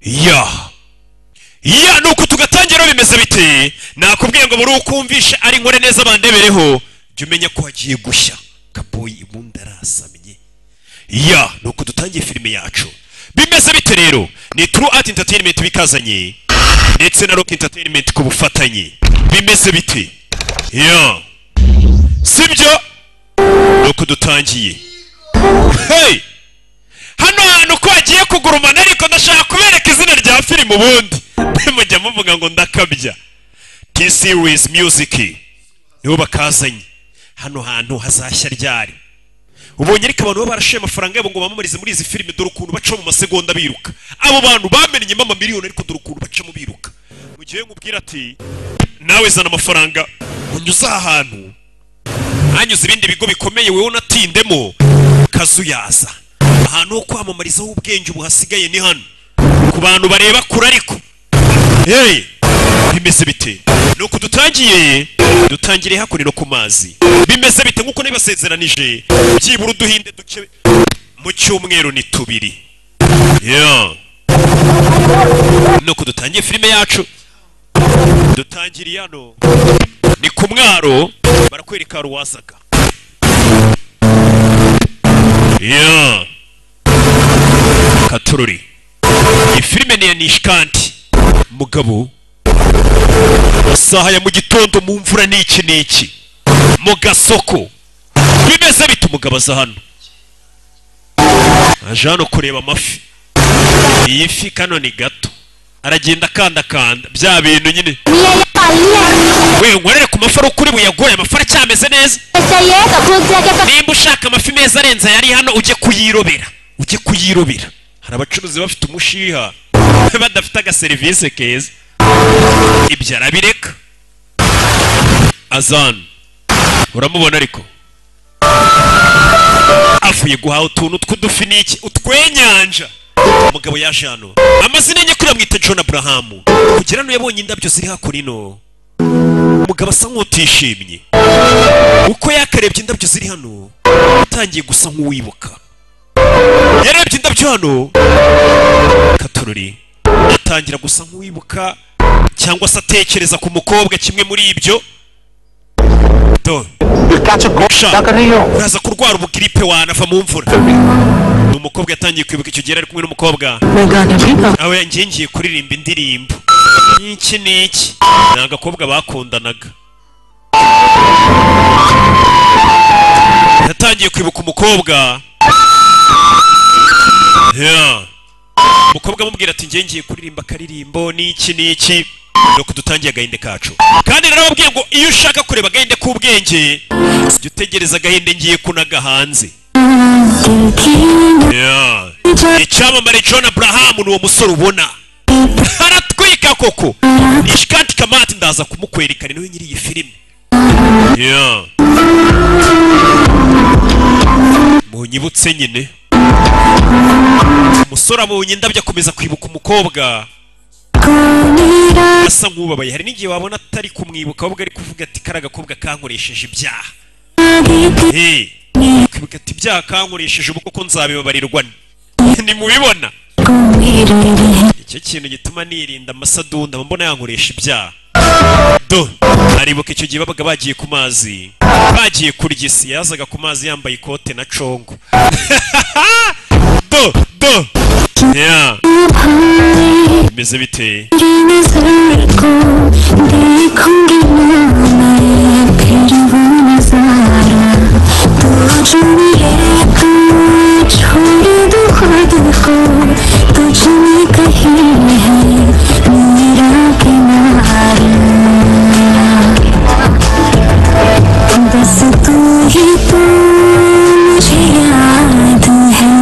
ya ya nuko tugatangira bimeze bite nakubwiye ngo buri ukumvisha ari nkore neza bandebereho jya umenya ko hagiye gushya kaboyi ibundi arasamye ya nuko dutangiye filime yacu bimeze bite rero ni turu ati interineti bikazanye ndetse na rock entertainment ku bufatanye bimeze bite ya sibyo nuko dutangiye hey hano hantu ko hagiye kugurumana ariko ndashaka kubereka izina rya filime ubundi mujya muvuga ngo ndakabya t series music nibo bakazanye hano hantu hazashya ryari ubonye ariko abantu baba barashoye amafaranga yabo ngo bamamarize muri izi filime dore ukuntu baca mu masegonda biruka abo bantu bamenyemo amamiliyoni ariko dore ukuntu bacamo biruka mu gihe nkubwira ati nawe zana amafaranga unyuze aha hantu hanyuze ibindi bigo bikomeye wowe unatindemo kazuyaza ahantu ho kwamamarizaho ubwenge ubu hasigaye ni hano ku bantu bareba kure ariko hey bimeze bite nuko dutangiye dutangiriye hakurino ku mazi bimeze bite nkuko nabibasezeranije byibura uduhinde duke mu cyumweru ni tubiri yeah. nuko dutangiye filime yacu dutangiriye hano ni ku mwaro barakwereka ruwazaga yeah. katururi iyi filime ni iya nishkanti mugabo isaha ya mu gitondo mu mvura ni iki n'iki mu gasoko bimeze bite umugabo aza hano aje hano kureba amafi iyi fi kano ni gato aragenda akandakanda bya bintu nyine we nkorere ku mafi ari ukuri buyagoye amafi aracyameze neza nimba ushaka amafi meza arenze ayari hano ujye kuyirobera ujye kuyirobera hari abacuruzi bafite umushiha badafite agaserivisi keza ibyo arabireka azana uramubona ariko avuye guhaha utuntu tw'udufi n'iki utwenyanja umugabo yaje hano amazina enye kuriya mwita john aburahamu kugera hano yabonye indabyo ziri hakurino umugabo asa nk'utishimye uko yakarebye indabyo ziri hano yatangiye gusa nk'uwibuka yarebye indabyo hano katorori atangira gusa nk'uwibuka cyangwa se atekereza ku mukobwa kimwe muri ibyo Do. Sha, uraza kurwara ubugiripe wanava mu mvura ni umukobwa yatangiye kwibuka icyo gihe yari ari kumwe n'umukobwa aho yangingiye kuririmba indirimbo n'iki n'iki ni agakobwa bakundanaga yatangiye kwibuka umukobwa Yeah. umukobwa amubwira ati njye ngiye kuririmba akaririmbo n'iki n'iki nuko dutangiye agahinde kacu kandi narababwiye ngo iyo ushaka kureba agahinde k'ubwenge jya utegereza agahinde ngiye kunaga hanze Yeah. icyamamare john abraham ni uwo musore ubona aratwika koko ishikati kamati ndaza kumukwerekana niwe nyiri iyi filime Yeah. munyibutse nyine umusore abonye indabyo akomeza kwibuka umukobwa asa nk'ubabaye hari n'igihe wabona atari kumwibuka ahubwo ari kuvuga ati kari agakobwa kankoresheje ibyaha Hey, kwibuka ati ibyaha kankoresheje ubwo ko nzabibabarirwa nimubibona icyo kintu gituma nirinda amasadunda mba mbona yankoresha ibyaha do aribuka icyo gihe babaga bagiye ku mazi bagiye kurya isi yazaga ku mazi yambaye ikote na congo do do yeah. bimeze bite बस तू ही तू मुझे याद है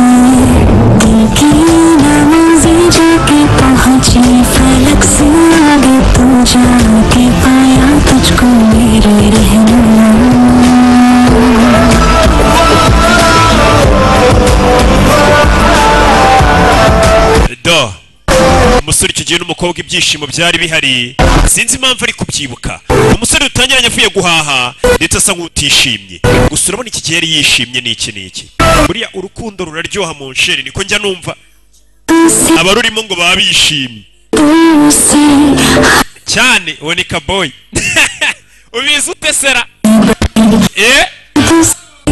देखी ना मंजिल जाके पहुंची फलक से आगे तू जाके पाया तुझको मेरे रहना do umusore icyo gihe n'umukobwa ibyishimo byari bihari sinzi impamvu ari kubyibuka umusore dutangiranye avuye guhaha ndetse asa nk'utishimye gusa urabona iki gihe yari yishimye n'iki n'iki buriya urukundo ruraryoha mu nsheri niko njya numva तुझसे abarurimo ngo baba bishimye तुझसे cyane uwo ni kaboyi ubizi utesera eh, तुझसे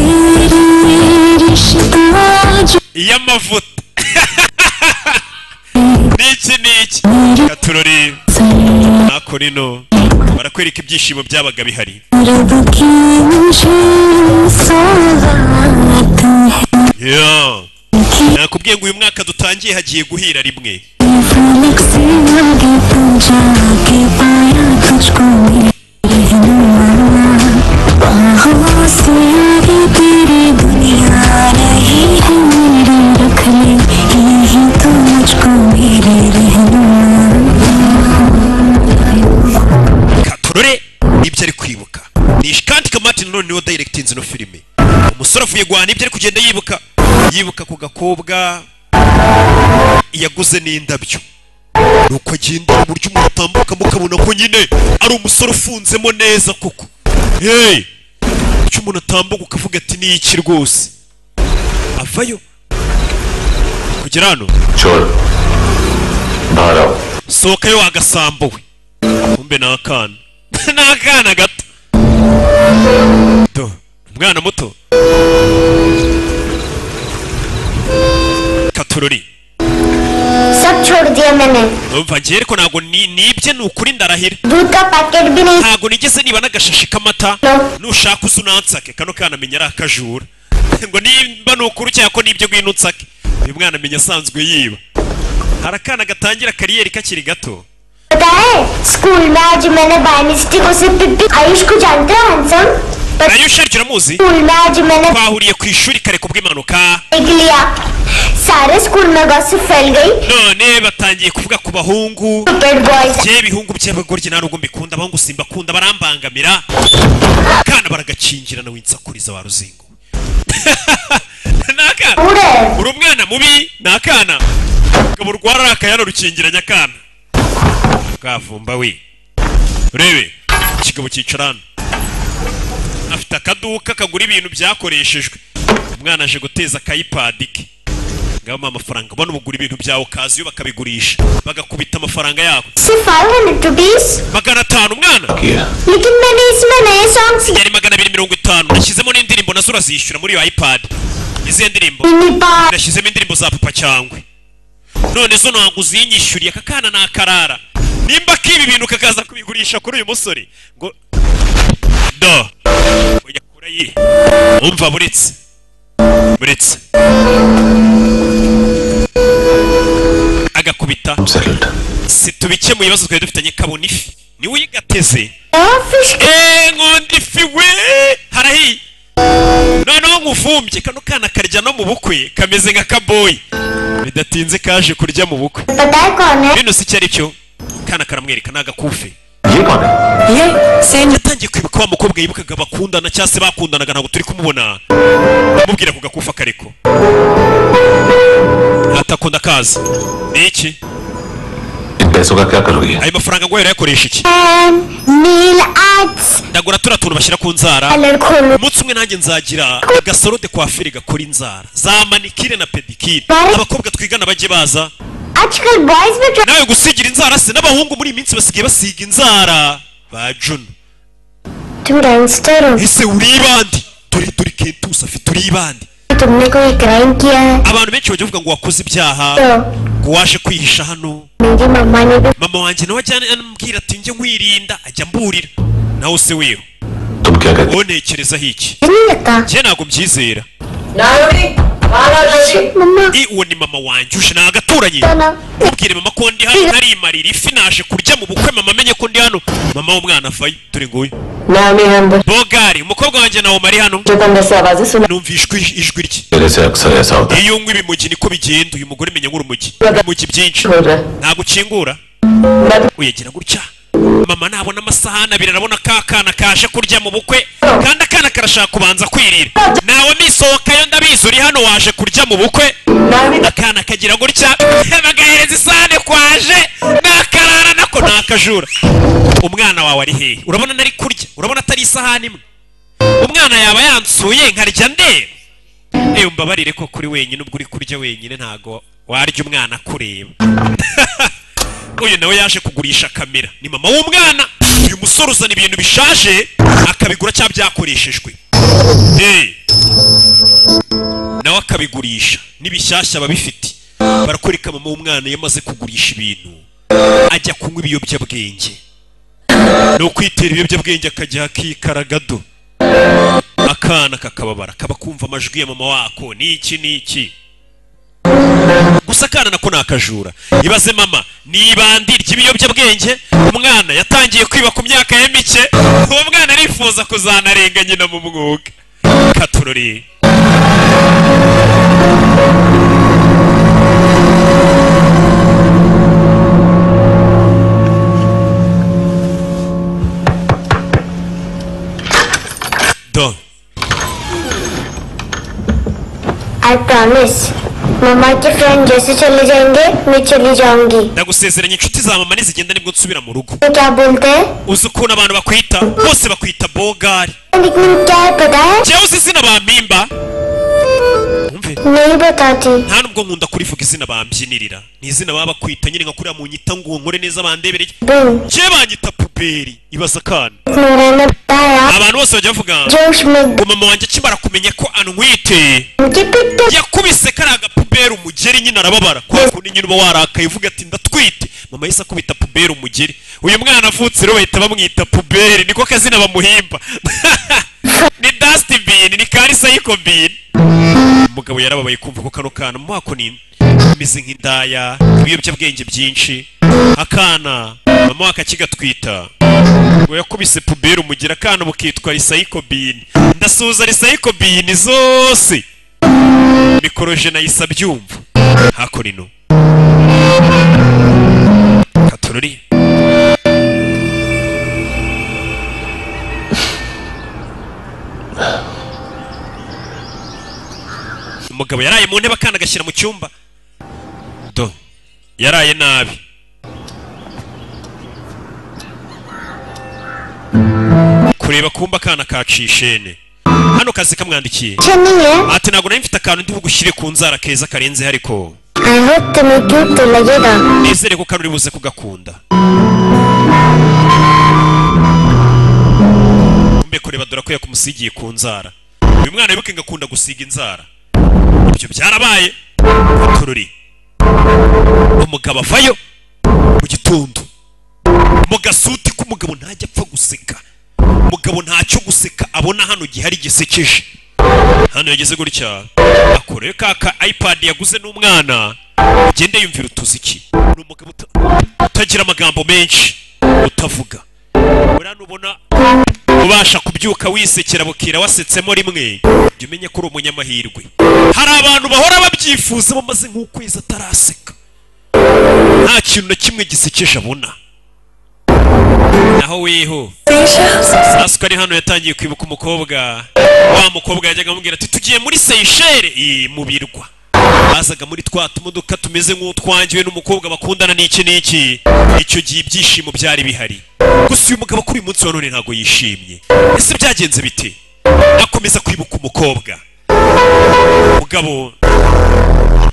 रिश्ता जो iy'amavuta n'iki n'iki katurori ntako rino barakwereka ibyishimo byabaga bihari रब की मुझे सौगात है Yeah. कि nakubwiye ngo uyu mwaka dutangiye hagiye guhira rimwe फलक से आगे तू जाके पाया तुझको मेरे रहनुमा बाहों से आगे तेरी दुनिया नहीं है मेरी रख ले यही तो मुझको मेरे रहनुमा katurore nibyo ari kwibuka ni ishikantika martin none niwe dayiregitinze ino filime umusore avuye guhaha nibyo ari kugenda yibuka yibuka ku gakobwa yaguze n'indabyo nuko agenda mu buryo umuntu atambuka mukabona ko nyine ari umusore ufunzemo neza koko hey! icyo umuntu atambuka ukavuga ati ni iki rwose avayo kugera hano चोर Bharat sohokayo wagasambuwe kumbe ni akana ni akana gato do umwana muto katurori सब छोड़ दिया मैंने numva ngewe ariko ntabwo ni- nibye ni ukuri ndarahira दूध का पैकेट भी नहीं ntabwo nigeze niba n'agashashi k'amata No. nushaka uza unansake kano kana amenya ari akajura ngo nimba ni ukuri cyangwa ko nibyo ngwino unsake uyu mwana amenya asanzwe yiba hari akana gatangira kariyeri kakiri gato पता है स्कूल में आज मैंने by mistake उसे पिप्पी आयुष को जानते हो हैंडसम पर ayusha aryo uramuzi स्कूल में आज मैंने twahuriye ku ishuri kare kubw'impanuka देख लिया सारे स्कूल में गॉसिप फैल गई none batangiye kuvuga ku bahungu paid boys njye ibihungu by'abagore nta nubwo mbikunda abahungu simbakunda barambangamira akana baragakingirana winsakuriza wa ruzingo ni akana पूरे uri umwana mubi ni akana ngabo rwara akayana rukingiranye akana kavumba we urebe ikigabo cyicara hano afite akaduka kagura ibintu byakoreshejwe umwana aje guteza akayipadi ke ngabamo amafaranga ubona ubugura ibintu byawe ukaza iyo bakabigurisha bagakubita amafaranga yabo सिर्फ five hundred rupees magana atanu umwana किया लेकिन मैंने इसमें नए सॉन्ग्स लिए yari magana abiri mirongo itanu nashyizemo n'indirimbo nazo urazishyura muri iyo ipadi izihe ndirimbo मिनी पार nashyizemo indirimbo za papa cyangwe none zo ntabwo uzinyishyuriye aka kana ni akarara nimba k'ibi bintu kakaza kubigurisha kuri uyu musore ngo do oya kura yiri umva buretse buretse agakubita settled situbike mu bibazo twari dufitanye kabona ifi niwe uyigateze fish eee nkunda ifi we harahiye noneho nkuvumbye kano kana karya no mu bukwe kameze nka kaboyi bidatinze kaje kurya mu bukwe पता है कौन है bino si icyo ari cyo kana karamwereka ni agakufe ये कौन है yatangiye kwibuka wa mukobwa yibukaga bakundana cyangwa se bakundanaga ntabwo turi kumubona amubwira ku gakufa kareko atakunda kaza ni iki इन पैसों का क्या करोगे ayo mafaranga ngo yakoresha iki And nail arts ndagura turiya tuntu bashyira ku nzara colour खोलो umunsi umwe nanjye nzagira agasaro de kwafiri gakora inzara za manikire na pedikire Bari- abakobwa twigana bajye baza आजकल boys भी nawe gusigira inzara se n'abahungu muri iyi minsi basigaye basiga inzara ba juno तुम gangster हो ese uribande turi turi kentusi afite uribande तुमने कोई क्राइम किया है abantu benshi bajya bavuga ngo wakoze ibyaha तो ngo waje kwihisha hano मेरी मम्मा ने भी mama wanjye nawe ajyana anamubwira ati njye nkwirinda ajya amburira nawe se weho तुम क्या कहते wonekerezaho iki नहीं लगता njye ntabwo mbyizera Nayuri, Balaji, mamma i uwo ni mama wanjye uje ni agaturanye तो ना mubwire mama ko ndi hano narimarira ifi naje kurya mu bukwe mama amenye ko ndi hano mama w'umwana avayo turi nguyu Naomi Hamburg, bogari umukobwa wanjye nawe mari hano Jokanda Sabazi, Suna numvishwe ijwi rye मेरे से अक्सर ऐसा होता है iyo unywa ibimugi niko bigenda uyu mugore menya nk'urumogi urumogi byinshi Chura, ntabwo ukingura uyagira gutya mama nabona amasahani abiri arabona ka kana kaje kurya mu bukwe kandi akana karashaka kubanza kwirira nawe misohokayo ndabizi uri hano waje kurya mu bukwe Naomi, akana kagira gutya bagahereza isahane kwaje nakarara nako nakajura umwana wawe ari hehe urabona nari kurya urabona atari isahani imwe umwana yaba yansuye nkarya ndeba ewe mbabarire ko kuri wenyine ubwo uri kurya wenyine ntago warya umwana akureba uyu nawe yaje kugurisha kamera ni mama w'umwana uyu musore uzana ibintu bishaje akabigura cyangwa byakoreshejwe Eh. nawe akabigurisha n'ibishyashya ababifite barakwereka mama w'umwana yamaze kugurisha ibintu ajya kunywa ibiyobyabwenge ni ukwitera ibiyobyabwenge akajya akikaragado akana kakababara kaba kumva amajwi ya mama wako ni iki ni iki gusa akana nako ni akajura ibaze mama ni ibandi ry'ibiyobyabwenge umwana yatangiye kwiba ku myaka ye mike uwo mwana arifuza kuzanarenga nyina mu mwuga katurori do I promise मम्मा के friend जैसे चले जाएंगे मैं चली जाऊंगी ndagusezeranya inshuti za mama nizigenda nibwo nsubira mu rugo ये क्या बोलते हैं uzi ukuntu abantu bakwita bose bakwita bogari nickname क्या है पता है njyewe uzi izina bampimba Wumve. नहीं बताती nta nubwo nkunda kurivuga izina bambyinirira ni izina baba bakwita nyine nka kuriya munyita ngo nkore neza bandebereye बिन njyewe banyita puberi ibaza akana मेरा ने बताया abantu bose bajya bavuga जोश में ngo mama wanjye akimara kumenya ko anwite मुझे पिटते yakubise kariya gapuberi umugeri nyine arababara kubera ukuntu nyine uba warakaye uvuga ati ndatwite mama yahise akubita puberi umugeri uyu mwana avutse rero bahita bamwita puberi niko kazina bamuhimba ni dusty bin ni karisayiko bin umugabo yarababaye kumva ko kano kana mu mwaka ni imeze nk'indaya ibiyobyabwenge byinshi akana mama wako akakigatwita ngo yakubise puberi umugeri akana bukitwa risayiko bin ndasuhuza risayiko bin zose mikorojene nayise abyumva hakuno ino katorori umugabo yaraye mu ntebe akana agashyira mu cyumba do yaraye nabi kureba kumba akana kacishene hano kazi kamwandikiye अच्छा नहीं है ati ntabwo nari mfite akantu ndi bugushyire ku nzara keza karenze ariko I hope तुम्हें cute तो लगेगा nizere ko kari uri buze kugakunda mbe kureba dore ko yakumusigiye ku nzara uyu mwana wibuke ngo akunda gusiga inzara ibyo byarabaye tururi umugabo avayo mu gitondo mu gasuti k'umugabo ntajya apfa guseka umugabo ntacyo guseka abona hano gihari gisekeje hano yageze gutya akoreye ka ka ipad yaguze n'umwana ugende yumvira utuziki ni umugabo uta- utagira amagambo menshi utavuga buriya nubona ubasha kubyuka wisekera bukira wasetsemo rimwe jya umenye ko uri umunyamahirwe hari abantu bahora babyifuza bamaze nk'ukwezi ataraseka nta kintu na kimwe gisekeje abona naho weho saswa ari hano yatangiye kwibuka umukobwa wa mukobwa yajyaga amubwira ati tugiye muri seyishere "Ii, mu birwa bazaga muri twa tumodoka tumeze nk'utwangiwe n'umukobwa bakundana n'iki n'iki icyo gihe ibyishimo byari bihari gusa uyu mugabo kuri uyu munsi wa none ntabwo yishimye ese byagenze bite akomeza kwibuka umukobwa umugabo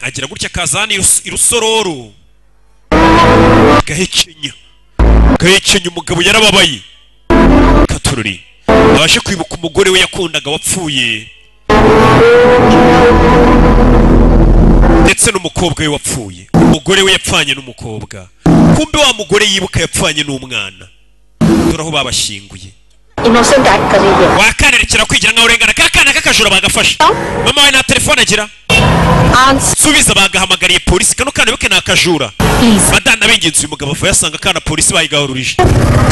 agira gutya akaza hano irus- irusororo agahekenya agahekenya umugabo yarababaye katururi abashe kwibuka umugore we yakundaga wapfuye ndetse n'umukobwa we wapfuye umugore we yapfanye n'umukobwa kumbe wa mugore yibuka yapfanye n'umwana dore aho babashyinguye innocent act कर रही है wakanerekera kwigira nkaho urengana ka kana k'akajura bagafashe mama we nta telefone agira answer subiza bagahamagariye polisi kano kana wibuke ni akajura madana bingenzi uyu mugabo apfa yasanga akana polisi bayigahururije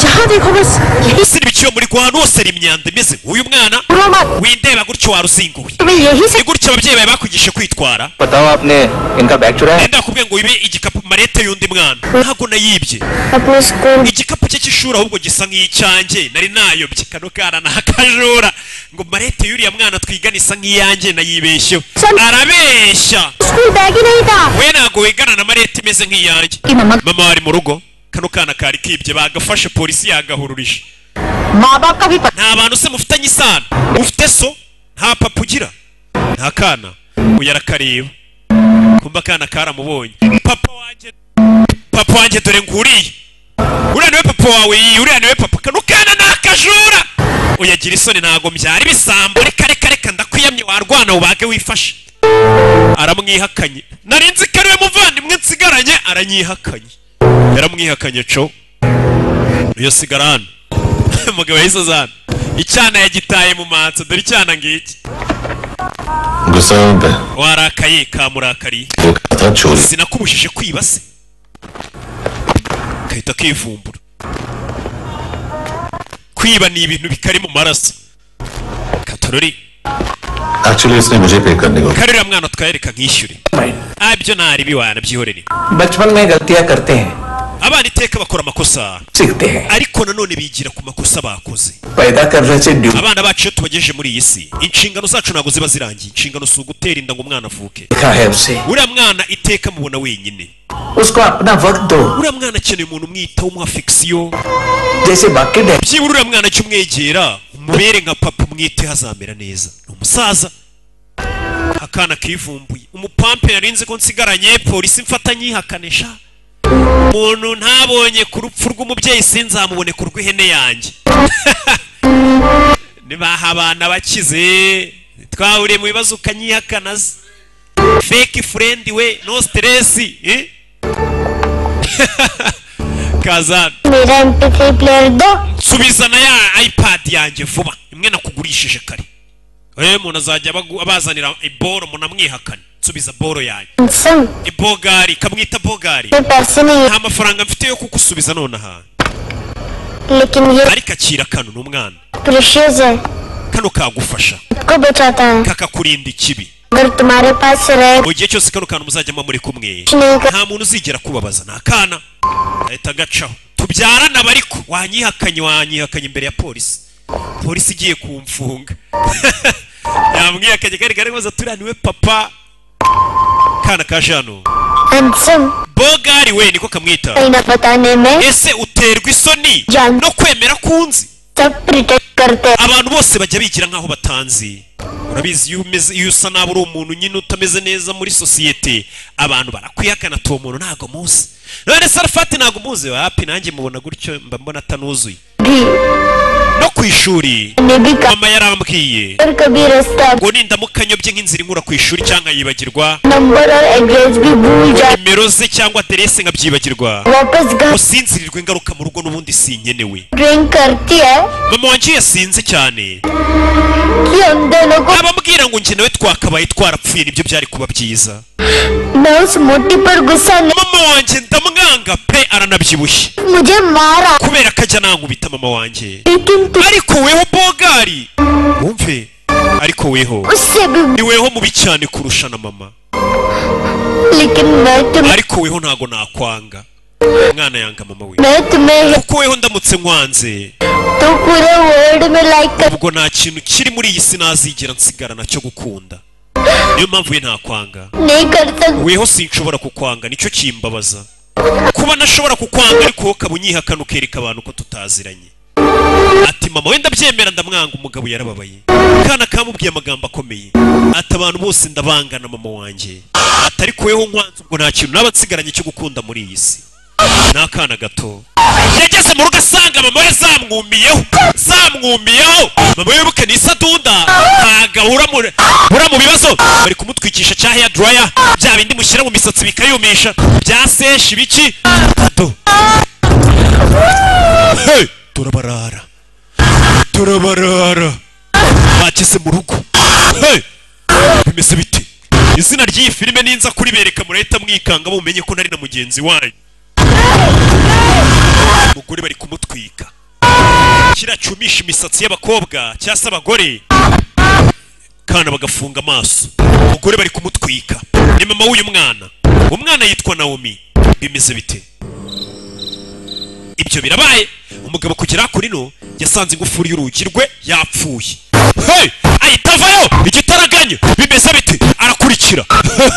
जहाँ देखो बस यही usibye icyo muri kwa hano hose hari imyanda imeze nk'uyu mwana सुनो मत windeba gutyo waruzinguwe तुम्हें यही से ni gutyo ababyeyi bawe bakwigishe kwitwara बताओ आपने इनका बैग चुराया है? wenda bakubwiye ngo wibe igikapu marete y'undi mwana ntabwo nayibye अपने school igikapu cye cy'ishuri ahubwo gisa nk'icyanjye nari nayobye kano kana ni akajura ngo marete y'uriya mwana twigana isa nk'iyanjye nayibeshyeho arabeshya school bag ही नहीं था we ntabwo wigana na marete imeze nk'iyanjye mama wari mu rugo kano kana kari kibye bagafashe polisi yagahururije माँ बाप का भी पता nta bantu se mufitanye isano ufite so nta papa ugira nta kana ubu yarakareba kumva akana karamubonye papa wanjye papa wanjye dore nguriye uriya niwe papa wawe iyi uriya niwe papa kano kana ni akajura uyagira isoni ntago mbyara ibisambo reka reka reka ndakwiyamye warwana ubage wifashe aramwihakanye nari nzi ko ariwe muvandimwe nsigaranye aranyihakanye yaramwihakanye co niyo sigara hano umugabo yahise azana icyana yagitaye mu mansa dore icyana ngiki गुस्सा आता है warakaye kamurakariye वो कहता चोरी sinakubujije kwiba se kahita kivumbura kwiba ni ibintu bikari mu maraso katorori actually इसने मुझे पे करने को karira mwana twayereka nkishyure ah ibyo ntaribi wanabyihorere बचपन में गलतियां करते हैं abana iteka bakora amakosa सीखते हैं ariko nanone bigira ku makosa bakoze पैदा कर residue abana bacu iyo tubagejeje muri iyi si inshingano zacu ntabwo ziba zirangiye inshingano si ugutera inda ngo umwana avuke लिखा है उसे uriya mwana iteka mubona wenyine उसको अपना वक्त दो uriya mwana akeneye umuntu umwitaho umuha fikisiyo जैसे बाकी डे- byibura uriya mwana cyo umwegera umubere nka papa umwite hazamera neza ni umusaza akana kivumbuye umupampe yari nzi ko nsigaranye polisi mfata nyihakanisha umuntu ntabonye ku rupfu rw'umubyeyi sinzamubone ku rw'ihene yanjye nibaha abana bakize twahuriye mu bibazo ukanyihakana se fake friend we no stress eh? kazana मेरा M P three player दो nsubizana ya ipad yanjye vuba imwe nakugurishije kare eee umuntu azajya abagu- abazanira iboro umuntu amwihakana nsubiza boro yanjye सम ibogari kamwita bogari पे पैसे नहीं nta mafaranga mfite yo kugusubiza nonaha है लेकिन ये ariko akira kano ni umwana precious है kano kagufasha सबको बचाता है kakakurinda ikibi अगर तुम्हारे पास रहे mu gihe cyose kano kantu muzajya muba muri kumwe कुछ नहीं कर nta muntu uzigera kubabaza ni akana ahita agacaho tubyarana aba ariko wanyihakanye wanyihakanye imbere ya polisi polisi igiye kumfunga yamwihakanye kari kari maze turiya niwe papa kana ka jano handsome bogari we niko kamwita कोई ना बताने में ese uterwa isoni Jano. no kwemera kunzi सब protect करते हैं abantu bose bajya bigira nk'aho batanzi urabizi iyo umeze iyo usa nabi uri umuntu nyine utameze neza muri sosiyete abantu barakwihakana tuwo muntu ntabwo muzi none sarafati ntabwo muzi wapi nanjye mubona gutyo mba mbona atanuzuye भी no ku ishuri ने भी कहा mama yarambwiye अगर कभी रास्ता ngo nindamuka nyobye nk'inzira inkura ku ishuri cyangwa nkayibagirwa number और address भी भूल जाए nimero ze cyangwa aderese nkabyibagirwa वापस घर usinzirirwa ingaruka mu rugo n'ubundi sinkenewe drink करती है mama wanjye yasinze cyane कि हम दोनों को abambwira ngo njye nawe twakabaye twarapfuye nibyo byari kuba byiza मैं उस मोटी पर गुस्सा नहीं mama wanjye ndamwanga pe aranabyibushye मुझे मारा kubera ko ajya nankubita mama wanjye लेकिन तुम ariko weho bogari wumve ariko weho उससे भी ni weho mubi cyane kurusha na mama लेकिन मैं तुम्हें ariko weho ntago nakwanga umwana yanga mama we मैं तुम्हें kuko weho ndamutse nkwanze तो पूरे वर्ल्ड में लाइक कर ubwo nta kintu kiri muri iyi si nazigera nsigarana cyo gukunda niyo mpamvu we ntakwanga नहीं कर सकती weho sinshobora kukwanga nicyo kimbabaza kuba ntashobora kukwanga ariko wowe ukaba unyihakana ukereka abantu ko tutaziranye ati mama wenda byemera ndamwanga umugabo yarababaye kana kamubwiye amagambo akomeye ati abantu bose ndabangana mama wanjye atari kuweho nkwanze ubwo nta kintu naba nsigaranye cyo gukunda muri iyi si ni akana gato yageze mu rugo asanga mama we zamwumiyeho zamwumiyeho mama we buke ni isadunda ntaga ura mu ura mu bibazo bari kumutwikisha cya hair dryer bya bindi mushyira mu misatsi bikayumisha bya seshi biki tato Hey, turabarara turabarara bageze mu rugo Hey, bimeze bite izina ry'iyi filime ninza kuribereka murahita mwikanga mumenye ko nari na mugenzi wanyu umugore bari kumutwika kiriya cyumisha imisatsi y'abakobwa cyangwa se abagore kandi bagafunga amaso umugore bari kumutwika ni mama w'uyu mwana umwana yitwa nawomi bimeze bite ibyo birabaye umugabo kugera kurino yasanze ingufuri y'urugi rwe yapfuye hey! ahita avayo igitaraganya bimeze bite arakurikira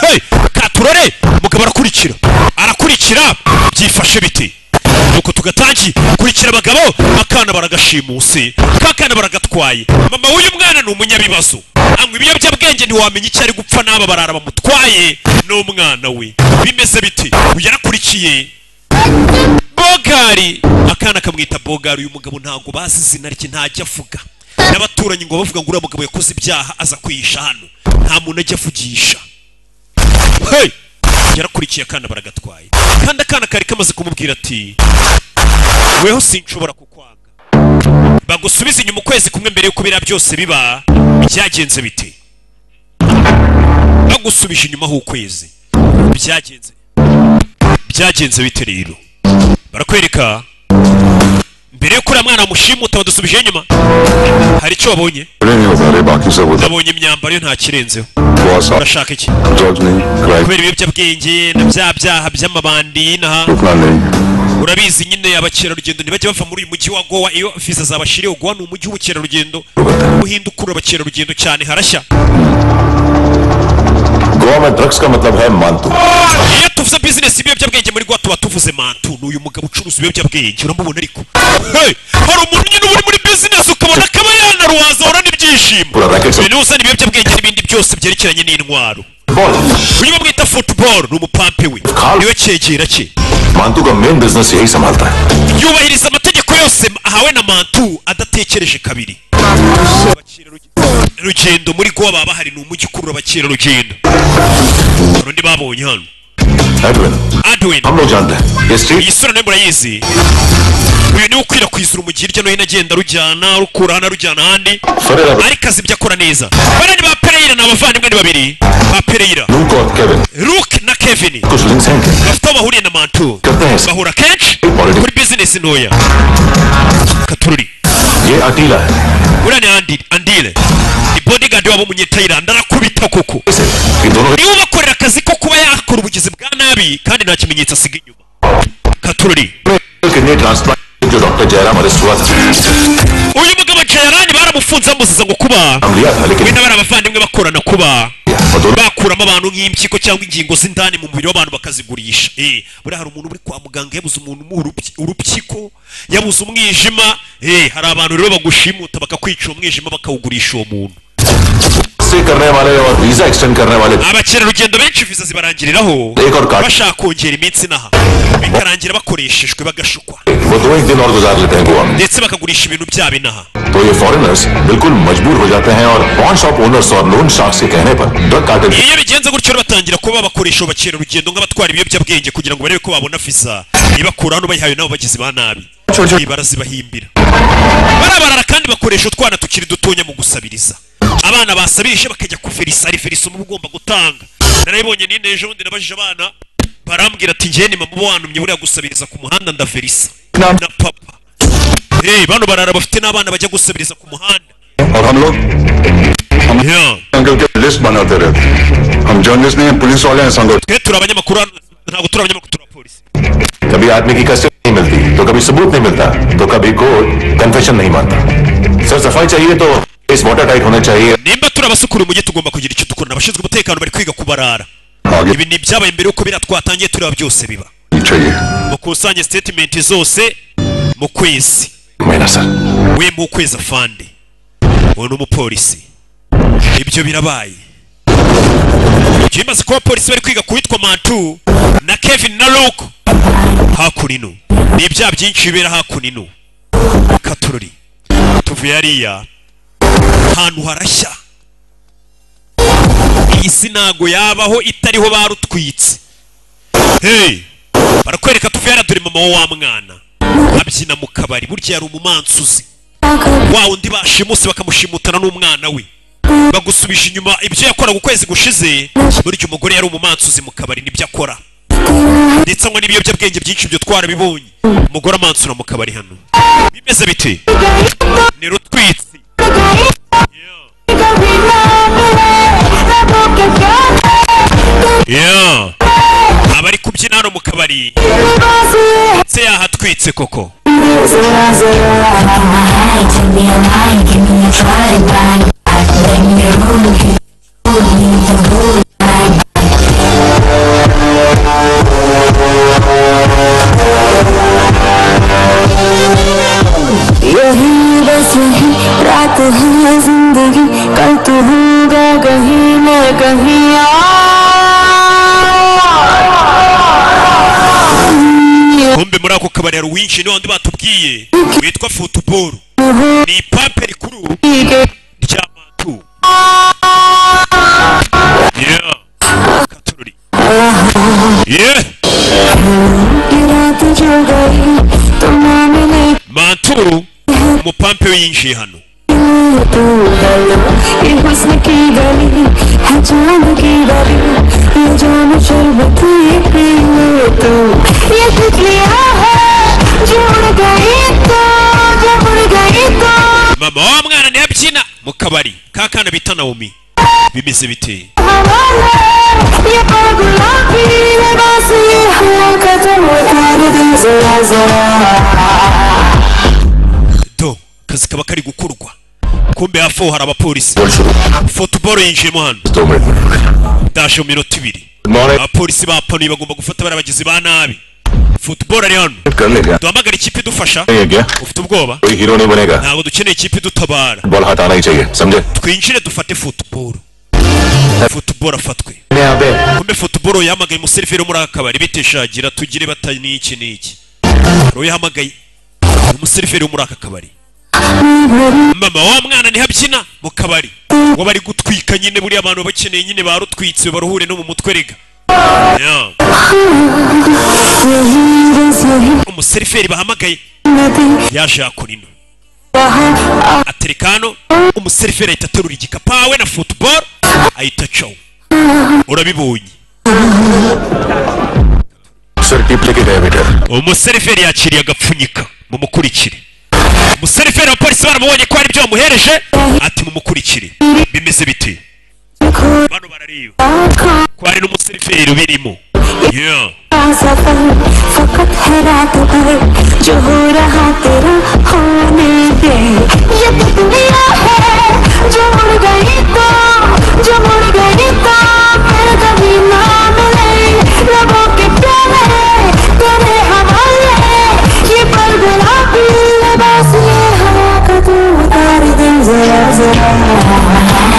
hey! katurore umugabo arakurikira arakurikira byifashe bite nuko tugatangiye kurikira abagabo akana baragashimusi kakana baragatwaye mama w'uyu mwana ni umunyabibazo anywa ibiyobyabwenge ntiwamenya icyo ari gupfa n'aba barara bamutwaye n'umwana we bimeze bite uyu yarakurikiye bogari akana kamwita bogari uyu mugabo ntabwo bazi izina rye ntajya avuga n'abaturanyi ngo bavuga ngo uriya mugabo yakoze ibyaha aza kwihisha hano nta muntu ajya avugisha hey! yarakurikiye akana baragatwaye kandi akana kari kamaze kumubwira ati weho sinshobora kukwanga bagusubize inyuma ukwezi kumwe mbere y'uko biriya byose biba byagenze bite bagusubije inyuma h'ukwezi byagenze byagenze bite rero barakwereka mbere y'uko uriya mwana mushimuta badusubije inyuma hari icyo wabonye नहीं होगा अरे बाकी सब होता nabonye imyambaro ye nta kirenzeho बहुत साफ urashaka iki drugs नहीं crime kubera ibiyobyabwenge na bya byaha by'amabandi n'aha रुकना नहीं urabizi nyine abakerarugendo ntibajya bava muri uyu mujyi wa gowa iyo viza zabashiriye gowa ni umujyi w'ubukerarugendo ubuhinde ukurura abakerarugendo cyane harashya Goa में ड्रग्स का मतलब है Mantu iyo tuvuze bizinesi ibiyobyabwenge muri gowa tuba tuvuze mantu ni uyu mugabo ucuruza ibiyobyabwenge uramubona ariko Hey! hari umuntu nyine uba uri muri bizinesi ukabona akaba yanaruhaza ahora n'ibyishimo Uraraketse. uyu niwe uzana ibiyobyabwenge n'ibindi byose byerekeranye n'intwaro ball uyu bamwita futuboro ni umupampe we Carl. niwe cyegera cye Mantu का main business यही संभालता है yubahiriza amategeko yose ahawe na mantu adatekereje kabiri rugendo muri gowa baba bahari ni umujyi ukurura abakerarugendo hari undi babonye hano Edwin adwin हम लोग जानते हैं ये iyi street sura nayo murayizi uyu niwe ukwirakwizira umujyi hirya no hino agenda arujyana arukura hano arujyana ahandi Ferreira ariko azi ibyo akora neza bariya ni ba pereyira ni abavandimwe ni babiri ba pereyira Luke और Kevin luke na kevin कुछ links हैं क्या? bafite aho bahuriye na mantu करते हैं bahura kenshi Politics. kuri bizinesi ntoya katururi ये अकेला है uriya ni Andi- andire ni bodigadi waba umunyetayilandi arakubita koko ये दोनों niwe ubakorera akazi ko kuba yakora ubugizi bwa nabi kandi nta kimenyetso asiga inyuma katururi kidney transplant जो doctor Jayaram arrest हुआ था uyu mugabo jayarani baramufunze bamuziza ngo kuba हम लिया था we लेकिन n'abari abavandimwe bakorana kuba और दोनों bakuramo abantu nk'impyiko cyangwa ingingo z'indani mu mubiri w'abantu bakazigurisha eh buriya hari umuntu uri kwa muganga yabuze umuntu umuha urupyi- urupyiko yabuze umwijima eh hari abantu rero bagushimuta bakakwica uwo mwijima bakawugurisha uwo muntu से करने वाले और visa extend करने वाले abakerarugendo benshi viza zibarangiriraho Ego rwanda. bashaka kongera iminsi inaha bikarangira bakoreshejwe bagashukwa वो दो एक दिन और गुजार लेते हैं गोवा में ndetse bakagurisha ibintu byabo inaha तो ये फॉरेनर्स बिल्कुल मजबूर हो जाते हैं और पॉन शॉप ओनर्स और लोन शार्क्स के कहने पर ड्रग कार्टेल की iyo bigenze gutyo rero batangira kuba bakoresha abakerarugendo nk'abatwara ibiyobyabwenge kugira ngo barebe ko babona viza ibakura hano bayihawe nabo bagizi ba nabi Ibi barazibahimbira barabarara kandi bakoresha utwana tukiri dutonya mu gusabiriza abana basabirije bakajya ku ferisa ari ferisa uba ugomba gutanga narayibonye nine ejo bundi nabajije abana barambwira ati njyewe ni mama wantumye buriya gusabiriza ku muhanda ndaferisa na papa hey, bano barara bafite n'abana bajya gusabiriza ku muhanda और हम लोग yeah. Uncle के लिस्ट बनाते रहते हम जर्नलिस्ट नहीं पुलिस वाले हैं संगठन twe turi abanyamakuru hano ntabwo turi abanyamakuru turi abapolisi कभी आदमी की कसम नहीं मिलती तो कभी सबूत नहीं मिलता तो कभी कोर्ट कन्फेशन नहीं मानता सर सफाई चाहिए तो इस वाटर टाइट होना चाहिए nimba turi abasukura umujyi tugomba kugira icyo dukora abashinzwe umutekano bari kwiga kubarara आगे ibi ni ibyabaye mbere y'uko biriya twatangiye tureba byose biba चाहिए mukusanye sitatimenti zose mu kwezi मेरा sir we mu kwezi afande uwo ni umupolisi ibyo birabaye ibyo bimaze kuba abapolisi bari kwiga kuwitwa mantu na kevin na luke hakunino ni ibyaha byinshi bibera hakunino katururi tuvuye hariya ahantu harashya iyi si ntago yabaho itariho barutwitse hey! barakwereka tuvuye hariya dore mama wa mwana abyina mu kabari burya yari umumansuzi wa undi bashimusi bakamushimutana n'umwana we bagusubije inyuma ibyo yakoraga ukwezi gushize burya umugore yari umumansuzi mu kabari nibyo akora ndetse anywa n'ibiyobyabwenge byinshi ibyo twarabibonye umugore amansura mu kabari hano bimeze bite ni rutwitsi Yeah. abari kubyina hano mu kabari se yahatwitse koko ipampe muri ako kabari hari uwinshi ni wandi batubwiye witwa futuboro ni ipampe rikuru rya matu yeah katorori yeah रात जो गई तो मैंने नहीं matu umupampe yinjiye hano तू तू गलो ये हुस्न की गली है चांद की गली ये जाम शरबत ये पियो तू ये तितलियां है जो उड़ गई तो जब उड़ गई तो mama wa mwana niyo abyina mu kabari ka kana bita nawomi bimeze biteye हवाला ये पागुला भी ये बस ये हुआ खत्म कर दे जरा जरा do kazi kaba kari gukorwa kumbe hafi aho hari abapolisi Good fotoboro yinjiyemo hano dashe mu minota ibiri morning. abapolisi bapanuye bagomba gufata bariya bagizi ba nabi fotoboro ari hano कर लेगा duhamagare ikipe idufasha नहीं है क्या ufite ubwoba कोई हीरो नहीं बनेगा ntabwo dukeneye ikipe idutabara ball हाथ आना ही चाहिए समझे twinjire dufate fotoboro fotoboro afatwe यहाँ पे kumbe fotoboro yahamagaye umuseriveri wo muri aka kabari biteshagira tugire bata n'iki n'iki hari uyahamagaye ni umuseriveri wo muri aka kabari mama wa mwana niho abyina mu kabari ngo bari gutwika nyine buriya abantu bakeneye nyine barutwitse baruhure no mu mutwe rega Yeah. यही बस यही umuseriveri bahamagaye नदी yaje yakora ino वहाँ आ- atereka hano umuseriveri ahita aterura igikapu ahawe na futuboro ahita acaho urabibonye sir tip लेके गए better umuseriveri yakiriye agapfunyika mumukurikire umuseriveri wa polisi baramubonye ko hari ibyo bamuhereje ati mumukurikire bimeze biti bano barareba आँखों ko hari n'umuseriveri ubirimo Yeah. का सफर फकत है रात भर जो हो रहा तेरा होने दे ये तितलियां है जो उड़ गई तो जब उड़ गई तो फिर कभी ना मिले रबों के प्यारे तेरे हवाले ये पर गुलाबी लिबास ये हवा का तू उतार दे जरा जरा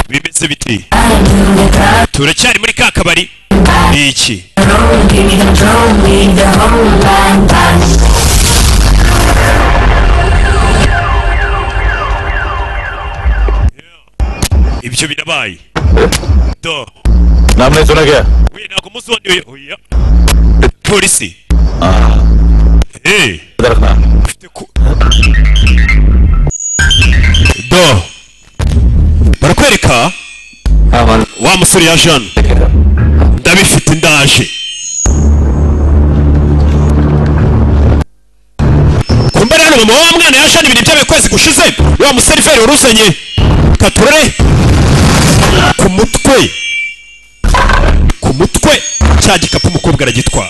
bimeze biti turacyari muri ka kabari ni iki ibyo birabaye do नाम नहीं सुना क्या we ntabwo umunsi wandi we- oya polisi Eh, इधर रखना ufite ku- do barakwereka हाँ मान wa musore yaje hano ndabifite ndaje kumbara hano mama wa mwana yaje hano ibintu byabaye kwezi gushize wa museriveri wari uzanye katurore ku mutwe ku mutwe cya gikapu umukobwa aragitwara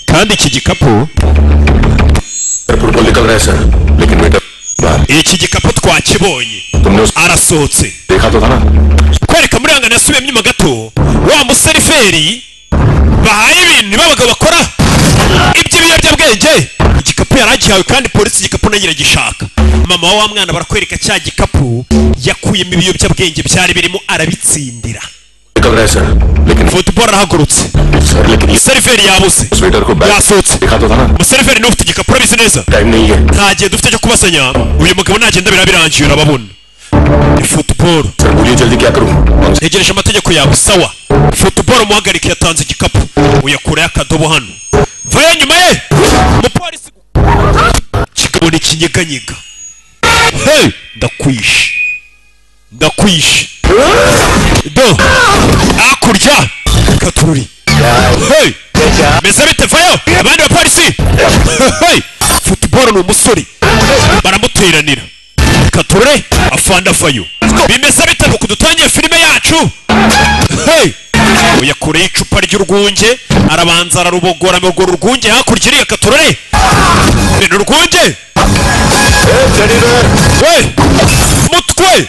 kandi iki gikapu sir football निकल रहा है सर लेकिन बेटर बाहर iki gikapu twakibonye तुमने उसको arasohotse देखा तो था ना kwereka muri yanga nasubiye mnyuma gato wa museriveri bahaye ibintu b'abagabo bakora iby'ibiyobyabwenge igikapu yari agihawe kandi polisi igikapu nayo iragishaka mama wa mwana barakwereka cya gikapu yakuyemo ibiyobyabwenge byari birimo arabitsindira निकल रहा है सर लेकिन futuboro arahagurutse sir लेकिन ये umuseriveri yabuze sweater को bag yasohotse देखा तो था ना umuseriveri niwe ufite igikapu urabizi neza time नहीं है nta gihe dufite cyo kubasanya uyu mugabo nagenda birabirangiye urababona ni futuboro sir बोलिए जल्दी क्या करूँ कौन से ntegereje amategeko yawe sawa futuboro umuhagarike yatanze igikapu uyakurayo akadobo hano vayo nyuma ye umupolisi kigabo ni kinyeganyega hey ndakwishe ndakwishe do hakurya katururi hey meze bite vayo abandi bapolisi hey futuboro ni umusore baramuteranira kature afanda fayo bimeze bitaro kudutangiye filime yacu hey uyakureye icupa ry'urwunge arabanza ararubogora mu rwo rwunge hakurya iriya katurore ni urwunge we mutwe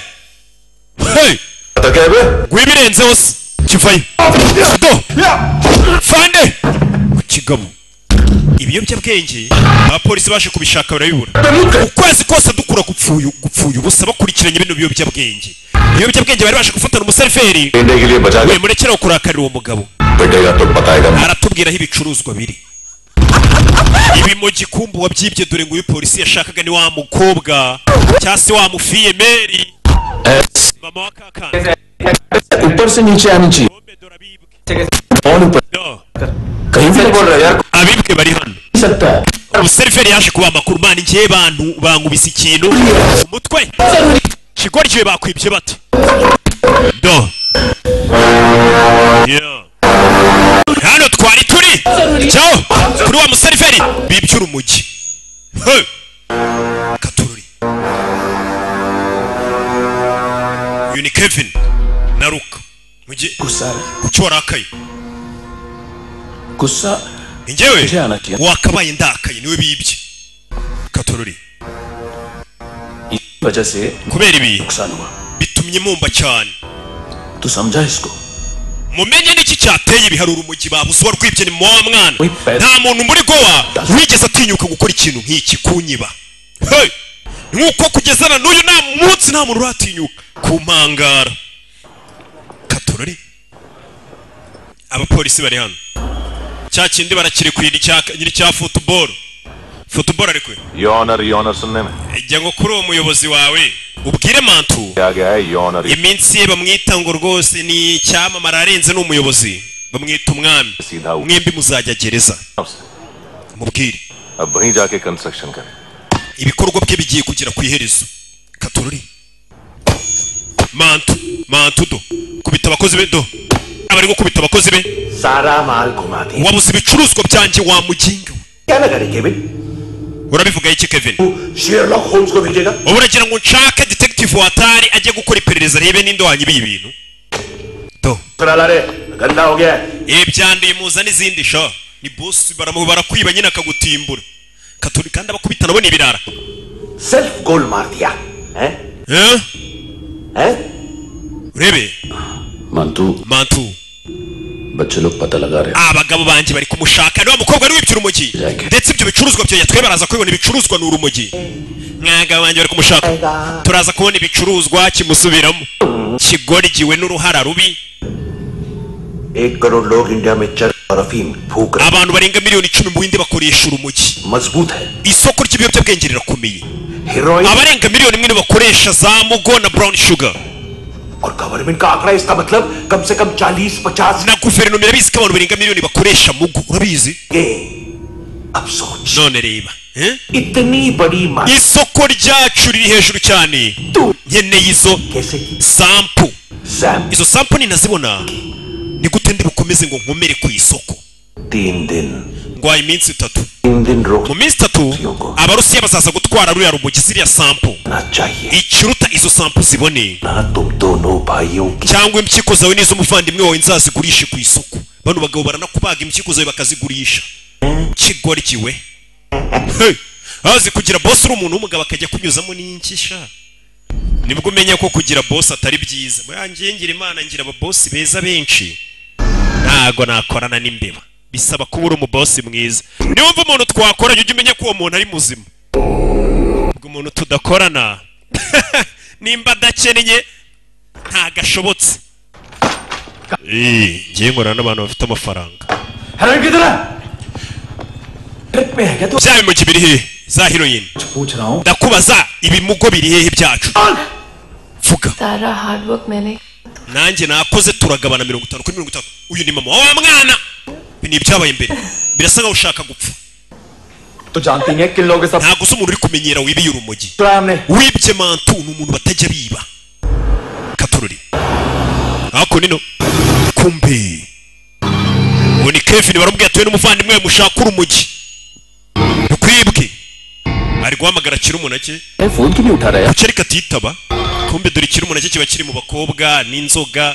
hey पता क्या है बे? rwibirenzeho se kivayo do fande ku kigabo ibiyobyabwenge abapolisi baje kubishaka barabibura ukwezi kose dukura gupfuye gupfuye ubusa bakurikiranye bino biyobyabwenge ibiyobyabwenge bari baje gufatana umuseriveri लेने के लिए बचा we के murekeraho kurakarira uwo mugabo बैठेगा तो बताएगा मैं। aratubwira aho ibicuruzwa biri ibi mu gikumbu wabyibye dore ngo uyu polisi yashakaga ni wa mukobwa cyangwa se wa mufiyemeri mama wa kakandi ऊपर से नीचे आनी चाहिए bombe dorabibwe कौन ऊपर do कहीं से बोल रहा है यार कोई abibwe bari hano नहीं सकता है umuseriveri yaje kuba amakuru mani njye bantu bankubise ikintu umutwe shigori igihe bakwibye bate do Yeah. hano twari turi jyaho kuri wa museriveri bibyura umujyi He. katururi uyu ni kevin na ruka mujye गुस्सा kuki warakaye गुस्सा njyewe Ujana ki? wakabaye ndakaye niwe bibye katururi इस वजह से kubera ibi नुकसान हुआ bitumye mumba cyane तू समझा इसको mumenye n'iki cyateye ibiharuro umujyi babuze warwibye ni muwa mwana Wipe. nta muntu muri gowa wigeze atinyuka gukora ikintu nk'iki kunyiba Hey! nk'uko kugeza na n'uyu nta munsi nta muntu uratinyuka kumpangara katorori abapolisi bari hano cya kindi barakirikuye nyiri cya futuboro futuboro arikuye यौनर यौनर सुनने में ijya ngo kuri uwo muyobozi wawe ubwire mantu क्या गया है यौनर iminsi ye bamwita ngo rwose ni icyamamara arenze ni umuyobozi bamwita umwami Sida. mwembi muzajya gereza अब mubwire वहीं जाके कंस्ट्रक्शन करें ibikorwa bye bigiye kugera ku iherezo katorori mantu mantu do kubita abakozi be do abari gukubita abakozi be सारा माल घुमा दी wabuze ibicuruzwa byanjye wa mujinga we. क्या लगा रहे Kevin urabivuga iki kevin तू शेरलॉक होम्स को भेजेगा ubu uragira ngo nshake detective watari ajye gukora iperereza arebe ninde wanyibiye ibintu do करा रे गंदा हो गया है। ibi byanduye muza n'izindi sha ni bosi baramu barakwiba nyine akagutimbura katuri kandi abakubita nabo ni ibirara सिर्फ गोल मार दिया है Eh? है urebe मंतू mantu बच्चे लोग पता लगा रहे abagabo banjye bari kumushaka ni wa mukobwa wari wibyura urumogi ndetse ibyo bicuruzwa byanjye twe baraza kubibona ibicuruzwa ni urumogi mwagabo banjye bari kumushaka turaza kubona ibicuruzwa kimusubiramo kigoryiwe n'uruhara rubi एक करोड़ लोग इंडिया में चरस और अफीम फूक रहे abantu barenga miliyoni icumi mu bindi bakoresha urumogi हैं। मजबूत है isoko ry'ibiyobyabwenge rirakomeye heroin abarenga miliyoni imwe bakoresha za mugo na brown sugar और गवर्नमेंट का आंकड़ा इसका मतलब कम से कम चालीस पचास na guverinoma irabizi ko abantu barenga miliyoni bakoresha mugu urabizi के अब सोच none reba eh? इतनी बड़ी मात्रा isoko ryacu riri hejuru cyane nkeneye izo कैसे sampu सैम izo sampu ninazibona ni gute ndi bukomeze ngo nkomere ku isoko तीन दिन ngwaye iminsi itatu तीन दिन mu रोकना minsi itatu abarusiya bazaza gutwara ruriya rumogi ziriya sampu चाहिए ikiruta izo sampu zibone ना तुम दोनों भाइयों की cyangwa impyiko zawe n'iz'umuvandimwe wawe nzazigurishe ku isoko bano bagabo baranakubaga impyiko zawe bakazigurisha kigoryiwe Hey! azi kugira bosi uri umuntu w'umugabo akajya kunyuzamo n'inki sha nibwo umenya ko kugira bosi atari byiza murangiye ngira imana ngira ababosi beza benshi ntago nakorana n'imbeba bisaba kuba uri umubosi mwiza niwumva umuntu twakoranye ujye umenya ko uwo muntu ari muzima ubwo umuntu tudakorana nimba adakennye ntagashobotse Eh, ngiye nkorana n'abantu bafite amafaranga heroin किधर है ट्रिप में है क्या तू bya bimuki biri hehe za heroin पूछ रहा हूँ ndakubaza ibimugo biri hehe byacu vuga सारा हार्डवर्क मैंने nanjye nakoze turagabana mirongo itanu kuri mirongo itanu uyu ni mama wa mwana ibi ni ibyabaye imbere birasa nkaho ushaka gupfa तो जानती है किन लोगों के साथ ntabwo se umuntu uri kumenyera wibiye urumogi रहा है हमने wibye mantu ni umuntu batajya biba katururi ako nino kumbe ubu ni kevin baramubwira atuye n'umuvandimwe we mushaka urumogi rukwibwe ari guhamagara akiri umunake अरे, phone क्यों नहीं उठा रहा है kuki ariko atitaba kumbe dore ikiri umunake kiba kiri mu bakobwa n'inzoga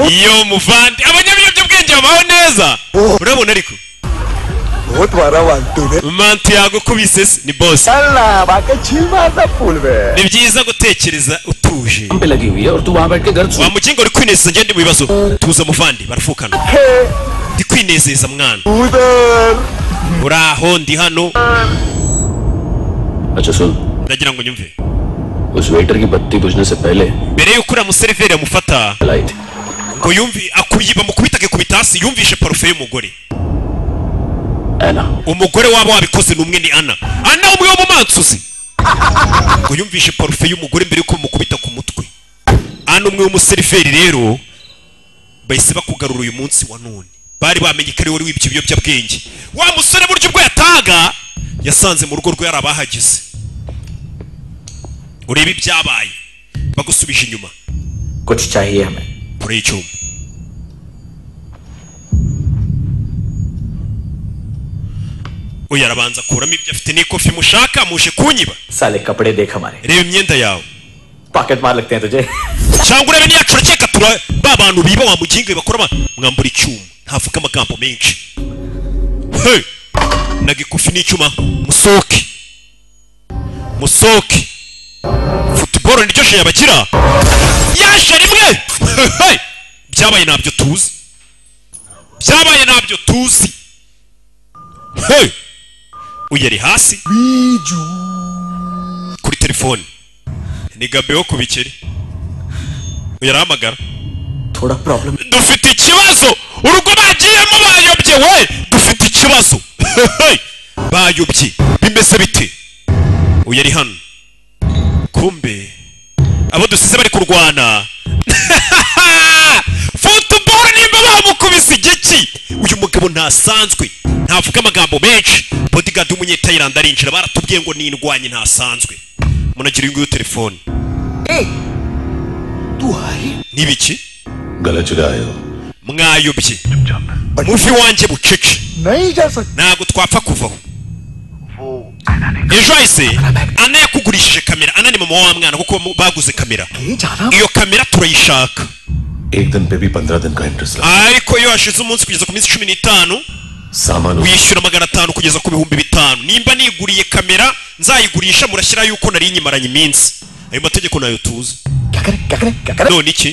iyo muvandi abanyabiyobyabwenge babaho neza urabona ariko बहुत बड़ा वांटू है mantu yagukubise se ni bosi चलना बाकी छिलवा सब फूल में ni byiza gutekereza utuje काम पे लगी हुई है और तू वहाँ बैठ के गर्द wa mukingo uri kwinezeza ngende mu bibazo tuza muvandi barafukana ndi kwinezeza mwana उधर uri aho ndi hano अच्छा सुन ndagira ngo nyumve उस वेटर की बत्ती बुझने से पहले mbere y'uko uriya museriveri amufata लाई थी ngo yumvi akuyi bamukubita akikubita hasi yumvishe parufe y'umugore ऐना umugore waba wabikoze ni umwe ni ana ana umwe wo mu mansuzi ngo yumvishe parufe y'umugore mbere y'uko bamukubita ku mutwe ana umwe w'umuseriveri rero bahise bakugarura uyu munsi wa none bari bamenye ko ari wowe wibye ibiyobyabwenge wa musore burya ubwo yatahaga yasanze mu rugo rwe hari abahagize urebe ibyabaye bagusubije inyuma कुछ चाहिए हमें kure y'icyuma uyu arabanza akuramo ibyo afite n'ikofi mushaka muje kunyiba साले कपड़े देख हमारे reba imyenda yawe pocket मार लगते हैं तुझे cyangwa urebe niyacu arakeka tura ba bantu biba wa mugingo bakora ba- mwambura icyuma ntavuga amagambo menshi he nagikufi n'icyuma musoke musoke futuboro niryo sheri abakira yaje rimwe He, he! byabaye ntabyo tuzi byabaye ntabyo tuzi he uyu ari hasi kuri telefone ni gabe wo ku bikeri yarahamagara थोड़ा problem dufite ikibazo urugo bagiyemo bayobye we dufite ikibazo bayobye bimeze bite uyu ari hano kumbe abo dusize bari kurwana futuboro nimba bamukubise igiki uyu mugabo ntasanzwe ntavuga amagambo menshi bodigadi w'umunyetayiranda arinjira baratubwiye ngo nindwanye ntasanzwe munagira uyu nguyu telefone n'ibiki गला चुराए हो mwayobye muvi wanjye bucece नहीं जा सकता ntabwo twapfa kuvaho ejo hahise ana yakugurishije kamera ana ni mama wa wa mwana kuko baguze kamera iyo kamera turayishaka एक दिन पे भी पंद्रह दिन का इंटरेस्ट लगा ariko iyo hashize umunsi kugeza ku minsi cumi n'itanu सामान उस- wishyura magana atanu kugeza ku bihumbi bitanu nimba niguriye kamera nzayigurisha murashyira yuko nari nyimaranye iminsi ayo mategeko nayo tuzi क्या करें क्या करें क्या करें none iki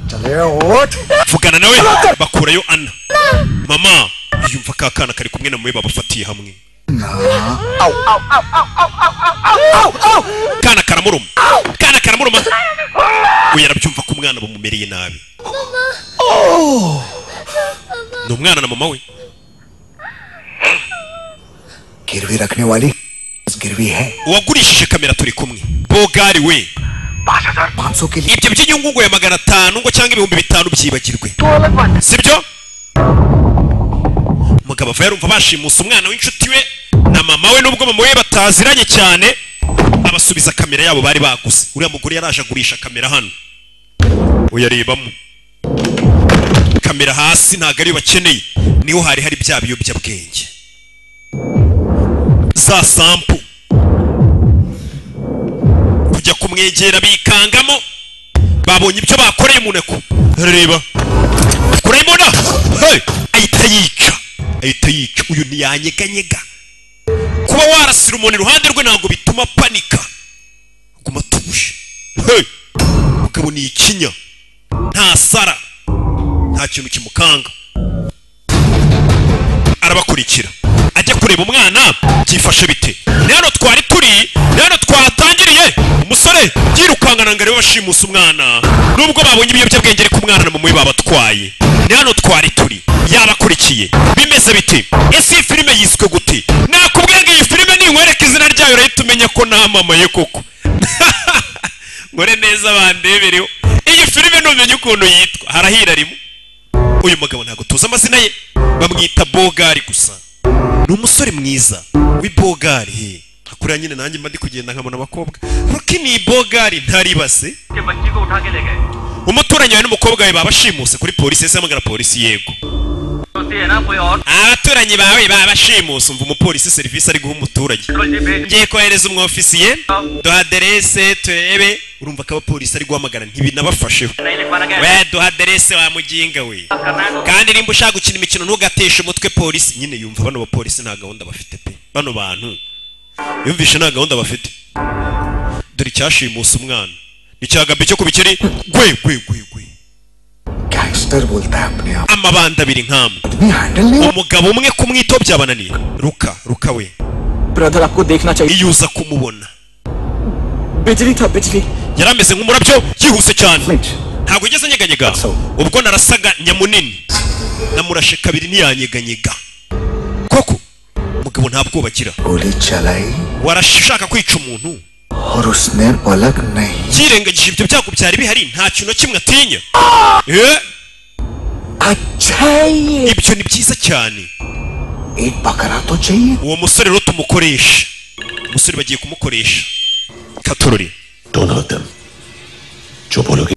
चले उठ vugana nawe bakurayo ana mama yumva ka kana kari kumwe na mwe babafatiye hamwe kana karamuruma kana karamuruma we yarabyumva ko umwana bumumereye nabi ni umwana na mama we गिरवी रखने वाली गिरवी है uwagurishije kamera turi kumwe bogari we पाँच सौ के लिए ibyo by'inyungu ngo ya magana atanu ngo cyangwa ibihumbi bitanu byibagirwe sibyo umugabo ava yarumva bashimusa umwana w'inshuti we na mama we nubwo mama we bataziranye cyane abasubiza kamera yabo bari baguze uriya mugore yaraje agurisha kamera hano uyarebamo kamera hasi ntabwo ariyo bakeneye niho hari hari bya biyobyabwenge za sampu kujya kumwegera bikangamo babonye ibyo bakoreye umuneko reba kurayimona Hey! ahita yica ahita yica uyu ntiyanyeganyega kuba warasira umuntu iruhande rwe ntabwo bituma panika guma tuje Hey! mugabo ni ikinya nta sara nta kintu kimukanga arabakurikira ajya kureba umwana byifashe bite ni hano twari turi ni hano twatangiriye umusore yirukankana ngo arebe bashimusa umwana nubwo babonye ibiyobyabwenge ariko umwana na mama we babatwaye ni hano twari turi yabakurikiye bimeze bite ese iyi filime yiswe gute nakubwiye ngo iyi filime ninkwereka izina ryayo urahita umenya ko namamaye koko nkore neza bandebereho iyi filime ntumenye ukuntu yitwa harahira rimwe uyu mugabo ntabwo tuzi amazina ye bamwita bogari gusa ni umusore mwiza w'ibogari he kuriya nyine nanjye mba ndi kugenda nkabona abakobwa ruki ni bogari ntaribase umuturanyi wawe n'umukobwa we babashimuse kuri polisi yahise ahamagara polisi yego abaturanyi bawe babashimuse umva umupolisi serivisi ari guha umuturage ngiye kohereza umwofisiye duha aderese turebe urumva ko abapolisi ari guhamagara ntibinabafasheho we duha aderese wa muginga we kandi nimba ushaka gukina imikino ntugateshe umutwe polisi nyine yumva bano bapolisi nta gahunda bafite pe bano bantu yumvishe nta gahunda bafite dore icyashimusa umwana icyagabye cyo ku bikeri gwe gwe gwe gwe gas master बोलता है अपने आप amabanda abiri nk'amwe आदमी हैंडल नहीं umugabo umwe kumwito byabananiye ruka ruka we brother आपको देखना चाहिए iyo uza kumubona बिजली था बिजली yari ameze nk'umurabyo yihuse cyane ntabwo ugeze anyeganyega ubwo narasaga nyamunini namurashe kabiri ntiyanyeganyega koko umugabo nta bwoba agira गोली चलाई warashaka kwica umuntu और उसने पलक नहीं yirengagije ibyo byago byari bihari nta kintu na kimwe atinya Eh, अच्छा ये ibyo ni byiza cyane एक बकरा तो चाहिए uwo musore rero tumukoresha umusore bagiye kumukoresha katorori Don't hurt them. जो बोलोगे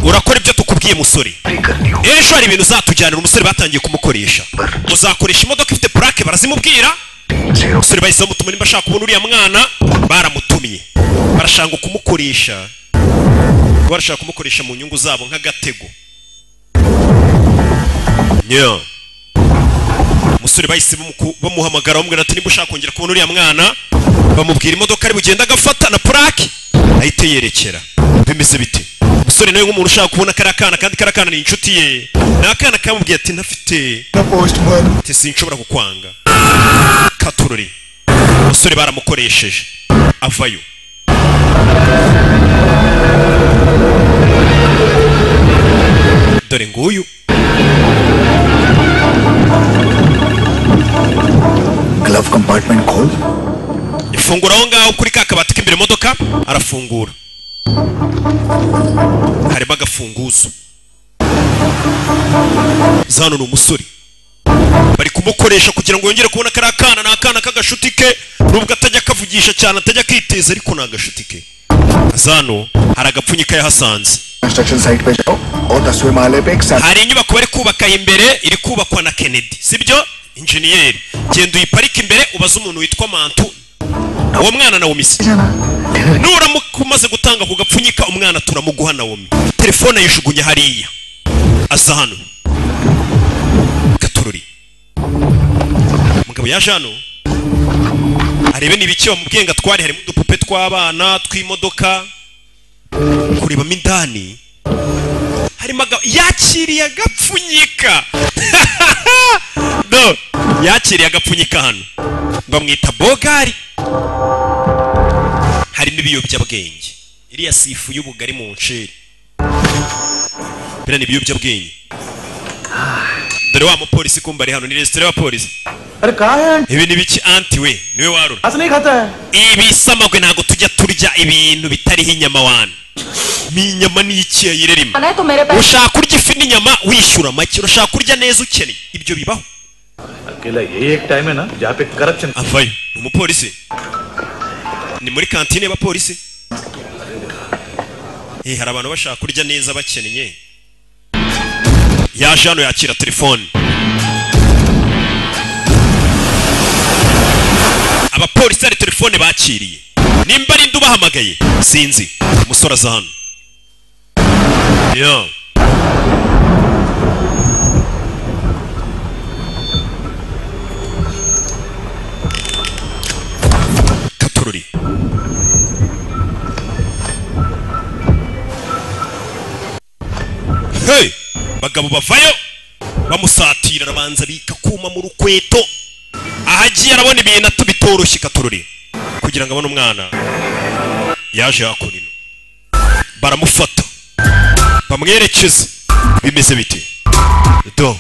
urakora ibyo tukubwiye musore rero ejo hari ibintu uzatujyanira umusore batangiye kumukoresha uzakoresha imodoka ifite purake barazimubwira umusore bahise bamutuma nimba ashaka kubona uriya mwana baramutumye barashaka kumukoresha barashaka kumukoresha mu nyungu zabo nk'agatego Nya. umusore bahise bamuku- bamuhamagara bamubwira ati nimba ushaka kongera kubona uriya mwana bamubwira imodoka ari bugenda agafata na purake ahita yerekera bimeze bite umusore nawe nk'umuntu ushaka kubona kariya kana kandi kariya kana ni inshuti ye ni akana kamubwiye ati ntafite ati sinshobora kukwanga katurori umusore baramukoresheje avayo dore nguyu glove compartment खोल ifungura aho ngaho kuri ka kabati k'imbere imodoka arafungura harimo agafunguzo zano ni umusore bari kumukoresha kugira ngo yongere kubona kariya kana ni akana k'agashuti ke nubwo atajya akavugisha cyane atajya akiteza ariko ni agashuti ke zano hari agapfunyika yahasanze construction site पे जाओ और दसवें माले पे एक सैम- hari inyubako bari kubaka imbere iri kubakwa na kennedy sibyo injeniyeri genda uyiparike imbere ubaze umuntu witwa mantu uwo mwana na womisi nuramuka umaze gutanga ku gapfunyika umwana turamuguha na womi telefone ayijugunya hariya aza hano gatururi umugabo yaje hano arebe niba icyo bamubwiye ngo atware harimo udupupe tw'abana tw'imodoka kurebamo indani harimo aga- yakiriye agapfunyika no yakiriye agapfunyika hano bamwita bogari harimo ibiyobyabwenge iriya sifu y'ubugari mu nsheri biriya ni ibiyobyabwenge dore wa mupolisi kumva ari hano ni resitora y'abapolisi अरे कहा है ibi ni biki anti we niwe warura असली नहीं खाता है ibisamagwe ntabwo tujya turya ibintu bitariho inyama wana ni inyama ni iki yayirerima है तो मेरे पैसे urashaka kurya ifi n'inyama wishyura make urashaka kurya neza ukeneye ibyo bibaho अकेला यही एक टाइम है ना जहाँ पे corruption avayo ni umupolisi ni muri kantine y'abapolisi Eh, hari abantu bashaka kurya neza bakennye yaje hano yakira telefone abapolisi hari telefone bakiriye nimba ari ndi ubahamagaye sinzi umusore aza hano yo katururi hey bagabo bavayo bamusatira arabanza bika kuma mu rukweto ahagiye arabona ibintu atu- bitoroshye katururi kugira ngo abone umwana yaje hakurino baramufata bamwerekeza bimeze bite do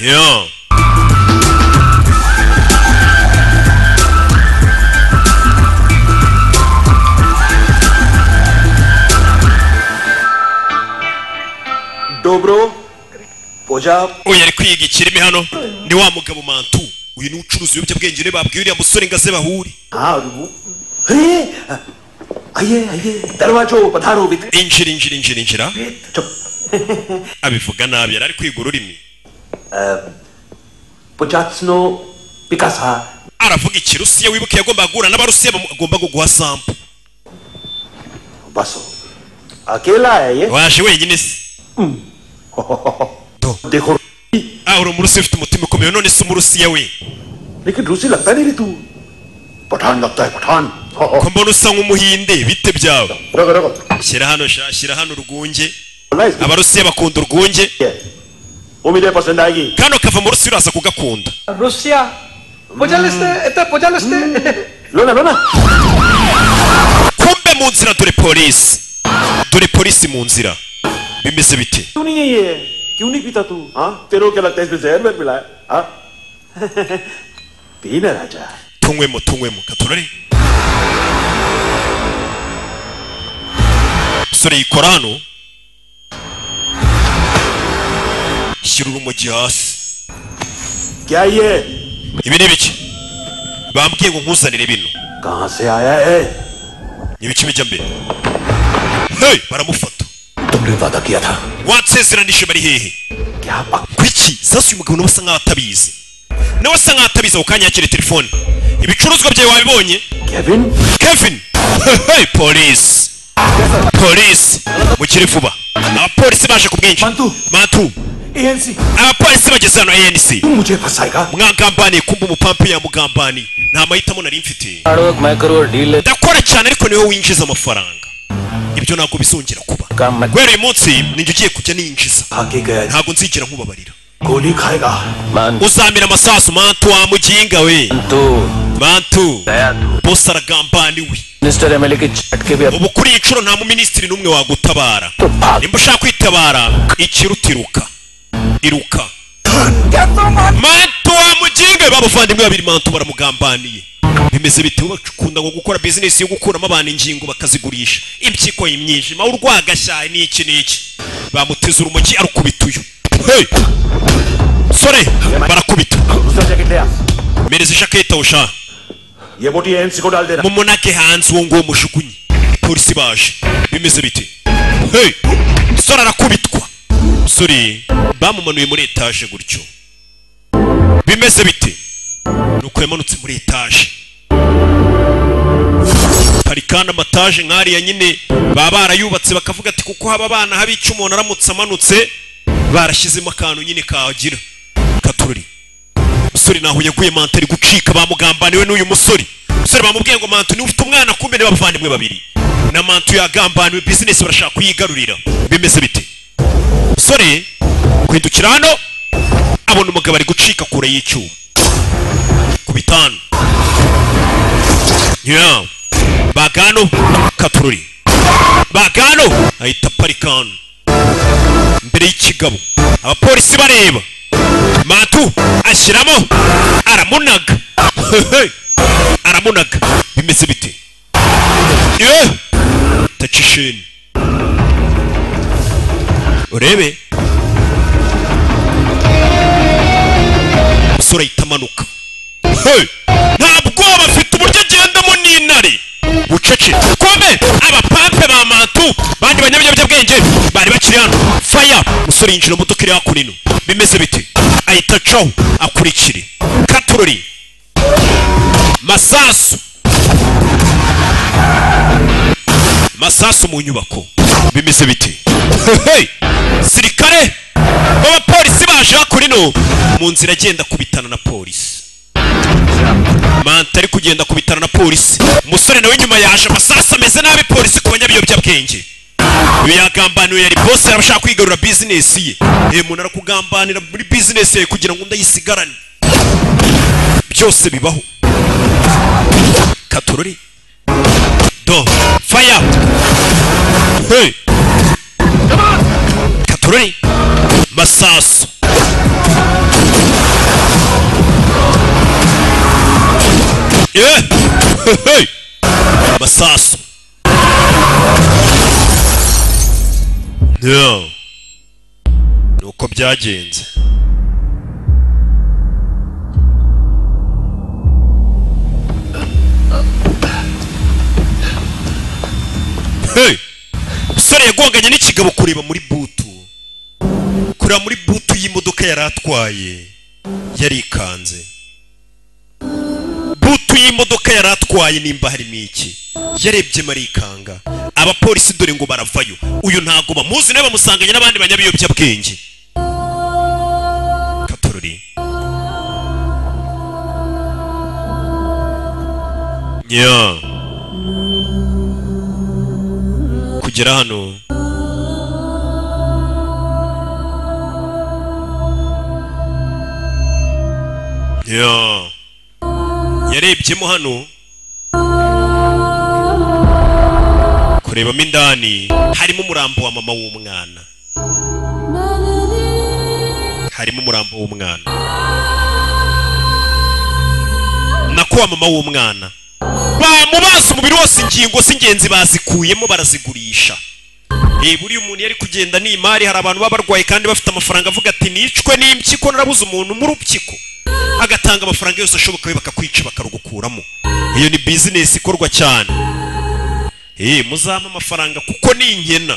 yeah. डोबरो पूजा uyu ari kwiga ikirimi hano ni wa mugabo mantu uyu ni ucuruza ibiyobyabwenge niwe babwiye uriya musore ngo aze bahure हाँ और वो अरे आइए आइए दरवाजो पधारो वित injira injira injira injira चुप abivuga nabi yari ari kwiga ururimi पुचात्सनो पिकासा aravuga ikirusiya wibuke yagomba guhura n'abarusiya bamu- agomba guguha sampo बसो अकेला है ये waje wenyine se देखो ah uri umurusiya ufite umutima ukomeye none se umurusiya we लेकिन रूसी लगता नहीं रे तू पठान लगता है Pathan ko mbona usa nk'umuhinde bite byawe रगो रगो shyira hano sha shyira hano urwunge nice abarusiya bakunda urwunge उम्मीद है पसंद आएगी kano kava mu rusiya uraza kugakunda Rusya. Pocalıstı, ete pocalıstı. लो ना लो ना kumbe mu nzira dore polisi dore polisi mu nzira bimeze bite क्यों नहीं है ये क्यों नहीं पीता तू हाँ तेरे को क्या लगता है इसमें जहर में मिला है हाँ पी ना राजा tunywemo tunywemo katurare musore yikora hano shyira urumogi hasi क्या ये ibi ni ibiki bambwiye ngo nkuzanire bino कहाँ से आया है ni ibiki bijya mbere hey, baramufata तुमने वादा किया था wansezeranije bari hehe क्या पक kuki sasa uyu mugabo nawe asa nkaho atabizi nawe asa nkaho atabizi ako kanya yakira telefone ibicuruzwa byawe wabibonye Kevin kevin hey, polisi polisi mukire vuba abapolisi baje ku bwinshi Mantu. mantu ANC abapolisi bageze hano anc तू मुझे फंसाएगा mwagambaniye kumba umupampe yamugambaniye nta mahitamo nari mfite आड़ोक मैं करो deal ndakora cyane ariko niwe winjiza amafaranga ibyo ntabwo bizongera kuba काम मत guhera uyu munsi ninjye ugiye kujya niyinjiza खा के गया है। ntabwo nzigera nkubabarira गोली खाएगा मान uzamira amasasu mantu wa muginga we तू mantu दया तू bose aragambaniwe मिनिस्टर एमएलए के चट के भी अब ubu kuri iyi nshuro nta muminisitiri n'umwe wagutabara तो भाग nimba ushaka kwitabara ikiruta iruka iruka mantu wa muginga babavandimwe babiri mantu baramugambaniye bimeze bite bakunda ngo gukora bizinesi yo gukuramo abantu ingingo bakazigurisha impyiko imyijima urwagashyaye n'iki n'iki bamuteze urumogi arukubita uyu hey! sore barakubita दूसरा jacket ले आ mereza ijaketi aho shaha ये बोटी एएनसी को डाल देना mumunake hanze uwo nguwo mushukunye polisi baje bimeze bite hey! sore arakubitwa sore bamumanuye muri etaje gutyo bimeze bite nuko yamanutse muri etaje hari kandi amataje nk'ariya nyine baba barayubatse bakavuga ati kuko haba abana haba icyo umuntu aramutse amanutse barashyizemo akantu nyine kagira katururi umusore naho yaguye manta ari gucika bamugambaniwe n'uyu musore umusore bamubwiye ngo mantu niwe ufite umwana kumbe ni bavandimwe babiri na mantu yagambaniwe bizinesi barashaka kuyigarurira bimeze bite umusore kwindukira hano abona umugabo ari gucika kure y'icyuma ku bitanu yeah. bagano katururi bagano ahita aparika hano mbere y'ikigabo abapolisi bareba matu ashyiramo aramunaga Hehe. aramunaga bimeze bite Ye! tacisheni urebe umusore ahita amanuka Hey! nta bwoba afite uburyo agendamo n'intare bucece kome abapampe ba mantu bandi banyabinyabwenge bari bakiri hano faya umusore yinjira mu modoka iri hakuno ino bimeze bite ahita acaho akurikire katurori masasu masasu mu nyubako bimeze bite Hey! sirikare b'abapolisi baje hakuno ino mu nzira agenda kubitana na polisi manta ari kugenda ku bitaro na polisi umusore nawe nyuma yaje amasasu ameze nabi polisi ku banyabiyobyabwenge yagambaniwe yari bose arashaka kwigarura bizinesi ye uyu muntu arakugambanira muri bizinesi yawe kugira ngo ndayisigarane byose bibaho katorori do faya hey. katorori masasu Eh! Hey! amasasu Yeah. ni uko byagenze Hey! umusore yagonganye n'ikigabo kureba muri butu kureba muri butu y'imodoka yari atwaye yarikanze butu y'imodoka yari atwaye nimba harimo iki yarebye marikanga abapolisi dore ngo baravayo uyu ntago bamuzi nawe bamusanganye n'abandi banyabiyobyabwenge katorori ya kugera hano ya yarebyemo hano kurebamo indani harimo umurambo wa mama w'umwana harimo umurambo w'umwana nako wa mama w'umwana bamubaza umubiri wose ingingo z'ingenzi bazikuyemo barazigurisha Eh, buriya umuntu yari kugenda n'imari hari abantu baba barwaye kandi bafite amafaranga avuga ati nicwe n'impyiko narabuze umuntu mu rupyiko agatanga amafaranga yose ashoboka we bakakwica bakarugukuramo iyo ni bizinesi ikorwa cyane Eh, muzampa amafaranga kuko ni inkena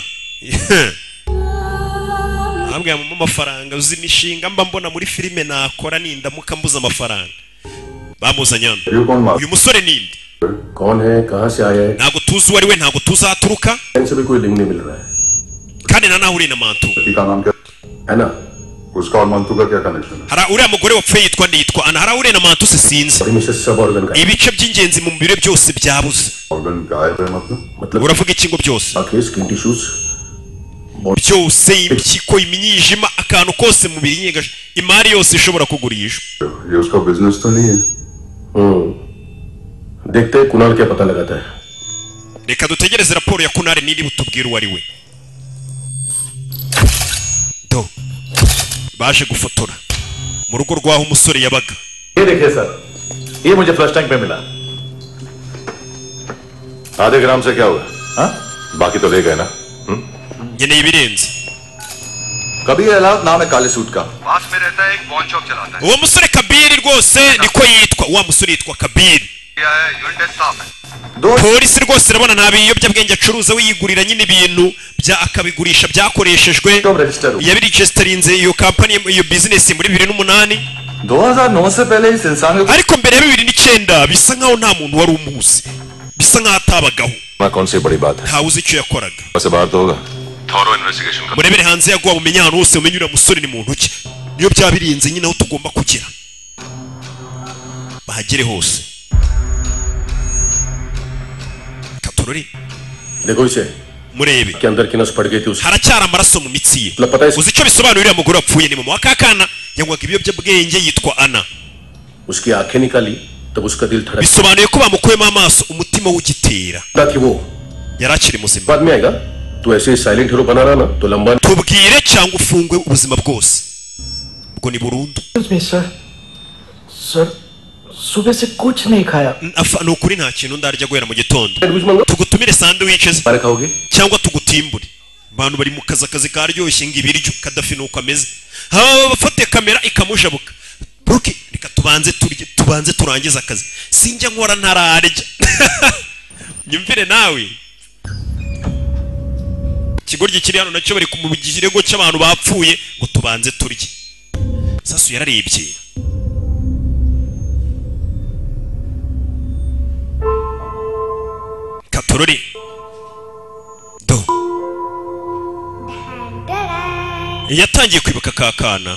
ntabwo yamuha amafaranga uzi imishinga mba mbona muri filime nakora nindamuka mbuze amafaranga bamuzanye hano uyu musore ni inde कौन है कहाँ से आया है ntabwo tuzi uwo ari we ntabwo tuzi aho aturuka bank से भी कोई लिंक नहीं मिल रहा है kandi na nawe uri na mantu लड़की का नाम क्या है ना उसका और मंतु का क्या कनेक्शन है hari uriya mugore wapfuye yitwa nde yitwa ana hari uriya na mantu se sinzi ibice by'ingenzi mu mubiri we byose byabuze organ गायब है मतलब uravuga ikingo byose byose impyiko imyijima akantu kose mu mubiri nyega imari yose ishobora kugurishwa ये उसका बिजनेस तो नहीं है देखते हैं कुणाल क्या पता लगाता है reka dutegereze raporo ya kunari niri butubwire uwo ari we do baje gufotora mu rugo rw'aho umusore yabaga ये देखिए सर ये मुझे फ्लश टैंक में मिला आधे ग्राम से क्या हुआ हाँ? बाकी तो ले गए ना nkeneye ibirenze कभी अलाव नाम है काले सूट का पास में रहता है एक बॉन शॉप चलाता है uwo musore kabiri rwose niko yitwa wa musore yitwa kabiri क्या है यूनिट स्टाफ है polisi rwose urabona nta biyobyabwenge acuruza we yigurira nyine ibintu bya akabigurisha byakoreshejwe yabiregisitarinze iyo kampani iyo bizinesi muri bibiri n'umunani 2009 से पहले इस इंसान को ariko mbere ya bibiri n'icyenda bisa nk'aho nta muntu wari umuzi bisa nk'aho atabagaho ना कौन सी बड़ी बात है ntawe uzi icyo yakoraga से बाहर तो होगा थॉरो इन्वेस्टिगेशन का murebere hanze yaguha mumenye ahantu hose mumenye uriya musore ni muntu ki niyo byabirinze nyine aho tugomba kugera bahagere hose katorore देखो इसे murebe के अंदर की नस पड़ गई थी उस haracyari amaraso mu mitsi ye lapata इस, uzi icyo bisobanura uriya mugore wapfuye ni mama w'akakana yanywaga ibiyobyabwenge yitwa ana उसकी आंखें निकाली तब उसका दिल धड़क bisobanuye ko bamukuyemo amaso umutima w'ugitera रहा कि वो yari akiri muzima बाद में आएगा तो ऐसे साइलेंट हीरो बना रहा ना तो लंबा tubwire cyangwa ufungwe ubuzima bwose ubwo ni burundu में सर सर सुबह से कुछ नहीं खाया Afa- ni ukuri nta kintu ndarya guhera mu gitondo sandwich मंगा tugutumire sandwiches बारे खाओगे cyangwa tugutimbure abantu bari mu kazi akazi karyoshye ngo ibiryo kadafi nuko ameze haba abafate kamera ikamujabuka buki reka tubanze turye tubanze turangize akazi sinjya nkora ntararya nyumvire nawe ikigoryi kiri hano nacyo bari mu kirego cy'abantu bapfuye ngo tubanze turye sasu yararebye katorore do yatangiye kwibuka ka kana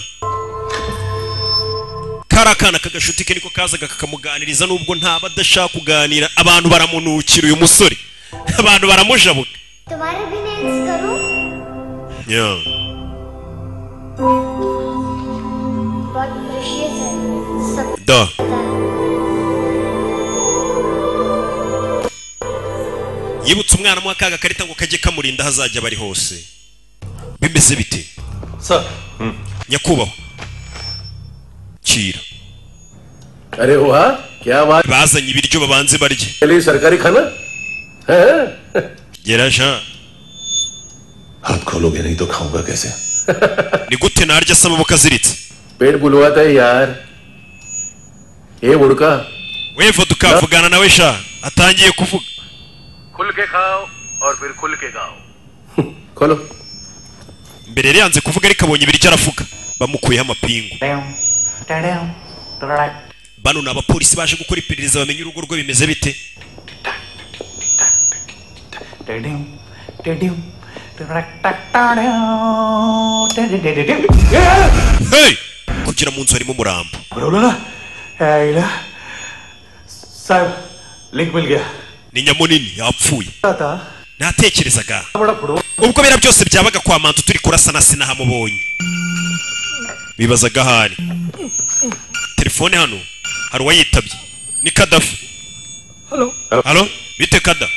kari akana kagashuti ke niko kazaga kakamuganiriza nubwo ntaba adashaka kuganira abantu baramunukira uyu musore abantu baramujabuka तुम्हारे भी नेल्स करूं Yeah. बहुत प्रेशियस है सब da yibutse umwana amuha ka gakarita ngo kajye kamurinda aho azajya bari hose bimeze bite sir nyakubahwa kira अरे वाह क्या बात bazanye ibiryo babanze barye के लिए सरकारी खाना है geraja हाथ खोलोगे नहीं तो खाऊंगा कैसे ni gute narya asa amaboko aziritse पेट बुलवाता है यार ए उड़का wevo tukavugana nawe sha atangiye kuvuga खुल के खाओ और फिर खुल के गाओ खोलो mbere yari yanze kuvuga ariko abonye ibiryo aravuga bamukuyeho amapingu bano ni abapolisi baje gukora iperereza bamenye urugo rwe bimeze bite hey! kugera mu nzu harimo umurambo बोलो ना साहब लिंक मिल गया ni nyamunini yapfuye tata ntatekerezaga ubwo bera byose byabaga kwa mantu turi kurasana sinahamubonye bibazaga aho ari telefone hano hari uwayitabye ni kadafi halo halo bite kada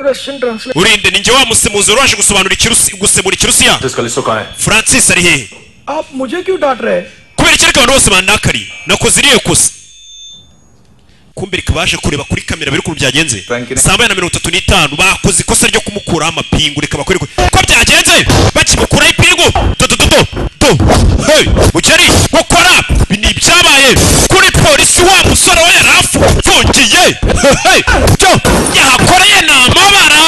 russian translate urinde ninjye wa musemuzi wari waje gusobanura ikirusi gusemura ikirusiya francis ari hehe आप मुझे क्यों डांट रहे हैं kubera icyereka abantu bose bandakariye nakoze iriya kosa kumbereka baje kureba kuri kamera biri ukuntu byagenze saa moya na mirongo itatu n'itanu bakoze ikosa ryo kumukuraho amapingu reka bakwereke uko byagenze bakimukuraho ipingu do do do do do hey mukeri gukora ibi ni ibyabaye kuri polisi wa musore we yari afungiye Hey, hey byo yahakoreye ni amabara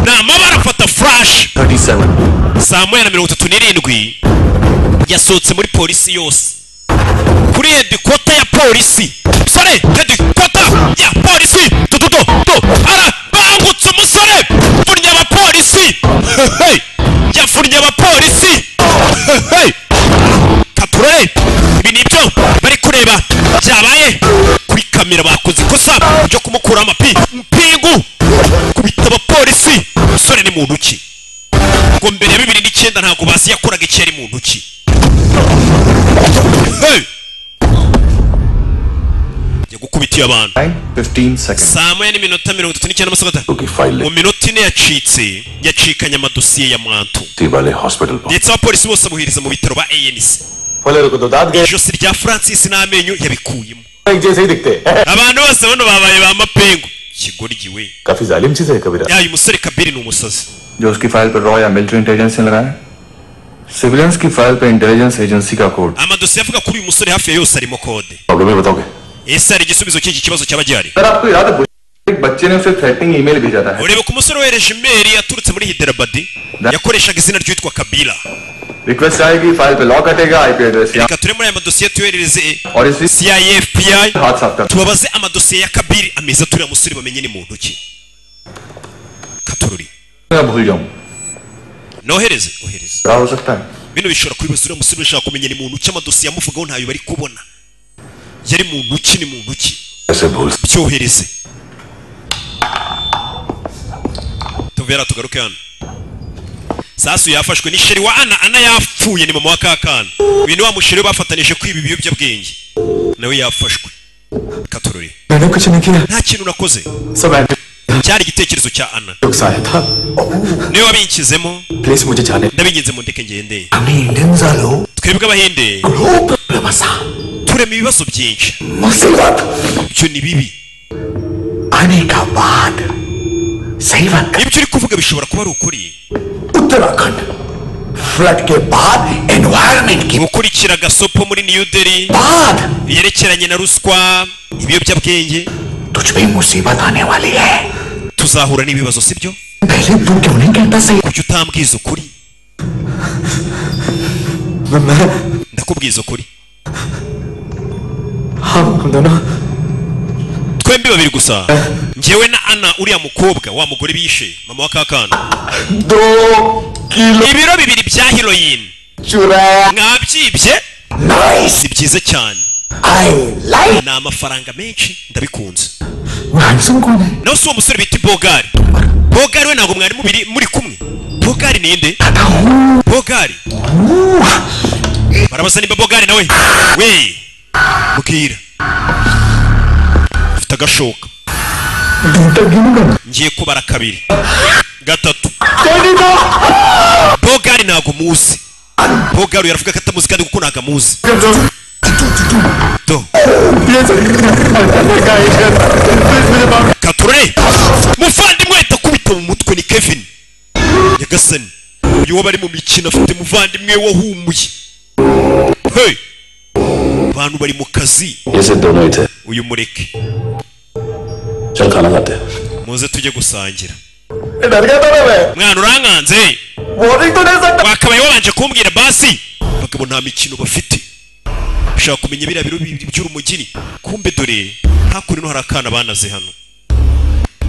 ni amabara afata furashi saa moya na mirongo itatu n'irindwi yasohotse muri polisi yose kuri hedikota ya polisi sore hedikota ya polisi tututo to ara bangutse umusore funnye abapolisi Hey, yafunnye abapolisi Hey, katurore ibi ni ibyo bari kureba byabaye kuri kamera bakoze ikosa ryo kumukuraho amapi mpingu kubita abapolisi umusore ni muntu ki ngo mbere ya bibiri n'icyenda ntabwo basi yakoraga icyo yari muntu ki Hey! yagukubitiye abantu saa moya n'iminota mirongo itatu n'icyenda amasaha atanu mu minota ine yacitse yacikanye amadosiye ya mantu ndetse abapolisi bose amuhiriza mu bitaro ba anc ijosi rya francis n'amenyo yabikuyemo abantu bose bano babaye ba mapengu kigoryi we yayo umusore kabiri ni umusazi जो उसकी फाइल पर रॉ या military intelligence ने लगाया सिविलियंस की file पर intelligence agency का code amadosiye avuga kuri uyu musore hafi ya yose arimo kode problem ही बताओगे ese hari igisubizo cy'iki kibazo cyaba gihari sir आपको याद है एक बच्चे ने उसे थ्रेटनिंग ईमेल भेजा था ureba ko umusore wohereje imeri yaturutse muri hiderabadi yakoreshaga izina ry'uwitwa kabila request आएगी फाइल पे लॉक हटेगा आईपी एड्रेस या reka ture muri aya madosiye tuyoherereze और इसी CIA FBI हाथ साफ कर tubabaze amadosiye ya kabiri ameza aturiye musore bamenye ni muntu ki katururi मैं भूल जाऊं nohereze ohereze क्या हो सकता है bino bishobora kubibaza uriya musore urashaka kumenya ni muntu ki amadosiye amuvugaho ntayo bari kubona yari muntu ki ni muntu ki कैसे भूल सकते byohereze tuvera tugaruke hano sasu yafashwe ni sheri wa ana ana yapfuye ni mama wa kakana uyu ni wa musheri we bafatanije kwiba ibiyobyabwenge nawe yafashwe katurore मैंने कुछ नहीं किया nta kintu nakoze सब ऐसे cyari igitekerezo cya ana आया था niwe wabinshyizemo please मुझे जाने ndabinginze mu ndeke ngende हमें इंडियन सालो twebwe abahinde ग्लोब बसा turema ibibazo byinshi मुसीबत ibyo ni bibi आने का बाद सही बात ibyo uri kuvuga bishobora kuba ari ukuri Uttarakhand flood के बाद एनवायरमेंट के gukurikira gasopo muri new delhi बाद yerekeranye na ruswa ibiyobyabwenge तुझ पे मुसीबत आने वाली है tuzahura n'ibibazo sibyo पहले तू क्यों नहीं कहता सही kuki utambwiza ukuri मैं ndakubwiza ukuri हम हम दोनों twembi babiri gusa ngewe na ana uriya mukobwa wa mugore bishe mama wa kakana दो kilo ibiro bibiri bya heroin चुराया mwabyibye nice si byiza cyane I like ni amafaranga menshi ndabikunze handsome कौन है nawe si uwo musore bita bogari bogari we ntabwo mwari mubiri muri kumwe bogari ninde bogari barabaza nimba bogari nawe we mbwira ufite agashoka दूध गिनगा ngiye kubara kabiri gatatu तेरी तो bogari ntabwo muzi bogari yaravuga ko atamuzi kandi kuko ntabwo amuzi do katurore muvandimwe ahita akubita mu mutwe ni kevin nyagasani uyu wo bari mu mikino afite muvandimwe wahumuye hey abantu bari mu kazi ये सिर्फ दोनों ही थे uyu mureke चल खाना खाते हैं muze tujye gusangira डर गया था ना मैं mwana urankanze बोरिंग तो नहीं सकता wakabaye wabanje kumbwira basi bagabo nta mikino bafite ushaka kumenya biriya biro bibiri by'urumugini kumbe dore hakurino hari akana banaze hano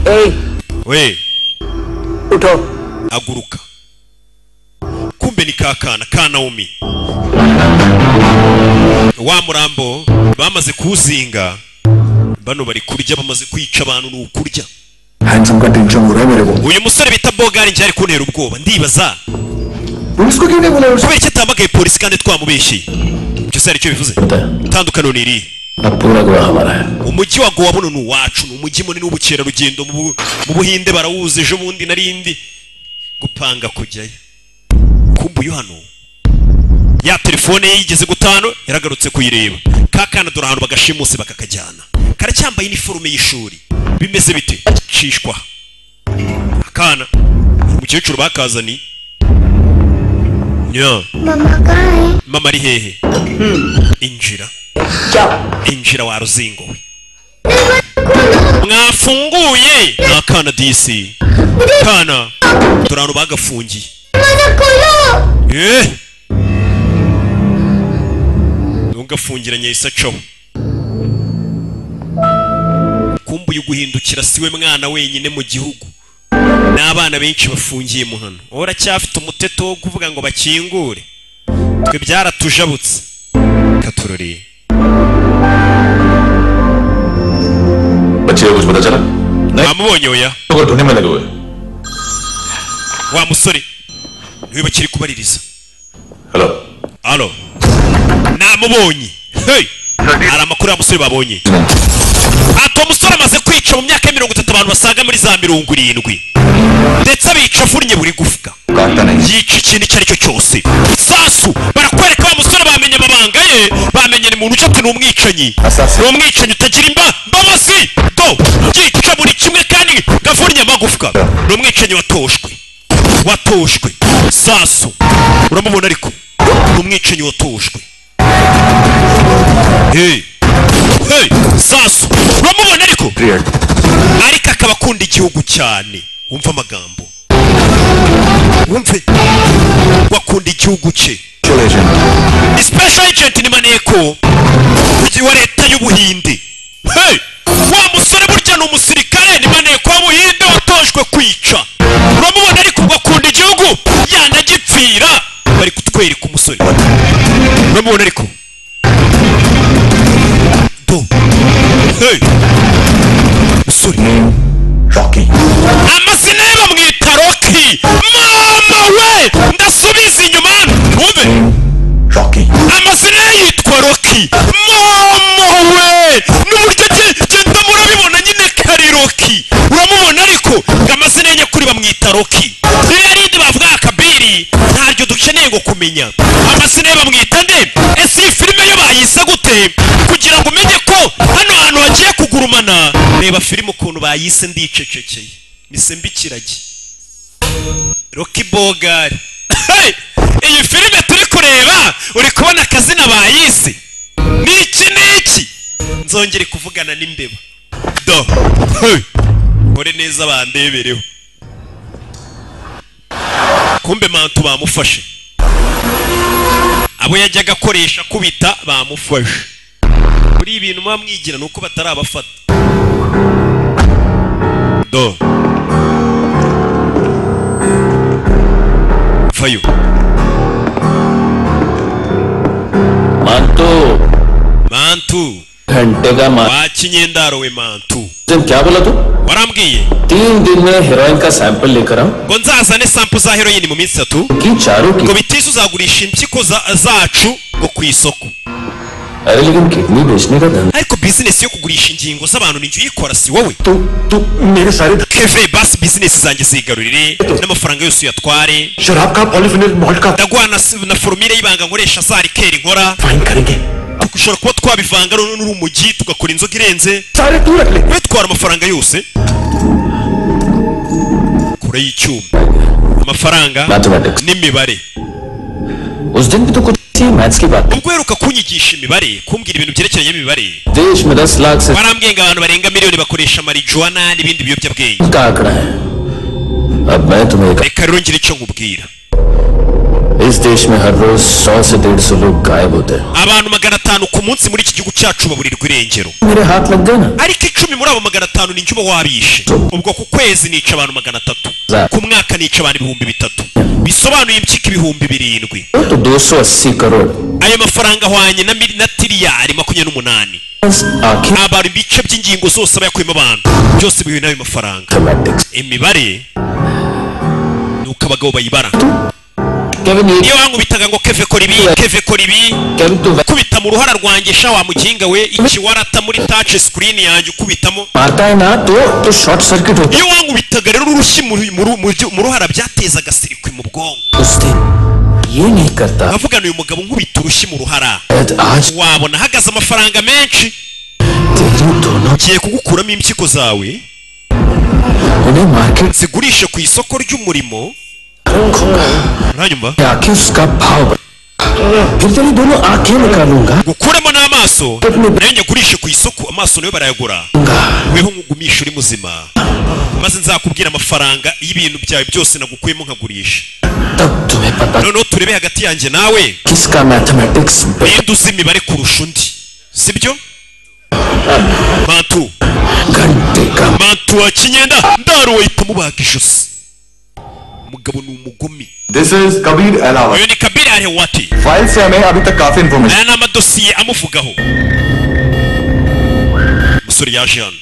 ए we उठो aguruka kumbe ni ka kana ka nawomi wa murambo bamaze kuwuzinga bano bari kurya bamaze kwica abantu ni ukurya handsome का tension हो रहा है मेरे को uyu musore bita bogaringi ari kuntera ubwoba ndibaza police को क्यों नहीं बुलाया kubera icyo atamagaye polisi kandi twamubeshyeye ibyo se hari icyo bivuze itandukaniro ni irihe पूरा गुड़ा हमारा है umujyi wa gowa buno ni uwacu ni umujyi munini w'ubukerarugendo mu Bu- mu buhinde barawuzi ejo bundi narindi gupanga kujyayo kumbuye hano ya telefone ye yigeze gutanu yaragarutse kuyireba ka kana dore ahantu bagashimuse bakakajyana karacyambaye iniforume y'ishuri bimeze bite cishwa akana umukecuru bakazaniye nya mama kahe mama ari hehe injira injira wa ruzingo we mwafunguye ni akana disi kana turi ahantu bagafungiye Eh! ntugafungiranye isa coho kumbuye uguhindukira siwe mwana wenyine mu gihugu n'abana benshi bafungiye mu hano wowe uracyafite umuteto wo kuvuga ngo bakingure twe byaratujabutse katuroreye बच्चे को कुछ पता चला mwamubonye oya लोग ढूंढने में लगे हुए wa musore niwe bakiri kubaririza halo namubonye hey! hari amakuru ya musore babonye ati uwo musore amaze kwica mu myaka ya mirongo itatu abantu basaga muri za mirongo irindwi ndetse abica avunnye buri gufwa yica ikintu icyo ari cyo cyose sasu barakwereka wa musore bamenye amabanga ye bamenye ni muntu ucati ni umwicanyi ni umwicanyi utagira imba mbabazi do yica buri kimwe kandi gavunnye amagufwa ni umwicanyi watoshwe watoshwe sasu uramubona ariko ni umwicanyi watoshwe hey. hey. sasu uramubona ariko ariko akaba akunda igihugu cyane wumva amagambo wumve wakunda igihugu cye special agent ni maneko mugi wa leta y'ubuhinde hey! wa musore burya ni umusirikare ni maneko w'ubuhinde watojwe kwica uramubona ariko ubwo akunda igihugu yanagipfira bari kutwereka umusore uramubona ariko do hey! musore amazina ye bamwita roki mama we ndasubiza inyuma wumve amazina ye yitwa roki mama we n'uburyo ge- genda murabibona nyine kari roki uramubona ariko ngo amazina ye nyakuri bamwita roki iyo yarindi bavuga akabiri ntaryo dukeneye ngo kumenya amazina ye bamwita nde ese iyi filime yo bayise gute kugira ngo umenye ko hano hantu hagiye kugurumana reba filime ukuntu bayise ndicecekeye misembe ikiragi roki bogari Hey! iyi filime turi kureba uri kubona akazina bayise ni iki ni iki nzongere kuvugana n'imbeba do Hey! kore neza bandebereho kumbe mantu bamufashe abo yajyaga akoresha kubita bamufashe kuri ibintu muba mwigira ni uko batarabafata do vayo मानतो mantu घंटे का मान wakinyendaro we mantu तुम क्या बोला तू warambwiye तीन दिन में हेरोइन का सैंपल लेकर आऊं ngo nzazane sampu za heroyini mu minsi itatu ngo bitise uzagurisha impyiko za- zacu ngo ku isoko अरे लेकिन किडनी बेचने का धंधा ariko bizinesi yo kugurisha ingingo z'abantu ni jya uyikora si wowe keve basi bizinesi zanjye zigarurire n'amafaranga yose uyatware शराब का polyphenol malt का ndaguha na s- na forumire y'ibanga nkoresha za rikeri nkora dushobora kuba twabivanga noneho n'urumugi tugakora inzoga irenze we twara amafaranga yose kure y'icyuma amafaranga n'imibare उस दिन भी तो कुछ थी मैथ्स की बात ubwo uheruka kunyigisha imibare kumbwira ibintu byerekeranye n'imibare देश में दस लाख से warambwiye ngo abantu barenga miliyoni bakoresha marijuwana n'ibindi biyobyabwenge का आंकड़ा है अब मैं तुम्हें एक, reka rero ngire icyo nkubwira इस देश में हर रोज सौ से डेढ़ सौ लोग गायब होते हैं abantu magana atanu ku munsi muri iki gihugu cyacu baburirwa irengero मेरे हाथ लग गए ना ariko icumi muri abo magana atanu ni injuba wabishe ubwo ku kwezi nica abantu magana atatu ku mwaka nica abantu ibihumbi bitatu bisobanuye impyiko ibihumbi birindwi तो दो सौ अस्सी crore ayo mafaranga ahwanye na mil- na tiriyari makumyabiri n'umunani abantu ibice by'ingingo zose aba yakuyemo abantu byose bihuye n'ayo mafaranga imibare ni uko abagabo bayibara niyo wankubitaga ngo keve kora ibi keve kora ibi kubita mu ruhara rwanjye sha wa mukinga we iki warata muri touch screen yanjye ukubitamo मारता है ना तो तो short circuit होता iyo wankubitaga rero urushyi mu ru- mu ru- mu ryu- mu ruhara byatezaga sirikwi mu bwonko है। उस दिन ये नहीं करता nkavugana uyu mugabo nkubita urushyi mu ruhara आज wabona ahagaze amafaranga menshi ngiye kugukuramo impyiko zawe zigurishe ku isoko ry'umurimo uranyumva आंखें उसका भाव बढ़- फिर तेरी दोनों आंखें निकालूंगा gukuramo n'amaso nayo nyagurishe ku isoko amaso nayo barayagura weho nkugumisha uri muzima maze nzakubwira amafaranga y'ibintu byawe byose nagukuyemo nkagurisha noneho turebe hagati yanjye nawe किसका mathematics ninde uzi imibare kurusha undi sibyo mantu mantu wa kinyenda ndaro wahita mubaga ijosi umugabo ni umugome this is Kabir अलावा uyu ni kabiri arewati file से हमें अभी तक काफी information aya ni amadosiye amuvugaho umusore yaje hano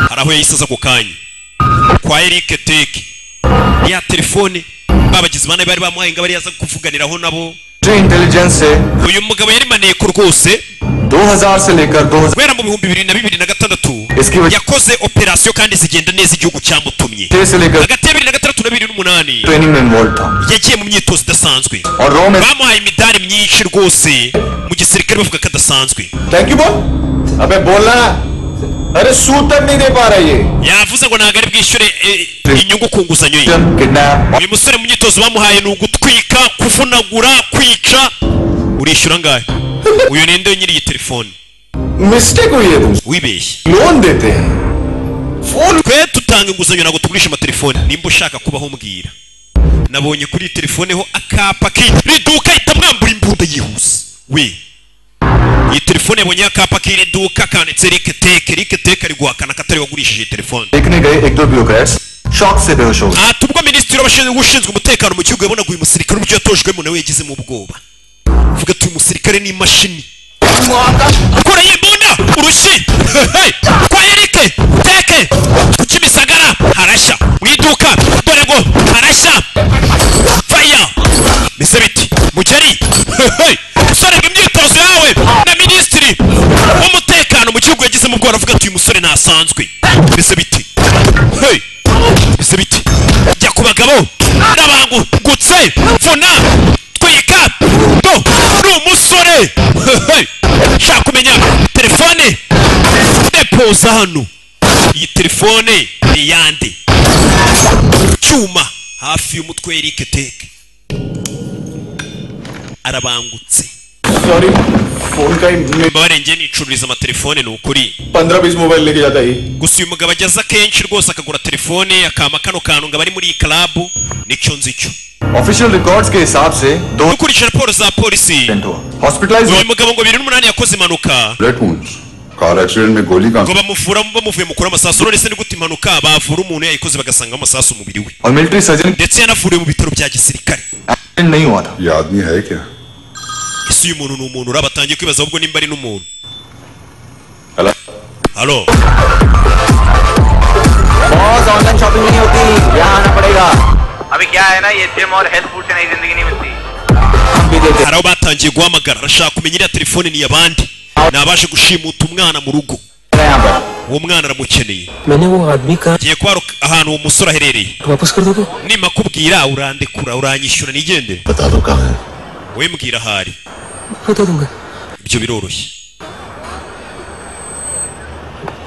hari aho yahise aza ako kanya kwa erike teke ya telefone babagizi bane bari bamuhaye ngo bari yaza kuvuganiraho nabo intelligence से uyu mugabo yari maneko rwose 2000 से लेकर 2000 kubera mu bihumbi bibiri na bibiri na gatandatu yakoze operasiyo kandi zigenda neza igihugu cyamutumye से लेकर hagati ya bibiri na gatandatu na bibiri n'umunani training में involve था yagiye mu myitozo idasanzwe और रॉ में bamuhaye imidari myinshi rwose mu gisirikare bavuga ko adasanzwe thank you बोल अबे बोलना अरे सूतक नहीं दे पा रहा ये yavuze ngo ntabwo ari bwishyure eh, inyungu ku nguzanyo ye kidnap uyu musore mu myitozo bamuhaye ni ugutwika kuvunagura kwica urishyura angahe uyu ni nde nyiri iyi telefone mistake हुई है तुमसे wibeshye लोन देते हैं twe tutanga inguzanyo ntabwo tugurisha amatelefone nimba ushaka kubaho mbwira nabonye kuri iyi telefone ho akapa k'iri duka ahita mwambura imbunda yihuse we iyi telefone yabonyeho akapa k'iri duka kanditse rike teke rike teke ari guhakana ko atari we wagurishije iyi telefone देखने गए एक दो bureaucrats shock से बेहोश हो गए ati ubwo minisitiri w'abashinzwe ushinzwe umutekano mu gihugu yabonaga uyu musirikare uburyo yatojwemo nawe yagizemo ubwoba avuga ati uyu musirikare ni imashini kora y'imbunda urushyi Hey! kwa erike teke ku kimisagara harashya mu iduka dore ngo harashya faya mbese biti mugeri Hey! musore ngo imyitozo yawe na minisitiri w'umutekano mu gihugu yagizemo ubwoba avuga ati uyu musore ntasanzwe mbese biti Hey! mbese biti jya ku bagabo n'abangutse mvuna twika do ni umusore Hey! nshaka kumenya telefone depoza hano iyi telefone ni iyande cyuma hafi y'umutwe erike teke arabangutse sorry phone का mbabare njye nicururiza amatelefone ni ukuri पंद्रह बीस मोबाइल लेके जाता है ये gusa uyu mugabo ageza kenshi rwose akagura telefone akama kano kantu ngo abari muri iyi karabu nicyo nzi cyo official records के हिसाब से दो dukurikije raporo za polisi hospitalize uyu mugabo ngo bibiri n'umunani yakoze impanuka bullet wounds car accident में गोली का ngo bamuvura bamuvuye mukura amasasu none se ni gute impanuka bavura umuntu yayikoze bagasanga amasasu umubiri we और military surgeon ndetse yanavuriwe mu bitaro bya gisirikare accident नहीं हुआ था ये आदमी है क्या ese uyu muntu ni umuntu uraba atangiye kwibaza ahubwo nimba ari n'umuntu Hello? halo बहुत online shopping नहीं होती यहाँ आना पड़ेगा अभी क्या है ना ये जिम और हेल्थ फूड से नई जिंदगी नहीं मिलती hari aho batangiye guhamagara arashaka kumenya iriya telefone ni iy'abandi ni abaje gushimuta umwana mu rugo uwo mwana aramukeneye मैंने वो आदमी का ngiye kuba hari ahantu uwo musore aherereye वापस कर दोगे nimakubwira urandekura uranyishyura nigendere बता दो कहाँ है wowe mbwira ahari बता दूंगा ibyo biroroshye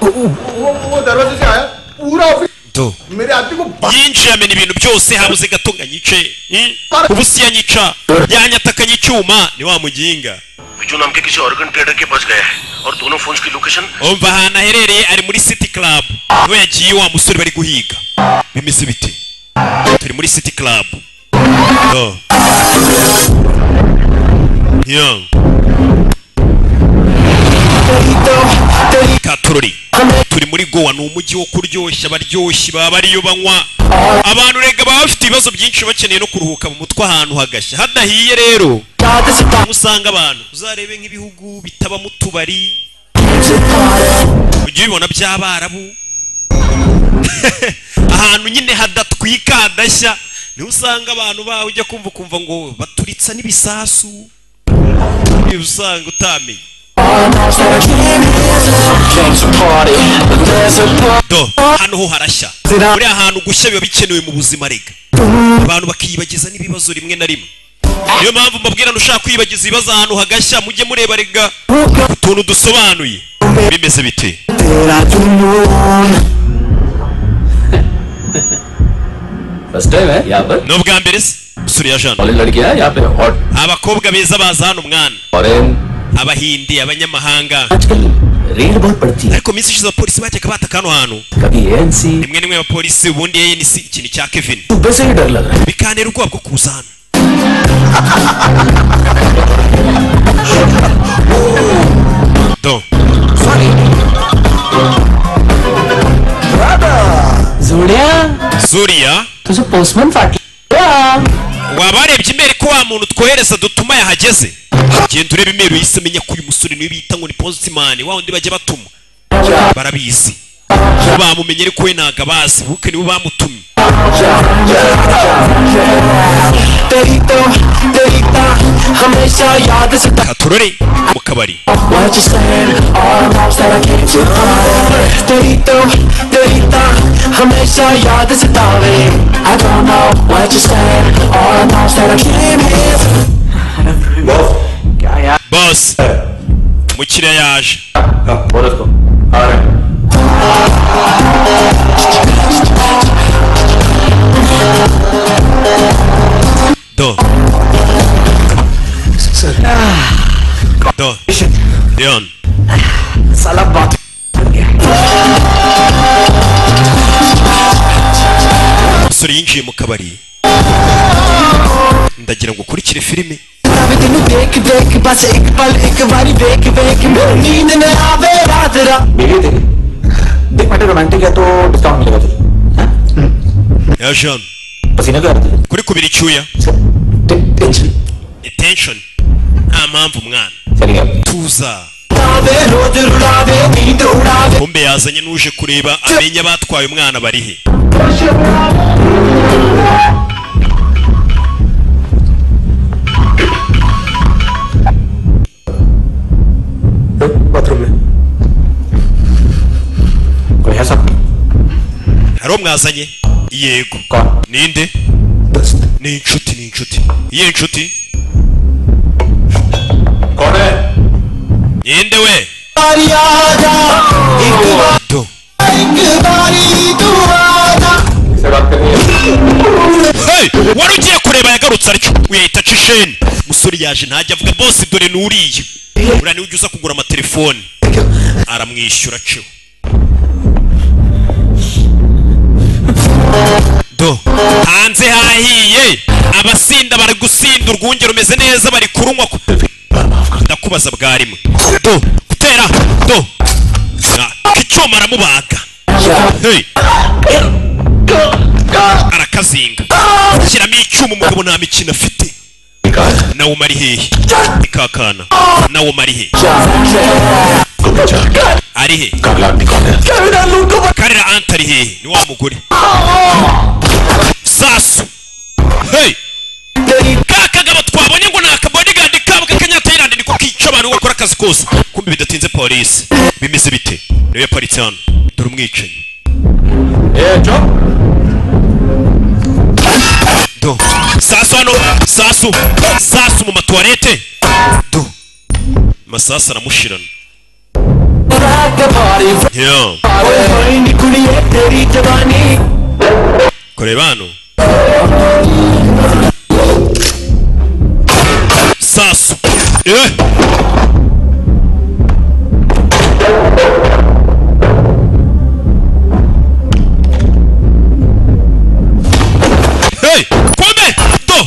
वो वो दरवाजे से आया पूरा ऑफिस do मेरे आदमी को yinjiye amena ibintu byose habuze gato ngo anyice eh? ubusi yanyica yanyatakanye icyuma ni wa muginga Biju नाम के किसी ऑर्गन ट्रेडर के पास गया है और दोनों फोन की location umva ahantu aherereye ari muri city club niho yagiye wa musore bari guhiga bimeze bite turi muri city club do young. katorori turi muri gowa ni umujyi wo kuryoshya abaryoshyi baba bariyo banywa abantu rega baba bafite ibibazo byinshi bakeneye no kuruhuka mu mutwe ahantu hagashya hadahiye rero usanga abantu uzarebe nk'ibihugu bitabamo utubari ujye ubibona by'abarabu ahantu nyine hadatwika hadashya niho usanga abantu bawe ujya kumva ukumva ngo baturitsa n'ibisasu ibi usanga utamenye do hano ho harashya buriya ahantu gushya biba bikenewe mu buzima rega abantu bakiyibagiza n'ibibazo rimwe na rimwe niyo mpamvu mbabwira ntushaka kwiyibagiza ibibazo ahantu hagashya mujye mureba rega utuntu dusobanuye bimeze bite first time है यहाँ पर ni ubwa mbere se usura ya jana college लड़कियां हैं यहाँ पे और abakobwa beza baza hano mwana foreign abahindi abanyamahanga रेल बहुत पड़ती है ariko minsi ishize abapolisi bajyaga bataka hano hantu कभी ANC rimwe rimwe abapolisi ubundi ANC ikintu cya Kevin सुबह से ही डर लग रहा bikantera ubwoba bwo kuza hano do है जुड़िया zuriya तुझे पोस्टमैन फाटी wabarebye imbere ko wa muntu twohereza dutuma yahageze genda urebe imeri uhise amenya ko uyu musore niwe bita ngo ni postman wa wundi bajya batuma barabizi bo bamumenye ariko we ntago abazi buke nibo bamutumye katorore mu kabari हमेशा याद सतावे I don't know what you said All I know is that I came here bose umukiriya yaje do do leon साला बात umusore yinjiye mu kabari ndagira ngo ukurikire filime ਆਵੇ ਤੈਨੂੰ ਦੇਖ ਦੇਖ ਬਸ ਇੱਕ ਪਲ ਇੱਕ ਵਾਰੀ ਵੇਖ ਵੇਖ ਮੈਨੂੰ ਨੀਂਦ ਨਾ ਆਵੇ ਰਾਤ ਰਾਤ मिली तेरी देख बेटा रोमांटिक है तो डिस्काउंट मिलेगा तुझे ya jean पसीना क्यों आ रहा है kuri kubira icyuya तुझे? Tension attention nta mpamvu mwana चलिए अब tuza ਆਵੇ ਰੋਜ਼ ਰੁਲਾਵੇ ਨੀਂਦ ਉਡਾਵੇ kumbe yazanye n'uje kureba amenya abatwaye umwana bari he bathroom में कोई है सब hari uwo mwazanye yego कौन ninde दोस्त ni inshuti ni inshuti iye nshuti कौन है ninde we ਵਾਰੀ ਆ ਜਾ ਇੱਕ ਵਾਰ do ਇੱਕ ਵਾਰੀ ਤੂੰ ਆ ਜਾ किससे बात करनी है Hey, wari ugiye kureba yagarutse aricyo uyahita aca isheni musore yaje ntajya avuga bose dore n'uriya buriya niwe ujya uza kugura amatelefone aramwishyura aciwe do hanze hahiye abasinda bari gusinda urwunge rumeze neza bari kurunywa ku- ndakubaza bwa rimwe do gutera do Na- k'icyuma aramubaga Hey. arakazinga shyiramo icyuma umugabo nta mikino afite nawe umara hehe ikakana nawe umara he ari he karira anta ari hehe ni wa mugore sasu hey ka kagabo twabonye ngo ni akabodigadi kabo k'akanyatayirandi niko kica abantu bakora akazi kose kumbi bidatinze polisi bimeze bite niwe yaparitse hano dore umwicanyi ए चुप do sasu hano sasu sasu mu matuwarete do masasu aramushirana yo koreba hano sasu eh Hey! Kwame! Do!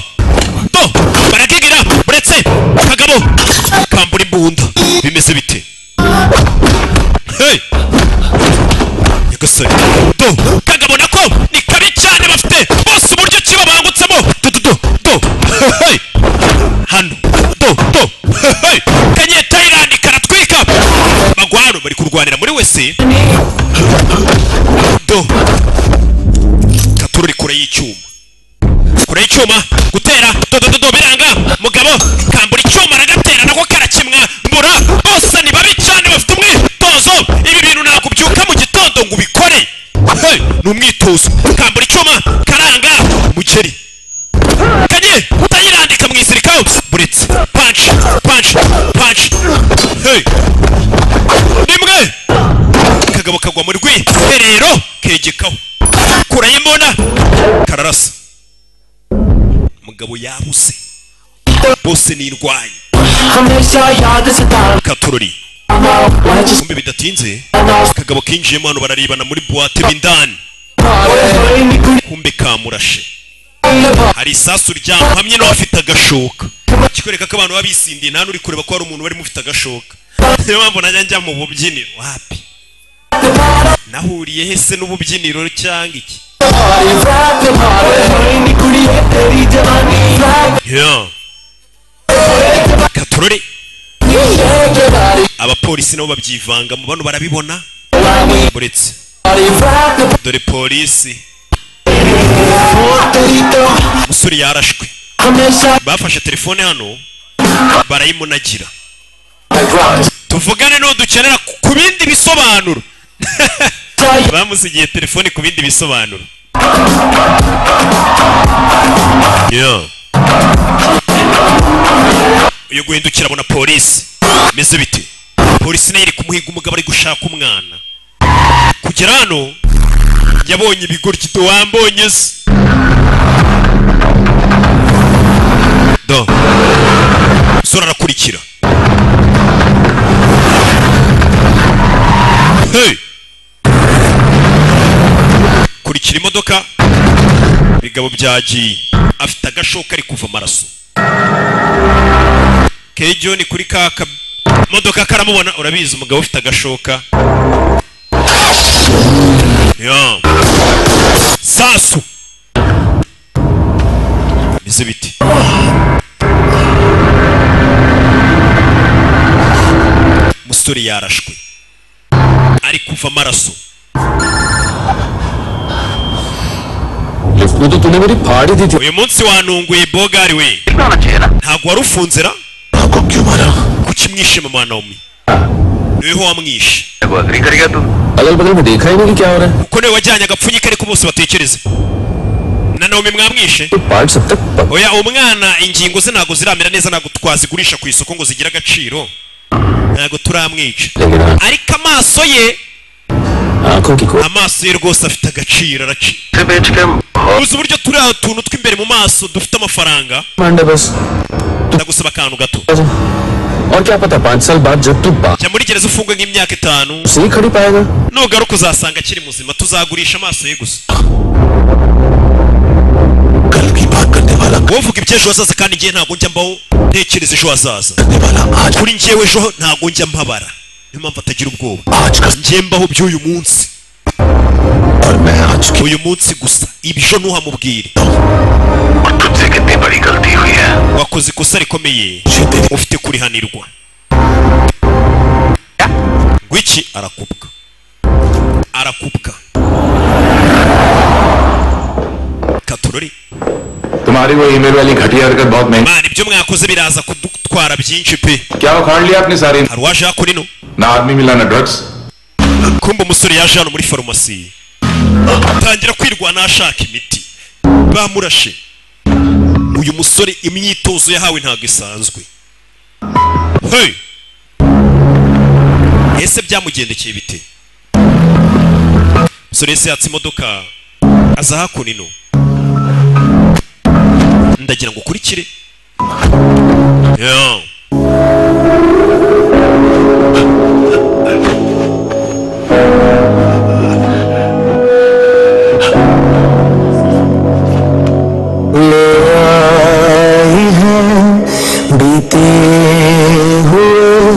Do! Barakigira! Buretse! Kagabo! y'icyuma kure y'icyuma gutera dodododo biranga mugabo kambura icyuma aragatera nako karakimwa mbura bose ni babi cyane bafite umwitozo ibi bintu ntabwo ubyuka mu gitondo ngo ubikore Hey, ni umwitozo kambura icyuma karanga mugeri kanye utayirandika mu isirikaho buretse punch punch punch hey rimwe kagabo kagwa mu rwiherero kegekaho kurayimona kararasa mugabo yabuze bose n'indwanyi हमेशा याद सता katorori kumbe bidatinze kagabo kinjiyemo hano bararebana muri buwate bindani kumbe kamurashe hari isasu ryamhamye n'abafite agashoka kikwereka ko abantu baba bisindiye nta n'uri kureba ko hari umuntu barimo ufite agashoka niyo mpamvu najya njya mu bubyiniro wapi nahuriye hese n'ububyiniro cyangwa iki Yeah. katorore abapolisi nabo babyivangamo bano barabibona buretse dore polisi umusore yarashwe bafashe telefone hano barayimunagira tuvugane n'uwo dukenera ku- ku bindi bisobanuro bamusigiye telefone ku bindi bisobanuro Yeah. uyu guhindukira abona polisi meze bite polisi nayo iri kumuhiga umugabo ari gushaka umwana kugera hano yabonye ibigoryi do wambonye se do sora arakurikira hey kurikira imodoka bigabo byagiye afite agashoka ari kuva amaraso kejo ni kuri ka ka- modoka karamubona urabizi umugabo ufite agashoka yo sasu bize bite umusore yarashwe ari kuva amaraso lift में तो तूने मेरी फाड़ ही दी थी uyu munsi wanunguye bogari we ntabwo wari ufunze ra kuki mwishe mama naomi niweho wamwishe अगल बगल में देखा ही नहीं कि क्या हो रहा है kuko niwe wajyanye agapfunyika ariko bose batekereze na naomi mwamwishe part सब तक प- oya umwana ingingo ze ntabwo ziramera neza ntabwo twazigurisha ku isoko ngo zigire agaciro ntabwo turamwica लेकिन हाँ ariko amaso ye आंखों की खोज amaso ye rwose afite agaciro aracika uzi uburyo turi aho tuntu tw'imbere mu maso dufite amafaranga Mande बस ndagusaba akantu gato और क्या पता पाँच साल बाद जब तू बाप jya muri gereza ufungwe nk'imyaka itanu से ही खड़ी पाएगा nugaruka uzasanga akiri muzima tuzagurisha amaso ye gusa wowe uvuga iby'ejo hazaza kandi ngewe ntabwo njya mbaho ntekereza ejo hazaza kuri ngewe ejo ntabwo njya mpabara niyo mpamvu atagira ubwoba ngewe mbaho by'uyu munsi uyu munsi gusa ibyo ntuhamubwire wakoze ikosa rikomeye ufite kurihanirwa ngwiki arakubwa arakubwa katorori तुम्हारी वो ईमेल वाली घटिया हरकत बहुत महंगी mana ibyo mwakoze biraza kudutwara byinshi pe क्या उखाड़ लिया आपने सारी hari uwaje hako rino ना आदमी मिला ना drugs kumba umusore yaje hano muri farumasi atangira kwirwana ashaka imiti bamurashe uyu musore imyitozo yahawe ntabwo isanzwe hey ese byamugendekeye bite umusore yese yatse imodoka aza hakuno ino ndagira ngo ukurikire yeah. आए हैं बीते हुए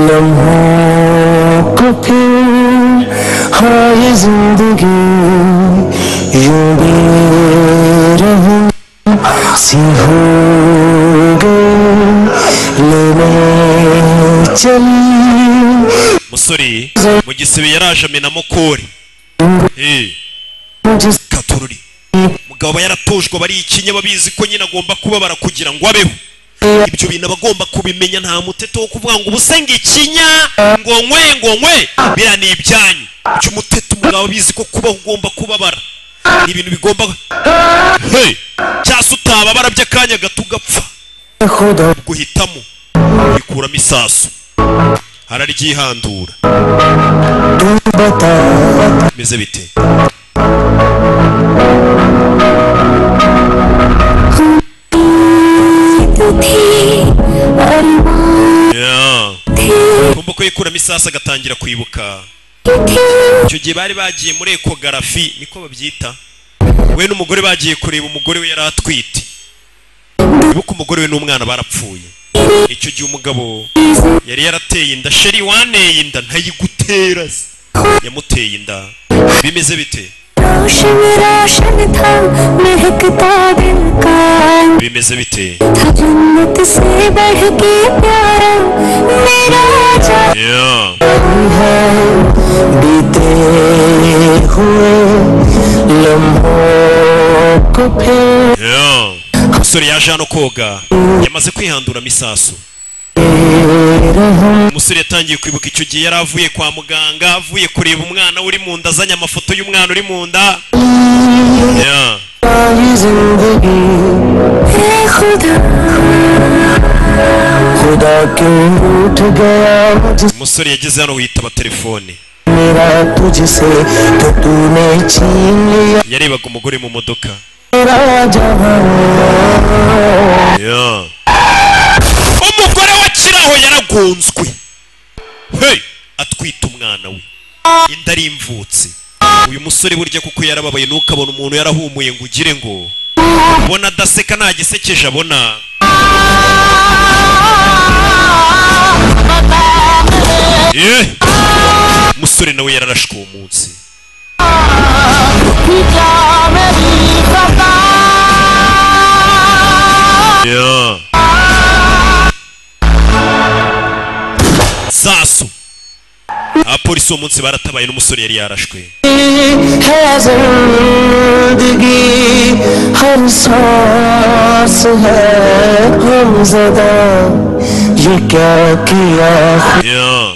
लम्हों को फिर हाय जिंदगी यूं बेरहम सी हो गई लेने चली musore mu gisebe yaraje amena mukori Eh, मुझे katorori umugabo aba yaratojwe aba ari ikinya babizi ko nyine agomba kubabara kugira ngo abeho ibyo bintu aba agomba kubimenya nta muteto wo kuvuga ngo ubusenge ikinya ngo nkwe ngo nkwe biriya ni ibyanyu icyo umuteto umugabo abizi ko kubaho ugomba kubabara ni ibintu bigomba Hey! cyase utababara by'akanya gato ugapfa guhitamo bikuramo isasu hararyihandura bimeze bite Yeah. kumva ko yikuramo isasu agatangira kwibuka icyo gihe bari bagiye muri ekogarafi niko babyita we n'umugore bagiye kureba umugore we yari atwite ibuka umugore we n'umwana barapfuye icyo gihe umugabo yari yarateye inda sheri waneye inda ntayigutera se. yamuteye inda bimeze bite रोशन रोशन था महकता दिल का bimeze bite था जन्नत से बढ़ के प्यारा मेरा जान Yeah. है बीते हुए लम्हों को फिर Yeah. umusore yaje hano koga yamaze kwihandura misasu umusore yatangiye kwibuka icyo gihe yari avuye kwa muganga avuye kureba umwana uri mu nda azanye amafoto y'umwana uri mu nda Yeah. सारी जिंदगी खुदा खुदा क्यों रूठ गया मुझसे umusore yageze hano witaba telefone मेरा तुझसे तो तूने छीन लिया yarebaga umugore mu modoka मेरा जहां Yeah. umugore we akiraho yaragonzwe Hey! atwita umwana we inda arimvutse uyu musore burya kuko yarababaye ntukabona umuntu yarahumuye ngo ugire ngo ubona adaseka nta gisekeje abona Yeah. umusore nawe yararashwe uwo munsi Yeah. sasu abapolisi uwo munsi baratabaye n'umusore yari yarashwe है जिंदगी हम सांस है हम जदा ये क्या किया Yeah.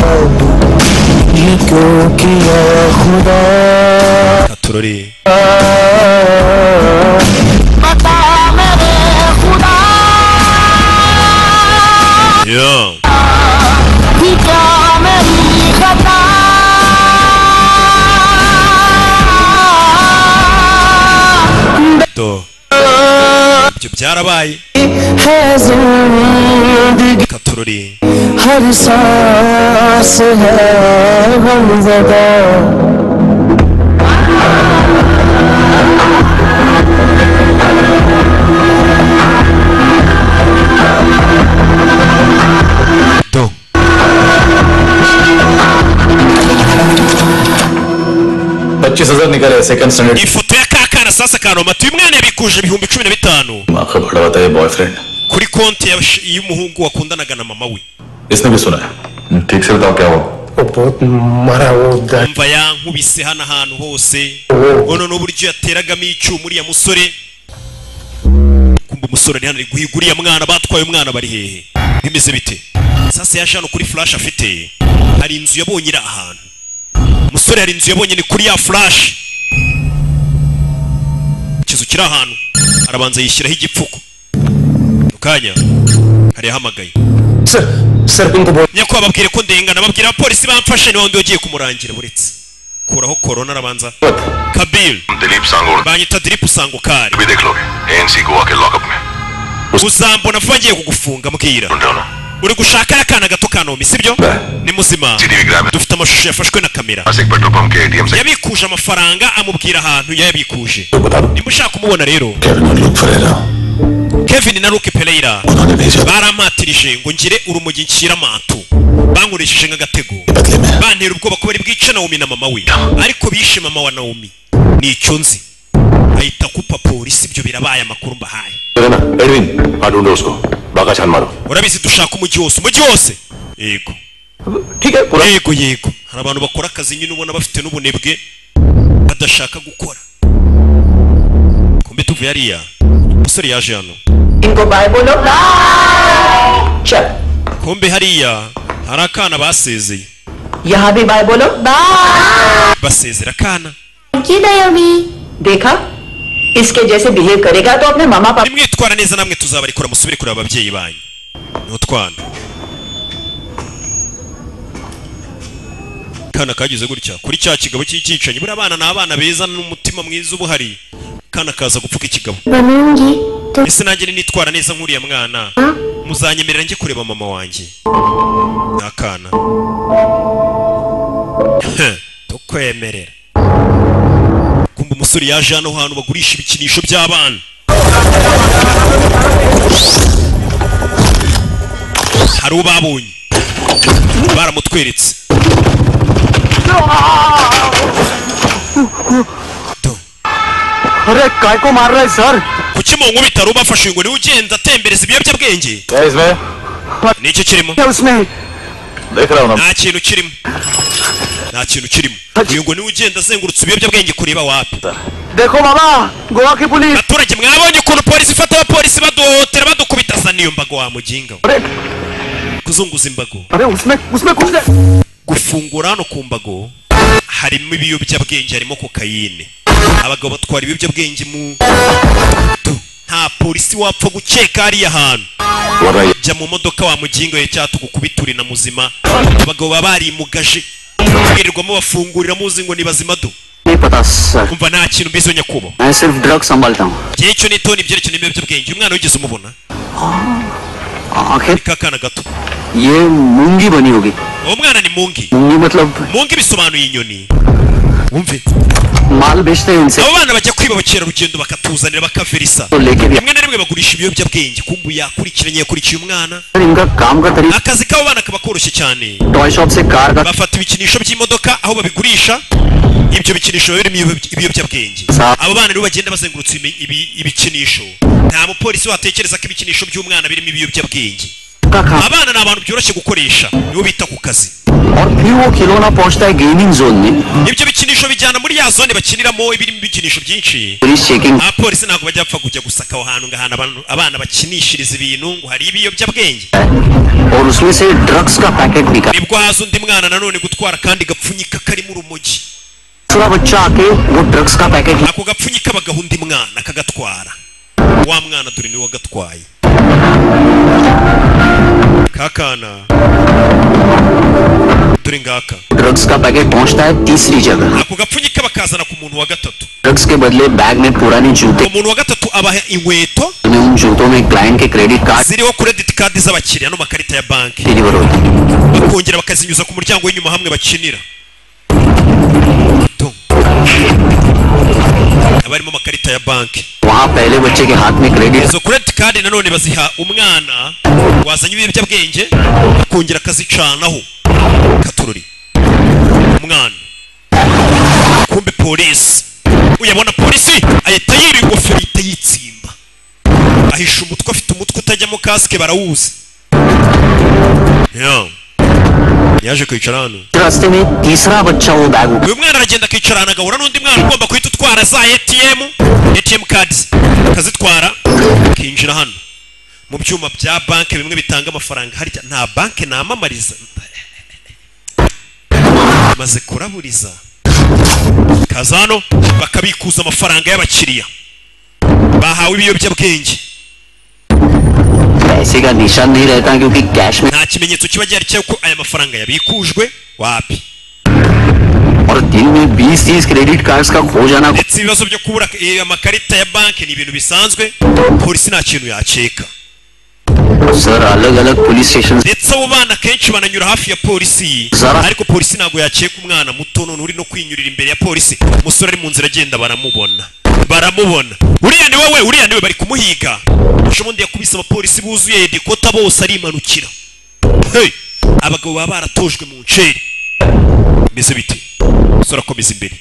खुदा? ये क्यों किया खुदा katorore Yeah. Do. ibyo byarabaye है जिंदगी katorore हर सांस है हम जदा पच्चीस हजार निकाले second standard ifoto ya kakana sasa kanomatuye umwana yabikuje ibihumbi cumi na bitanu माँ का बड़ा बताया boyfriend kuri konti ya- y'umuhungu wakundanaga na mama we इसने भी सुना है ठीक से बताओ क्या हुआ वो बहुत मरा वो गा- mva yankubise hano ahantu hose ono n'uburyo yateragamo icyuma uriya musore kumva umusore ari hano ari guhiga uriya mwana batwaye umwana bari hehe bimeze bite sasa yaje hano kuri flash afite hari inzu yabonye iri ahantu umusore hari inzu yabonye ni kuri ya flash ikizu kiri ahantu arabanza yishyiraho igipfuko mu kanya hari yahamagaye sir sir उनको बोल nyakubahwa babwire ko ndengana babwira abapolisi bamfashe niba undi ugiye kumurangira buretse kuraho korona arabanza kabiri Dilip सांगोड़ banyita diripu usangukari भी देख लोगे एएनसी गोवा के लॉकअप में uzambona vuba ngiye kugufunga mbwira uri gushaka ya kana gato kanomi sibyo ni muzima dufite amashusho yafashwe na kamera बस एक petrol pump के ATM से yabikuje amafaranga amubwira ahantu yayabikuje nimba ushaka kumubona rero kevin na luke pereira barampatirije ngo ngire urumogi nshyira amatu bankoresheje nk'agatego bantera ubwoba ko bari bwice nawomi na mama we ariko bishe mama wa nawomi ni icyo nzi ahita kupa polisi ibyo birabaye amakuru mbahaye ना Edwin हाँ ढूंढो उसको बाका छान मारो urabizi dushaka umujyi wose umujyi wose yego yego yego hari abantu bakora akazi nyine ubona bafite n'ubunebwe badashaka gukora kumbe tuvuye hariya umusore yaje hano इनको bye बोलो चल kumbe hariya hari akana basezeye यहाँ भी बाय बोलो basezera akana की नहीं अभी देखा इसके जैसे बिहेव करेगा तो अपने मामा पापा nimwitwara neza namwe tuzabarikura musubire kureba ababyeyi banyu n'utwana akana kagize gutya kuri cya kigabo cy'icyicanyi buriya abana ni abana beza n'umutima mwiza uba uhari akana kaza gupfuka ikigabo Banungi, ese nanjye ninitwara neza nk'uriya mwana muzanyemerera njye kureba mama wanjye ni akana Heh, tukwemerera kumva umusore yaje hano hantu bagurisha ibikinisho by'abana hari uwo babonye baramutweretse अरे काय को मार रहा है sir kuki mu nkubita hari ubafashe ngo niwe ugenda atembereza ibiyobyabwenge ni iki kirimo nta kintu kirimo nta kintu kirimo uyu ngo niwe ugenda azengurutse ibiyobyabwenge kureba wapi देखो मामा गोवा की police abaturage mwabonye ukuntu polisi ifata abapolisi baduhohotera badukubita zana iyo mbago wa muginga we. kuzunguza imbago अरे उसमें उसमें कुछ नहीं gufungura hano ku mbago harimo ibiyobyabwenge harimo kokayine abagabo batwara ibiyobyabwenge mu Tu. nta polisi wapfa gukeka hariya hantu jya mu modoka wa mugingo ye cyangwa tugukubituri na muzima abagabo baba barimugaje birirwamo bafungurira muzi ngo ni bazima do नहीं पता sir umva nta kintu mbizo nyakubo मैं सिर्फ ड्रग संभालता हूँ igihe cyo ni toni ibyerekeye ibiyobyabwenge umwana wigeze umubona आखिर ka kana gato ये मूंगी बनी होगी uwo mwana ni mungi मूंगी मतलब mungi bisobanuye inyoni wumve माल बेचते हैं इनसे abo bana bajya kwiba abakerarugendo bakatuzanira bakaverisa rimwe na rimwe bagurisha ibiyobyabwenge kumbu yakurikiranye yakurikiye umwana sir इनका काम का तरीका akazi k'abo bana kaba koroshye cyane toy shop से कार का bafata ibikinisho by'imodoka aho babigurisha ibyo bikinisho biba birimo ibiyob- ibiyobyabwenge abo bana nibo bagenda bazengurutse ibi- ibi- ibikinisho nta mupolisi watekereza ko ibikinisho by'umwana birimo ibiyobyabwenge abana ni abantu byoroshye gukoresha nibo bita ku kazi और फिर वो खिलौना पहुंचता है gaming zone में ibyo bikinisho bijyana muri ya zone bakiniramo ibirimo ibikinisho byinshi police checking abapolisi ntabwo bajya bapfa kujya gusaka aho hantu ngo ahantu abantu- abana bakinishiriza ibintu ngo hari ibiyobyabwenge और उसमें से ड्रग्स का पैकेट निकाल nibwo haza undi mwana nanone gutwara kandi gapfunyika karimo urumogi थोड़ा बच्चा आके वो drugs का packet ako gapfunyika bagaha undi mwana akagatwara wa mwana dore niwe wagatwaye kakana dore ngaka drugs का पैकेट पहुंचता है तीसरी जगह ako gapfunyika bakazana ku muntu wa gatatu drugs के बदले बैग में पुराने जूते umuntu wa gatatu abaha inkweto में उन जूतों में क्लाइंट के credit card ziriho credit card z'abakiriya n'amakarita ya banki deliver होते हैं kongera bakazinyuza ku muryango w'inyuma hamwe bakinira Tu. haba harimo amakarita ya banki वहाँ पहले बच्चे के हाथ में credit izo credit card nanone baziha umwana wazanye ibiyobyabwenge akongera akazicanaho katururi umwana kumbe polisi uyabona polisi ahita yira ingofero ahita yitsimba ahisha umutwe afite umutwe utajyamo kasike barawuzi Yeah. yaje kwicara hano रास्ते में तीसरा बच्चा वो बैग उठा uyu mwana aragenda akicara ahantu agahura n'undi mwana ugomba guhita utwara za atm atm cards akazitwara akinjira hano mu byuma bya banki bimwe bitanga amafaranga harya nta banki namamariza maze kuraburiza kaza hano bakabikuza amafaranga y'abakiriya bahawe ibiyobyabwenge पैसे का निशान नहीं रहता क्योंकि कैश में nta kimenyetso kiba gihari cy'uko aya mafaranga yabikujwe wapi और दिन में 20 30 क्रेडिट कार्ड्स का खो जाना ndetse ibibazo byo kubura eh, amakarita ya banki ni ibintu bisanzwe polisi nta kintu yakeka sir अलग अलग police station ndetse abo bana kenshi bananyura hafi ya polisi Zara. ariko polisi ntabwo yakeka umwana muto none uri no kwinyurira imbere ya polisi umusore ari mu nzira agenda baramubona baramubona uriya ni wowe uriya ni we bari kumuhiga ejo bundi yakubise abapolisi buzuye dekota bose arimanukira Hey! abagabo baba baratojwe mu nceri bimeze bite umusore akomeza imbere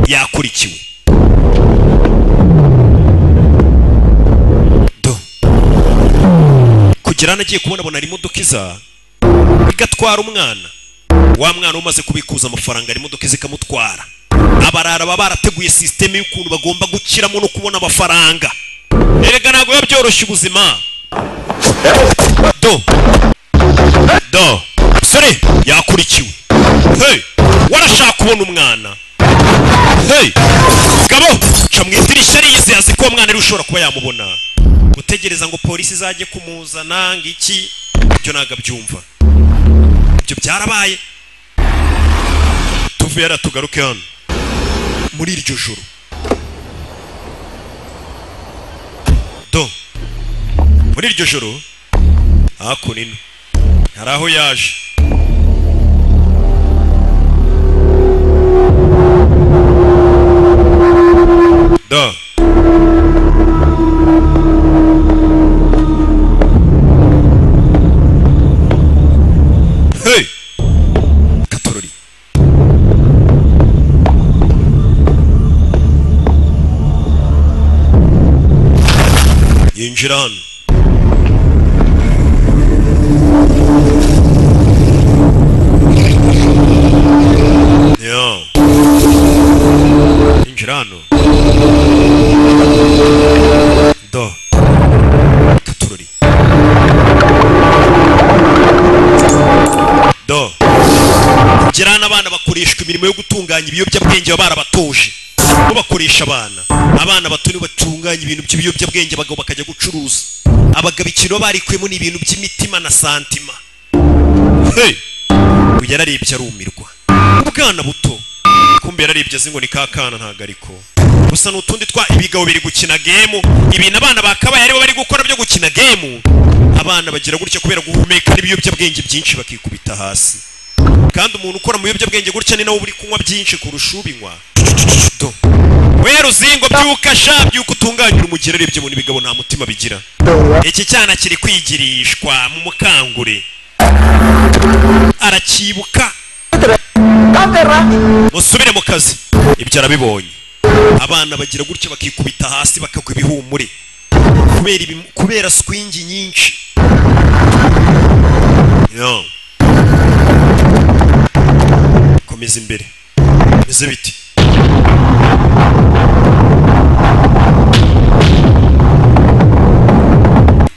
yakurikiwe Do. kugera hano agiye kubona abona hari imodoka iza igatwara umwana wa mwana umaze kubikuza amafaranga hari imodoka iza ikamutwara abarara baba barateguye sisiteme y'ukuntu bagomba gukiramo no kubona amafaranga erega ntabwo biba byoroshye ubuzima do do musore yakurikiwe hey warashaka kubona umwana hey gabo ca mu idirishya ariyizi yazi ko uwo mwana ari ushobora kuba yamubona gutegereza ngo polisi izajye kumuzana ngo iki ibyo ntabwo abyumva ibyo byarabaye tuve yara tugaruke hano muri iryo joro do muri iryo joro hakuno ino hari aho yaje do hey katorori yinjira hano Yo. Yinjira hano do katorori do gira n'abana bakoreshwa imirimo yo gutunganya ibiyobyabwenge baba barabatoje bo bakoresha abana abana bato nibo batunganya ibintu by'ibiyobyabwenge bagabo bakajya gucuruza abagabo ikintu baba barikuyemo ni ibintu by'imitima na santima hey! ubu yararebye arumirwa ubwana buto kumbe yararebye azi ngo ni ka kana ntago ariko gusa ni utundi twa ibigabo biri gukina gemu ibintu abana bakabaye aribo bari gukora byo gukina gemu abana bagira gutya kubera guhumeka n'ibiyobyabwenge byinshi bakikubita hasi kandi umuntu ukora mu biyobyabwenge gutya ni nawe uba uri kunywa byinshi kurusha ubinywa Do. we ruzingo byuka sha byuka utunganyira umugeri arebye ibintu bigabo nta mutima bigira iki cyana kiri kwigirishwa mu mukangure arakibuka musubire mu kazi ibyo arabibonye abana bagira gutya bakikubita hasi bakagwa ibihumure kubera ibim- kubera swingi nyinshi Yo. komeza imbere bimeze biti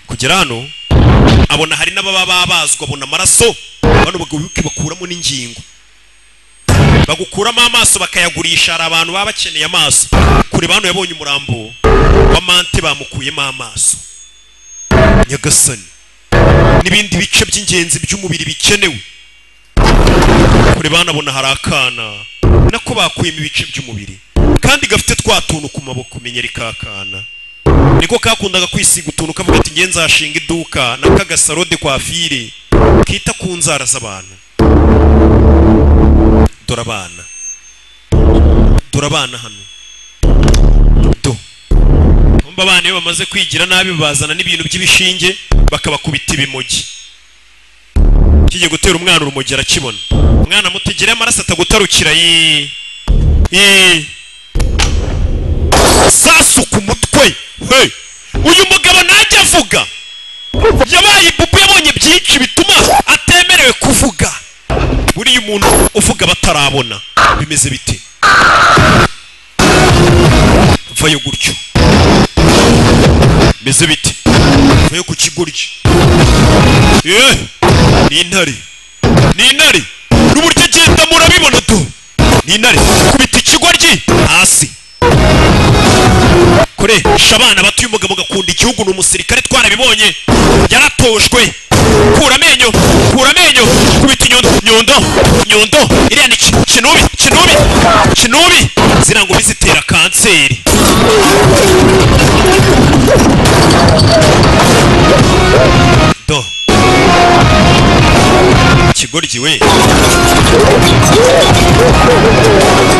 kugera hano abona hari n'ababa babazwa abona amaraso bano bagabuke bakuramo n'ingingo bagukuramo amaso bakayagurisha hari abantu baba bakeneye amaso kure hano yabonye umurambo wa mante bamukuyemo amaso nyagasani n'ibindi bice by'ingenzi by'umubiri bikenewe kure banabona hari akana nako bakuyemo ibice by'umubiri kandi gafite twa tuntu ku maboko menyeri kakana niko kakundaga kwisiga utuntu kavuga ati nge nzashinga iduka na kagasarode kwa fire kita ku nzara z'abantu dore abana dore abana hano do kumva abana iyo bamaze kwigira nabi bazana n'ibintu by'ibishinge bakabakubita ibimogi kigiye gutera umwana urumogi arakibona umwana mutegere amaraso atagutarukira ye ye sasuka umutwe he uyu mugabo najya avuga yabaye ipupu yabonye byinshi bituma atemerewe kuvuga buriya umuntu uvuga batarabona bimeze bite vayo gutyo bimeze bite vayo ku kigoryi yeee ni intare ni intare n'uburyo agenda murabibona tu ni intare kubita ikigoryi hasi kure sha abana bato uyu mugabo agakunda igihugu ni umusirikare twarabibonye yaratojwe kura amenyo kura amenyo kubita inyundo nyundo nyundo iriya ni ki- kinubi kinubi kinubi zira ngo bizitera kanseri do ikigoryi we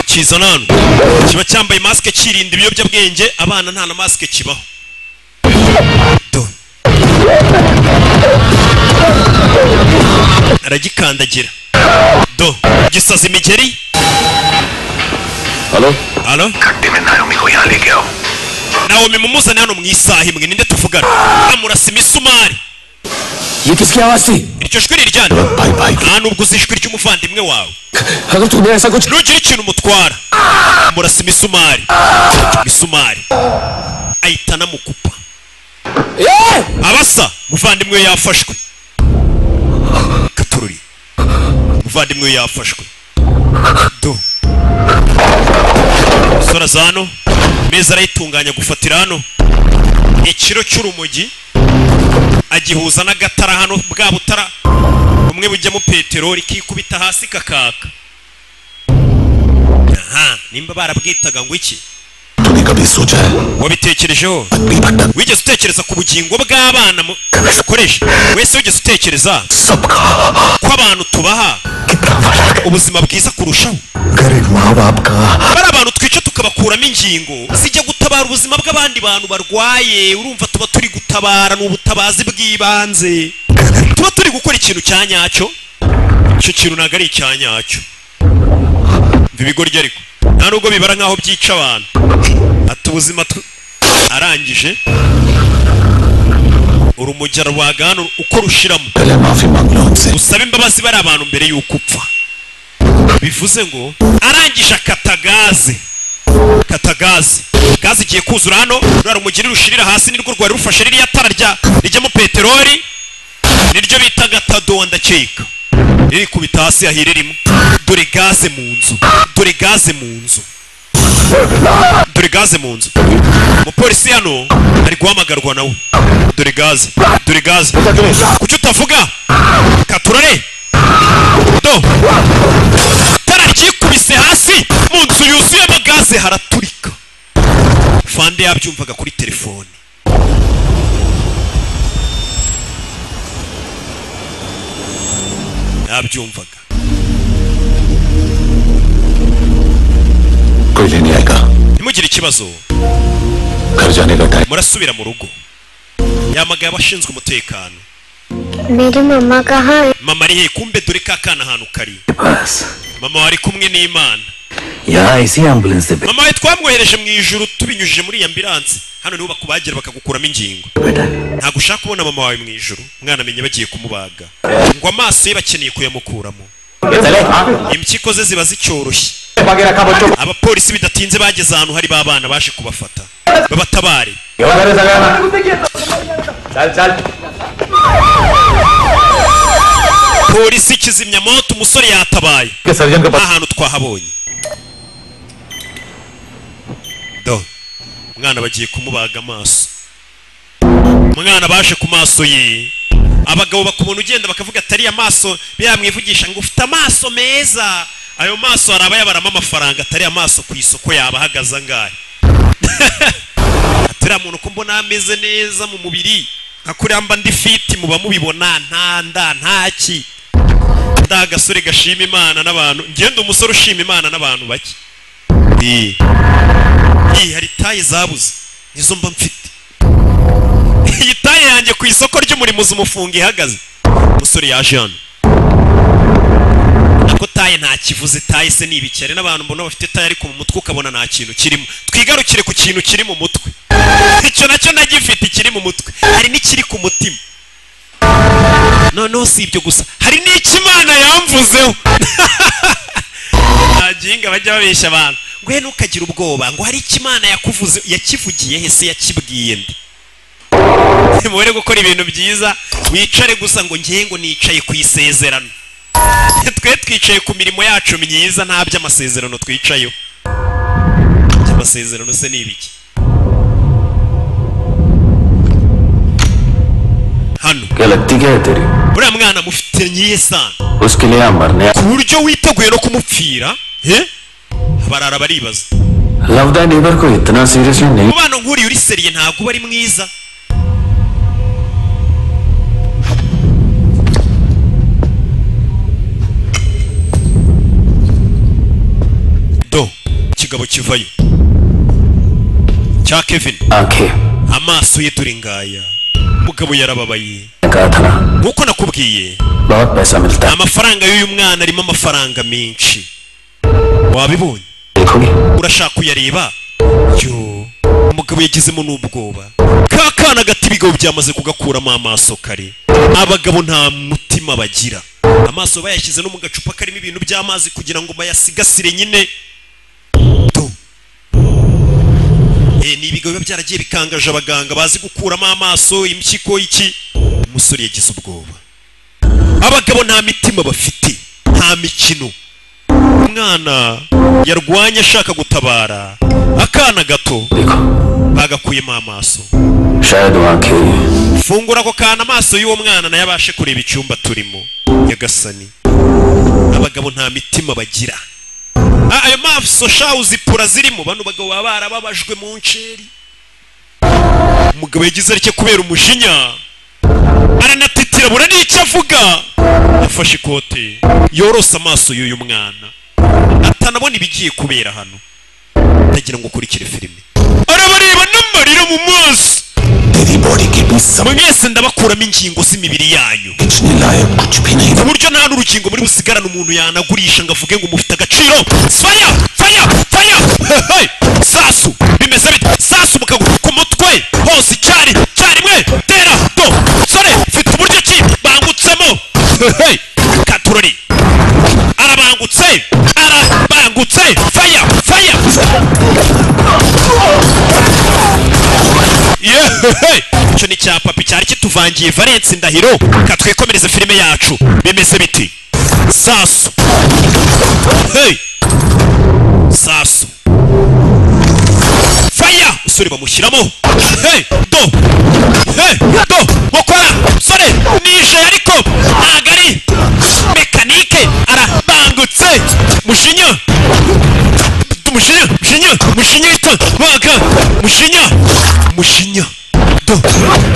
kizana hano kiba cyambaye masike kirinda ibiyobyabwenge abana nta na masike kibaho Do. aragikandagira do gisaza imigeri Hello? halo घंटे में नायोमी को यहाँ ले गया हूँ nawe mumuzane hano mu isaha imwe ninde tuvugana amurasa imisumari ये किसकी आवाज थी iryo jwi ni iryanyu nta nubwo uzi ijwi ry'umuvandimwe wawe nugira ikintu umutwara murasa imisumari imisumari ayitana mukupa abasa umuvandimwe we yafashwe katururi umuvandimwe we yafashwe do sora za hano meza arayitunganya gufatira hano ikiro cy'urumogi agihuza n'agatara hano bwa butara bumwe bujyamo peteroli kikubita hasi kakaka aha nimba barabwitaga ngo iki wabitekerejeho wigeze utekereza ku bugingo bw'abana mu- ukoresha wese wigeze utekereza ko abantu tubaha ubuzima bwiza kurushaho गरीब माँ बाप का bari abantu twica tukabakuramo ingingo zijya gutabara ubuzima bw'abandi bantu barwaye urumva tuba turi gutabara ni ubutabazi bw'ibanze tuba turi gukora ikintu cya nyacyo icyo kintu ntabwo ari icya nyacyo mva ibigoryi ariko nta nubwo bibara nk'aho byica abantu ati ubuzima tu arangije urumogi ararwaga hano uko rushiramo usaba imbabazi bari abantu mbere y'uko upfa bivuze ngo arangije akata gaze kata gaze gaze igiye kuzura hano ruriya rumogi rushirira hasi nirwo rwari rufashe ririya tara rya rijyamo peteroli niryo bita gatado ndakeka ririkubita hasi yahire rimwe dore gaze mu nzu dore gaze mu nzu dore gaze mu nzu umupolisi hano ari guhamagarwa nawe dore gaze dore gaze kuki utavuga katurare do itara ryikubise hasi mu nzu yuzuyemo gaze haraturika fande yabyumvaga kuri telefone yabyumvaga कोई लेने आएगा ntimugire ikibazo घर जाने का time murasubira mu rugo yamagaye abashinzwe umutekano मेरी मम्मा कहाँ है mama ari hehe kumbe dore ka kana ahantu kari mama wari kumwe n'imana यहाँ इसी एम्बुलेंस से mama we twamwohereje mu ijuru tubinyujije muri iyi ambiranse hano niho bakubagira bakagukuramo ingingo ntabwo ushaka kubona mama wawe mu ijuru umwana amenya bagiye kumubaga ngo amaso ye bakeneye kuyamukuramo impyiko ze ziba zicyoroshye abapolisi bidatinze bageze ahantu hari ba bana baje kubafata babatabare polisi kizimyamoto umusore yatabaye nta hantu twahabonye do umwana bagiye kumubaga amaso umwana baje ku maso ye abagabo bakubona ugenda bakavuga atari amaso biramwivugisha ngo ufite amaso meza ayo maso hari abayabaramo amafaranga atari amaso ku isoko yaba ahagaze angahe atariya muntu ko mbona ameze neza mu mubiri nka kuriya mba ndi fiti muba mubibona nta nda nta ki nda agasore gashima imana n'abantu ngenda umusore ushima imana n'abantu bake Ii. Ii, hari taye zabuze nizo mba mfite iyi taye yanjye ku isoko ry'umurimo uzi umufunga ihagaze umusore yaje hano ko taye nta kivuze taye se ni ibikere n'abantu mbona bafite taye ariko mu mutwe ukabona nta kintu kirimo twigarukire ku kintu kiri mu mutwe icyo nacyo nagifite ikiri mu mutwe hari n'ikiri ku mutima noneho si ibyo gusa hari n'ikimana yamvuzeho nta gihinga bajya babeshya abantu ngo he ntukagire ubwoba ngo hari ikimana yakuvuze yakivugiye he se yakibwiye nde mubere gukora ibintu byiza wicare gusa ngo njye ngo nicaye ku isezerano twe twicaye ku mirimo yacu myiza nta by'amasezerano twicayeho by'amasezerano se ni ibiki hano गलती क्या है तेरी uriya mwana mufite nyiye sana उसके लिए यहाँ मरने ku buryo witeguye no kumupfira he? barara baribaza love the neighbour को इतना सीरियसली नहीं umubano nk'uriya uri seriye ntabwo uba ari mwiza do ikigabo kivayo cya kevin आंखें amaso ye turi ngaya umugabo yarababaye कहा था ना nk'uko nakubwiye बहुत पैसा मिलता है amafaranga y'uyu mwana arimo amafaranga menshi wabibonye देखोगे urashaka kuyareba yo mugabo yagizemo n'ubwoba ka kana agata ibigo byamaze kugakuramo amaso kare abagabo nta mutima bagira amaso bayashyize no mu gacupa karimo ibintu by'amazi kugira ngo bayasigasire nyine Do. Eh, ni ibigo biba byaragiye bikangaje abaganga bazi gukuramo amaso impyiko iki umusore yagize ubwoba abagabo nta mitima bafite nta mikino umwana yarwanye ashaka gutabara akana gato bagakuyemo amaso शायद वहाँ के fungura ako kana amaso y'uwo mwana nayo abashe kureba icyumba turimo nyagasani abagabo nta mitima bagira Ah, ayo maso shahu zipura zirimo bano bagabo baba barababajwe mu nceri umugabo yagize arike kubera umujinya aranatitira bura n'icyo avuga yafashe ikote yorose amaso y'uyu mwana atanabona ibigiye kubera hano atagira ngo ukurikire filime arabareba n'amarira mu maso mwese ndabakuramo ingingo z'imibiri yanyu ku buryo nta n'urukingo muri busigarane umuntu yanagurisha ngo avuge ngo mufite agaciro faya faya faya Hey! sasu bimeze bite sasu mukaguru ku mutwe hose icyari cyarimwe tera do sore mfite uburyo ki bangutsemo Hey! katurori arabangutse arabangutse faya faya yehehe icyo ni cya papi cyari kituvangiye valence ndahiro katwikomereze filime yacu bimeze biti sasu hey sasu faya usore bamushyiramo hey do hey do mukora sore nije ariko ntago ari mekanike arabangutse mushinya mushinya mushinya mushinya ita baga mushinya mushinya do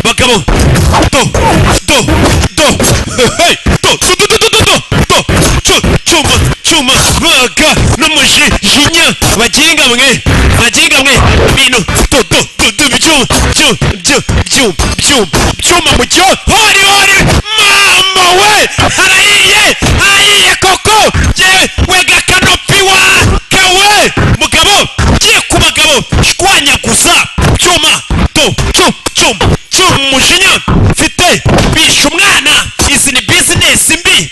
bagabo do do do hey do do do do do do do do Chu, chuma chuma baga n'umushinya baginga mwe baginga mwe ibintu do do do do byuma byuma byuma byuma byuma mu cyo hori hori mama we arayiye ayiye koko yewe wega kanopi wa kawe mugabo giye ku bagabo shwanyaguza cyuma do cyum cyum cyum mujinya mfite bisha umwana izi ni bizinesi mbi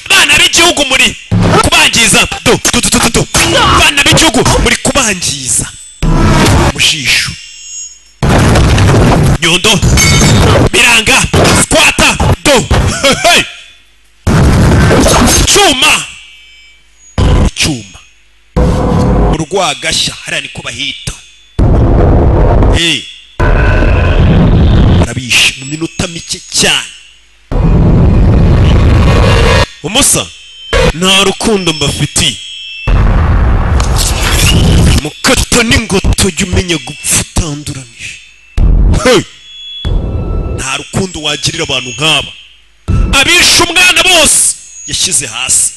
bana b'igihugu muri kubangiza do do do do do bana b'igihugu muri kubangiza mujisho nyondo biranga squata do hey. cyuma icyuma urwagashya hariya niko bahita Eh. barabishe mu minota mike cyane umusa nta rukundo mbafitiye mukata n'ingoto jya umenya gupfa utanduranije Hey! nta rukundo wagirira abantu nk'aba abishe umwana bose yashyize hasi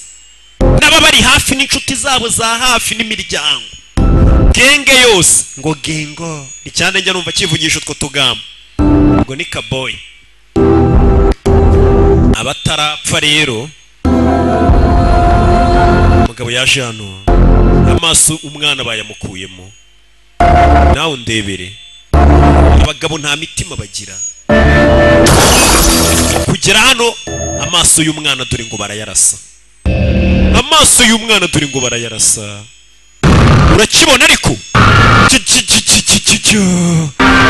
n'aba bari hafi n'inshuti zabo za hafi n'imiryango genge yose ngo gengo icyane njya numva kivugisha utwo tugambo ngo ni kaboyi abatarapfa rero umugabo yaje hano amaso umwana bayamukuyemo nawe ndebere abagabo nta mitima bagira kugera hano amaso y'umwana dore ngo barayarasa amaso y'umwana dore ngo barayarasa urakibona ariko Ki- ki- ki- ki- ki- ki- ki-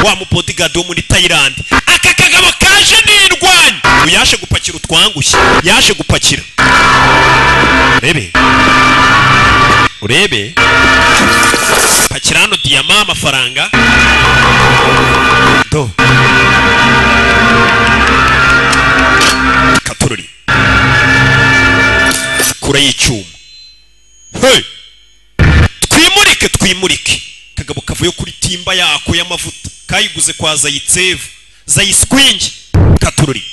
wa mubodigadi wo muri tayilandi aka kagabo kaje nirwanya ubu yaje gupakira utwangushye yaje gupakira urebe urebe pakira hano diyama amafaranga do katururi kure y'icyuma Hey! twimurike twimurike kagabo kavuye kuri timba yako y'amavuta kayiguze kwa zayitsevu zayispwingi katururi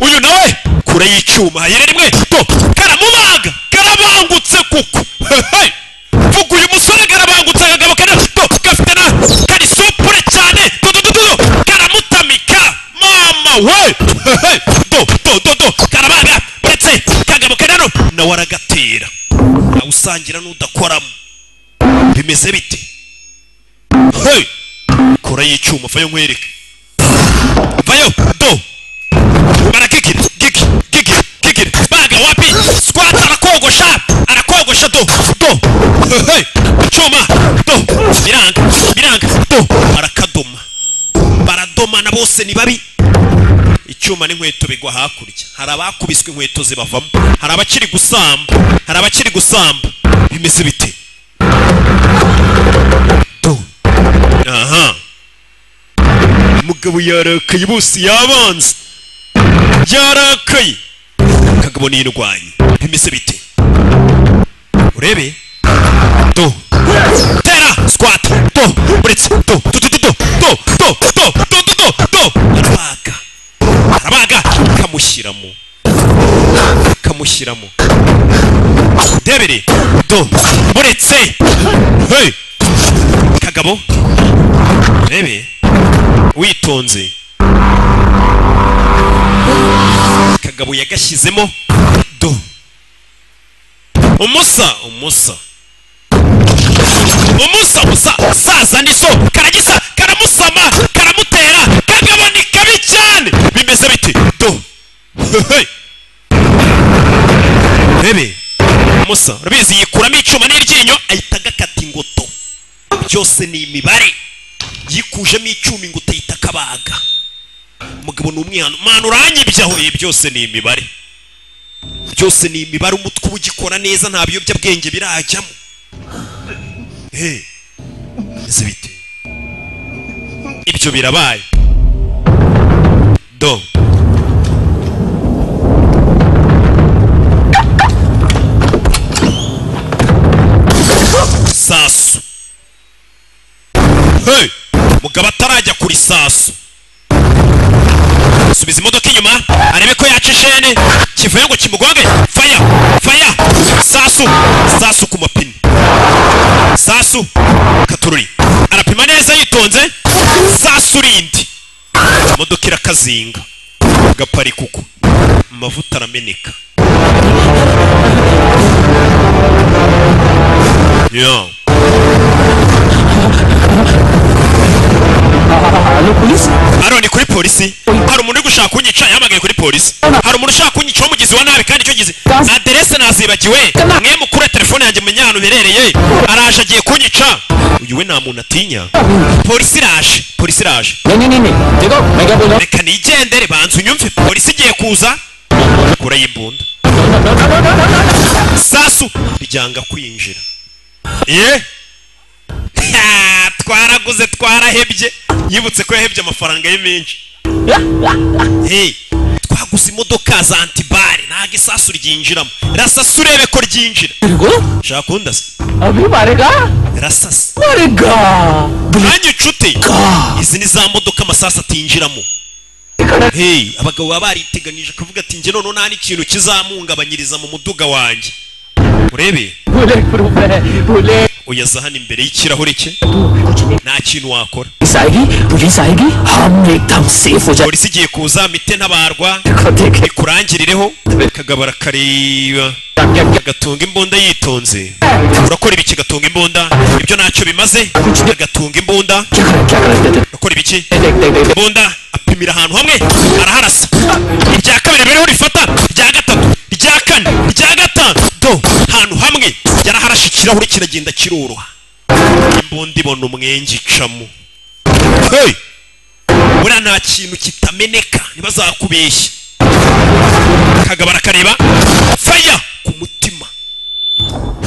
uyu nawe kure y'icyuma hayire rimwe to karamubaga karabangutse kuko Hey! vuga uyu musore karabangutse akagabo kana to gafite na kari supure cyane to to to to to, karamutamika mama we Hey! do do do do karabaga uretse kagabo kanano nawe aragatera awusangira n'udakoramo bimeze bite Hey! mikoro y'icyuma vayo nkwereke vayo do barakikira giki giki giki baga wapi squat arakogosha arakogosha do do hey, cyuma do biranga biranga do barakadoma baradomana bose ni babi icyuma n'inkweto bigwa hakurya hari abakubiswe inkweto zibavamo hari abakiri gusamba hari abakiri gusamba bimeze bite Do. aha umugabo yarakaye bose yabanze yarakaye kagabo niyirwanye bimeze bite urebe do tera squat do buretse do do do do do do do do do do do do arabaga arabaga kamushyiramo kamushyiramo debere do buretse hey kagabo urebe witonze kagabo yagashyizemo do umusa umusa umusa musa saza ni so karagisa karamusama karamutera kagabo ni kabi cyane bimeze biti do Hey! urebe musa urabizi yikuramo icyuma n'iryinyo ahita agakata ingoto byose ni imibare yikujemo icyuma ingoto ahita akabaga umugabo ni umwihano mwana uranyibye aho ibi byose ni imibare byose ni imibare umutwe uba ugikora neza nta biyobyabwenge birajyamo Hey, ese bite ibyo birabaye do sasu hey mugabo atarajya kuri sasu subiza imodoka inyuma arebe ko yaca ishene kivuye ngo kimugonge faya faya sasu sasu ku mapine sasu katururi arapima neza yitonze sasu rindi imodoka irakazinga gapari kuko amavuta arameneka yo hano ni kuri polisi hari umuntu uri gushaka kunyica yahamagaye kuri polisi hari umuntu ushaka kunyica w'umugizi wa nabi kandi icyo gize aderese nazibagiwe mwe mukure telefone yanjye menya ahantu iherereye araje agiye kunyica uyu we nta muntu atinya polisi iraje polisi iraje reka nigendere banza unyumve polisi igiye kuza kurayo imbunda sasu ryanga kwinjira ye Ha, twaraguze twarahebye yibutse ko yahebye amafaranga ye menshi Hey, twaguze imodoka za antibare ntago isasu ryinjiramo rasasa urebe ko ryinjira shaka kundasa rasasa mwanya inshuti izi ni za modoka amasasu atinjiramo Hey, abagabo baba bariteganyije kuvuga ati njye noneho nta n'ikintu kizamuhungabanyiriza mu muduga wanjye urebe uyaza hano imbere y'ikirahure cye nta kintu wakora police आएगी हम एकदम सेफ हो जाए polisi igiye kuza mite ntabarwa ikurangirireho kagabo arakareba agatunga imbunda yitonze urakora ibiki gatunga imbunda ibyo ntacyo bimaze agatunga imbunda urakora ibiki imbunda apimira ahantu hamwe araharasa irya kabiri rero rifata irya gatatu irya kane irya gatanu do ahantu hamwe yaraharashe ikirahure kiragenda kiroroha imbunda ibona umwenge icamo hey! buriya nta kintu kitameneka ntibazakubeshye kagabo arakareba faya ku mutima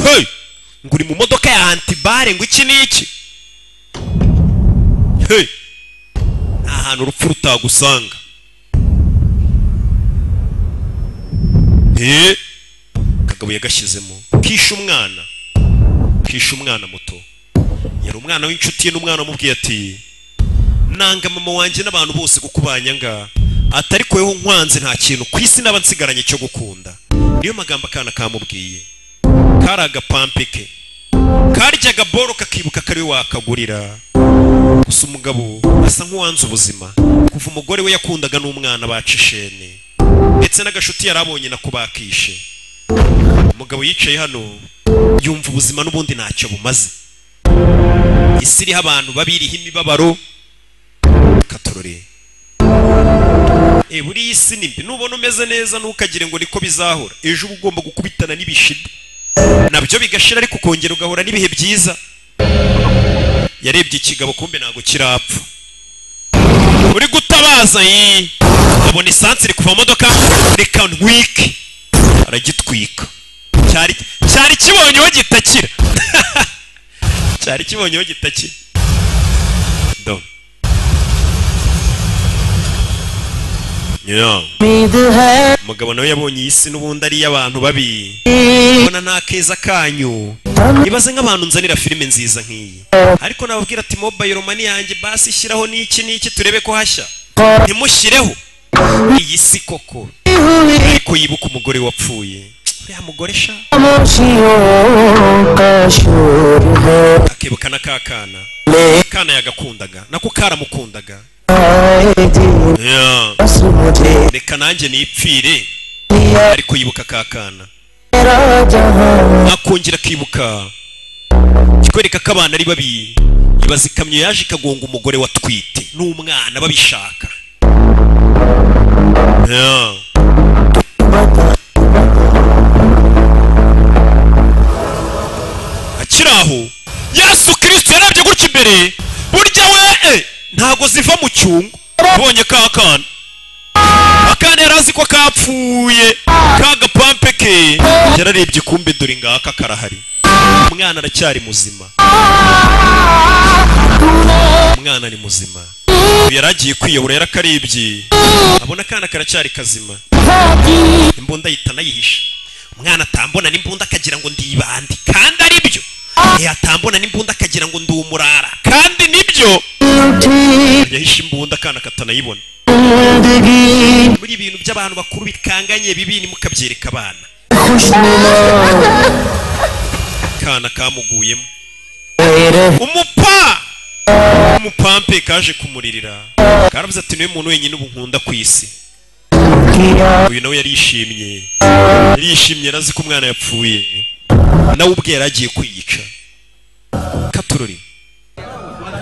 hey! ngo uri mu modoka ya antibare ngo iki n'iki hey! nta hantu urupfu rutagusanga Eh, kagabo yagashyizemo kisha umwana kisha umwana muto yari umwana w'inshuti ye n'umwana wamubwiye ati nanga mama wanjye n'abantu bose kukubanyanga atari kweho nkwanze nta kintu ku isi naba nsigaranye cyo gukunda niyo magambo akana kamubwiye kari agapampe ke karyaga boro kakibuka kariwe wakagurira gusa umugabo asa nk'uwanze ubuzima kuva umugore we yakundaga n'umwana baca ishene ndetse n'agashuti yari abonye na kubakishe umugabo yicaye hano yumva ubuzima n'ubundi ntacyo bumaze isi iriho abantu babi iriho imibabaro dore Eh, buriya isi ni mbi nubona umeze neza ntukagire ngo niko bizahora ejo uba ugomba gukubitana n'ibishida nabyo bigashira ariko ukongera ugahura n'ibihe byiza yarebye ikigabo kumbe ntabwo kirapfa uri gutabaza yi abona isansi iri kuva mu modoka reka ntwike aragitwika cyari cyari kibonyeho gitakira cyari kibonyeho gitakira do Yeah. umugabo nawe yabonye iyi si n'ubundi ari iy'abantu babi ubona nta keza kanyu ibaze nk'abantu nzanira filime nziza nk'iyi ariko nababwira ati mobayiro mani yanjye basi ishyiraho n'iki n'iki turebe ko hashya ntimushyireho iyi si koko ariko yibuka umugore wapfuye ya mugore sha akibuka na ka kana kana yagakundaga nako karamukundaga Yeah. reka nanjye nipfire ariko yibuka ka kana akongera akibuka kikwereka ko abana ari babi ibaza ikamyo yaje ikagonga umugore watwite n'umwana babishaka Yeah. akiri aho yesu kirisito yarabye gutya imbere burya we eh, ntago ziva mu cyungo abonye ka kana akana yari azi ko kapfuye ka gapampe ke yararebye kumbe dore ngaka karahari umwana aracyari muzima umwana ni muzima uyu yari agiye kwiyahura yarakarebye abona akana karacyari kazima imbunda ahita anayihisha umwana atambona n'imbunda akagira ngo ndibande kandi ari byo yatambona n'imbunda akagira ngo ndi umurara kandi nibyo yahishe imbunda akana katanayibona muri ibintu by'abantu bakuru bikanganye bibi nimukabyereka abana akana kamuguyemo umupa umupampe kaje kumuririra karavuze ati niwe muntu wenyine ubu nkunda ku isi uyu nawe yarishimye yarishimye yarazi ko umwana yapfuye nawe ubwe yari agiye kwiyica katurori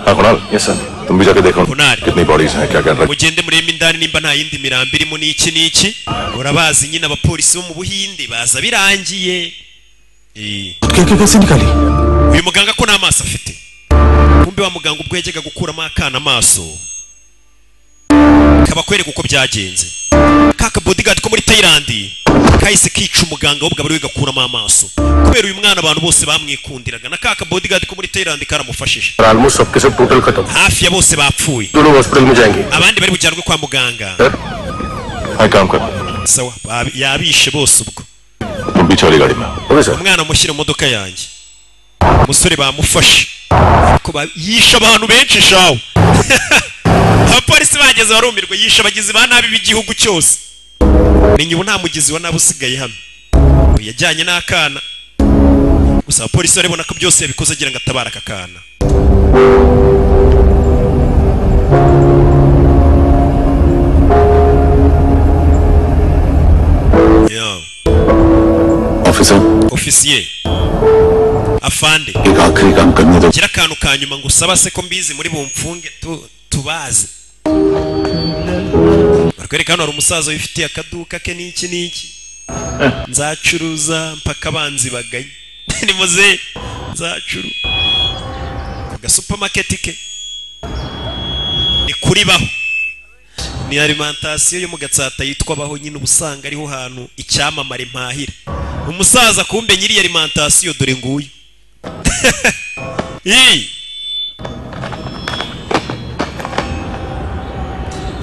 हाँ Kunal yes sir तुम भी जाके देखो कितनी बॉडीज हैं क्या कर रहे mugende murebe indani nimba nta yindi mirambo irimo n'iki n'iki urabazi nyine abapolisi bo mu buhinde baza birangiye Eh. uyu muganga ko n'amaso afite kumbe wa muganga ubwo yajyaga gukuramo akana amaso kabakwereka uko byagenze kaka bodyguard ko muri tayilandi kahise kica umuganga we bwaba ari we gakuramo amaso kubera uyu mwana abantu bose bamwikundiraga na kaka bodyguard ko muri tayilandi karamufashije almost सबके सब total खत्म hafi ya bose bapfuye दोनों hospital में जाएंगे abandi bari bujyanwe kwa muganga हाँ काम कर sawa ba- yabishe bose ubwo तुम पीछे वाली गाड़ी में okay sir umwana mushyira mu modoka yanjye umusore bamufashe ariko ba- yishe abantu benshi shawe abapolisi bageze barumirwa yishe abagizi ba nabi b'igihugu cyose menya ubu nta mugizi wa nabi usigaye hano Ubu yajyanye n'akana gusa abapolisi barabona ko byose yabikoze agira ngo atabare aka kana Yeah. Officer ofisiye afande एक आखिरी काम करने दो gira akantu ka nyuma ngo usaba se ko mbizi muri bumfunge tu- tubazi barikwereka hano hari umusaza wifitiye akaduka ke n'iki n'iki nzacuruza mpaka abanzi baganye ni muze nzacuru aga supamaketi ke ni kuri baho ni alimantasiyo yo mu gatsata yitwa baho nyine uba usanga ariho hantu icyamamare mpahira umusaza kumbe nyiri iyi alimantasiyo dore nguyu Ii.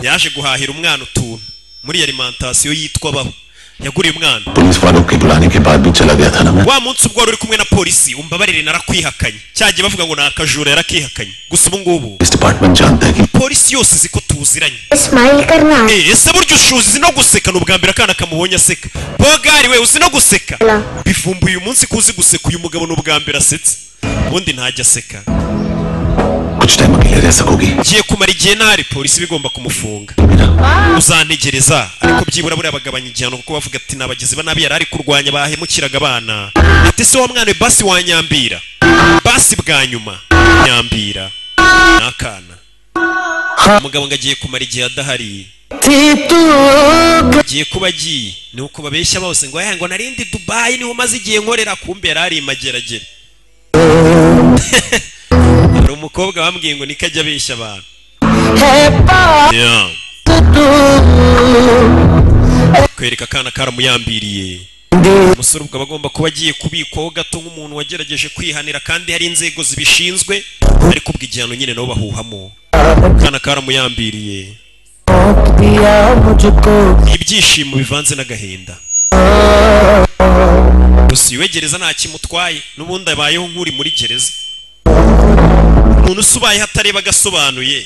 yaje guhahira umwana utuntu muri iyi alimantasiyo yitwa baho yaguriye umwana police वालों के बुलाने के बाद भी चला गया था ना मैं wa munsi ubwo wari uri kumwe na polisi umbabarire narakwihakanye cyagiye bavuga ngo ni akajura yarakihakanye gusa ubu ngubu इस डिपार्टमेंट जानता है कि polisi yose izi ko tuziranye Smile करना Eh, ese burya ushuzi uzi no guseka ni ubwa mbere akana kamubonye aseka bogari we uzi no guseka bivumbuye uyu munsi ko uzi guseka uyu mugabo ni ubwa mbere asetse ubundi ntajya aseka कुछ time अकेले रह सकोगी ngiye kumara igihe ntari polisi bigomba kumufunga uzantegereza ariko byibura buriya bagabanya igihano kuko bavuga ati n'abagizi ba nabi yari ari kurwanya bahemukiraga abana ati se wa mwana we basi wanyambira basi bwa nyuma nyambira ni akana umugabo ngo agiye kumara igihe adahari agiye kuba agiye ni uko babeshya bose ngo "Aya, ngo narindi dubayi niho maze igihe nkorera kumbe yari ari imageragere hari umukobwa bambwiye ngo niko ajya abeshya abantu Yeah. kwereka akana karamuyambiriye umusore ubwo aba agomba kuba agiye kubikwaho gato nk'umuntu wagerageje kwihanira kandi hari inzego zibishinzwe ariko ubwo igihano nyine nabo bahuhamo akana karamuyambiriye ibyishimo bivanze n'agahinda gusa iwe gereza nta kimutwaye n'ubundi abayeho nk'uri muri gereza umuntu usubayeho atareba agasobanuye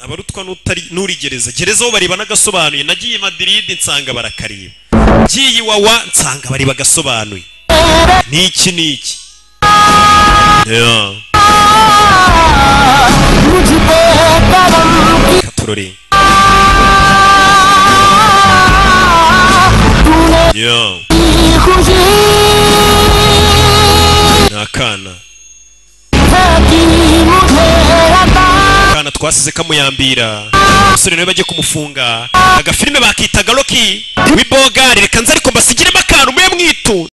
abarutwa n'utari- n'uri gereza gereza bo bareba n'agasobanuye nagiye i madiridi nsanga barakareba ngiye iwawa nsanga bareba agasobanuye n'iki n'iki Yeah. katurore Yeah. ni akana akana twasize kamuyambira umusore nawe bajye kumufunga agafilime bakitaga roki wibogari reka nze ariko mbasigiremo akantu mwe mwitu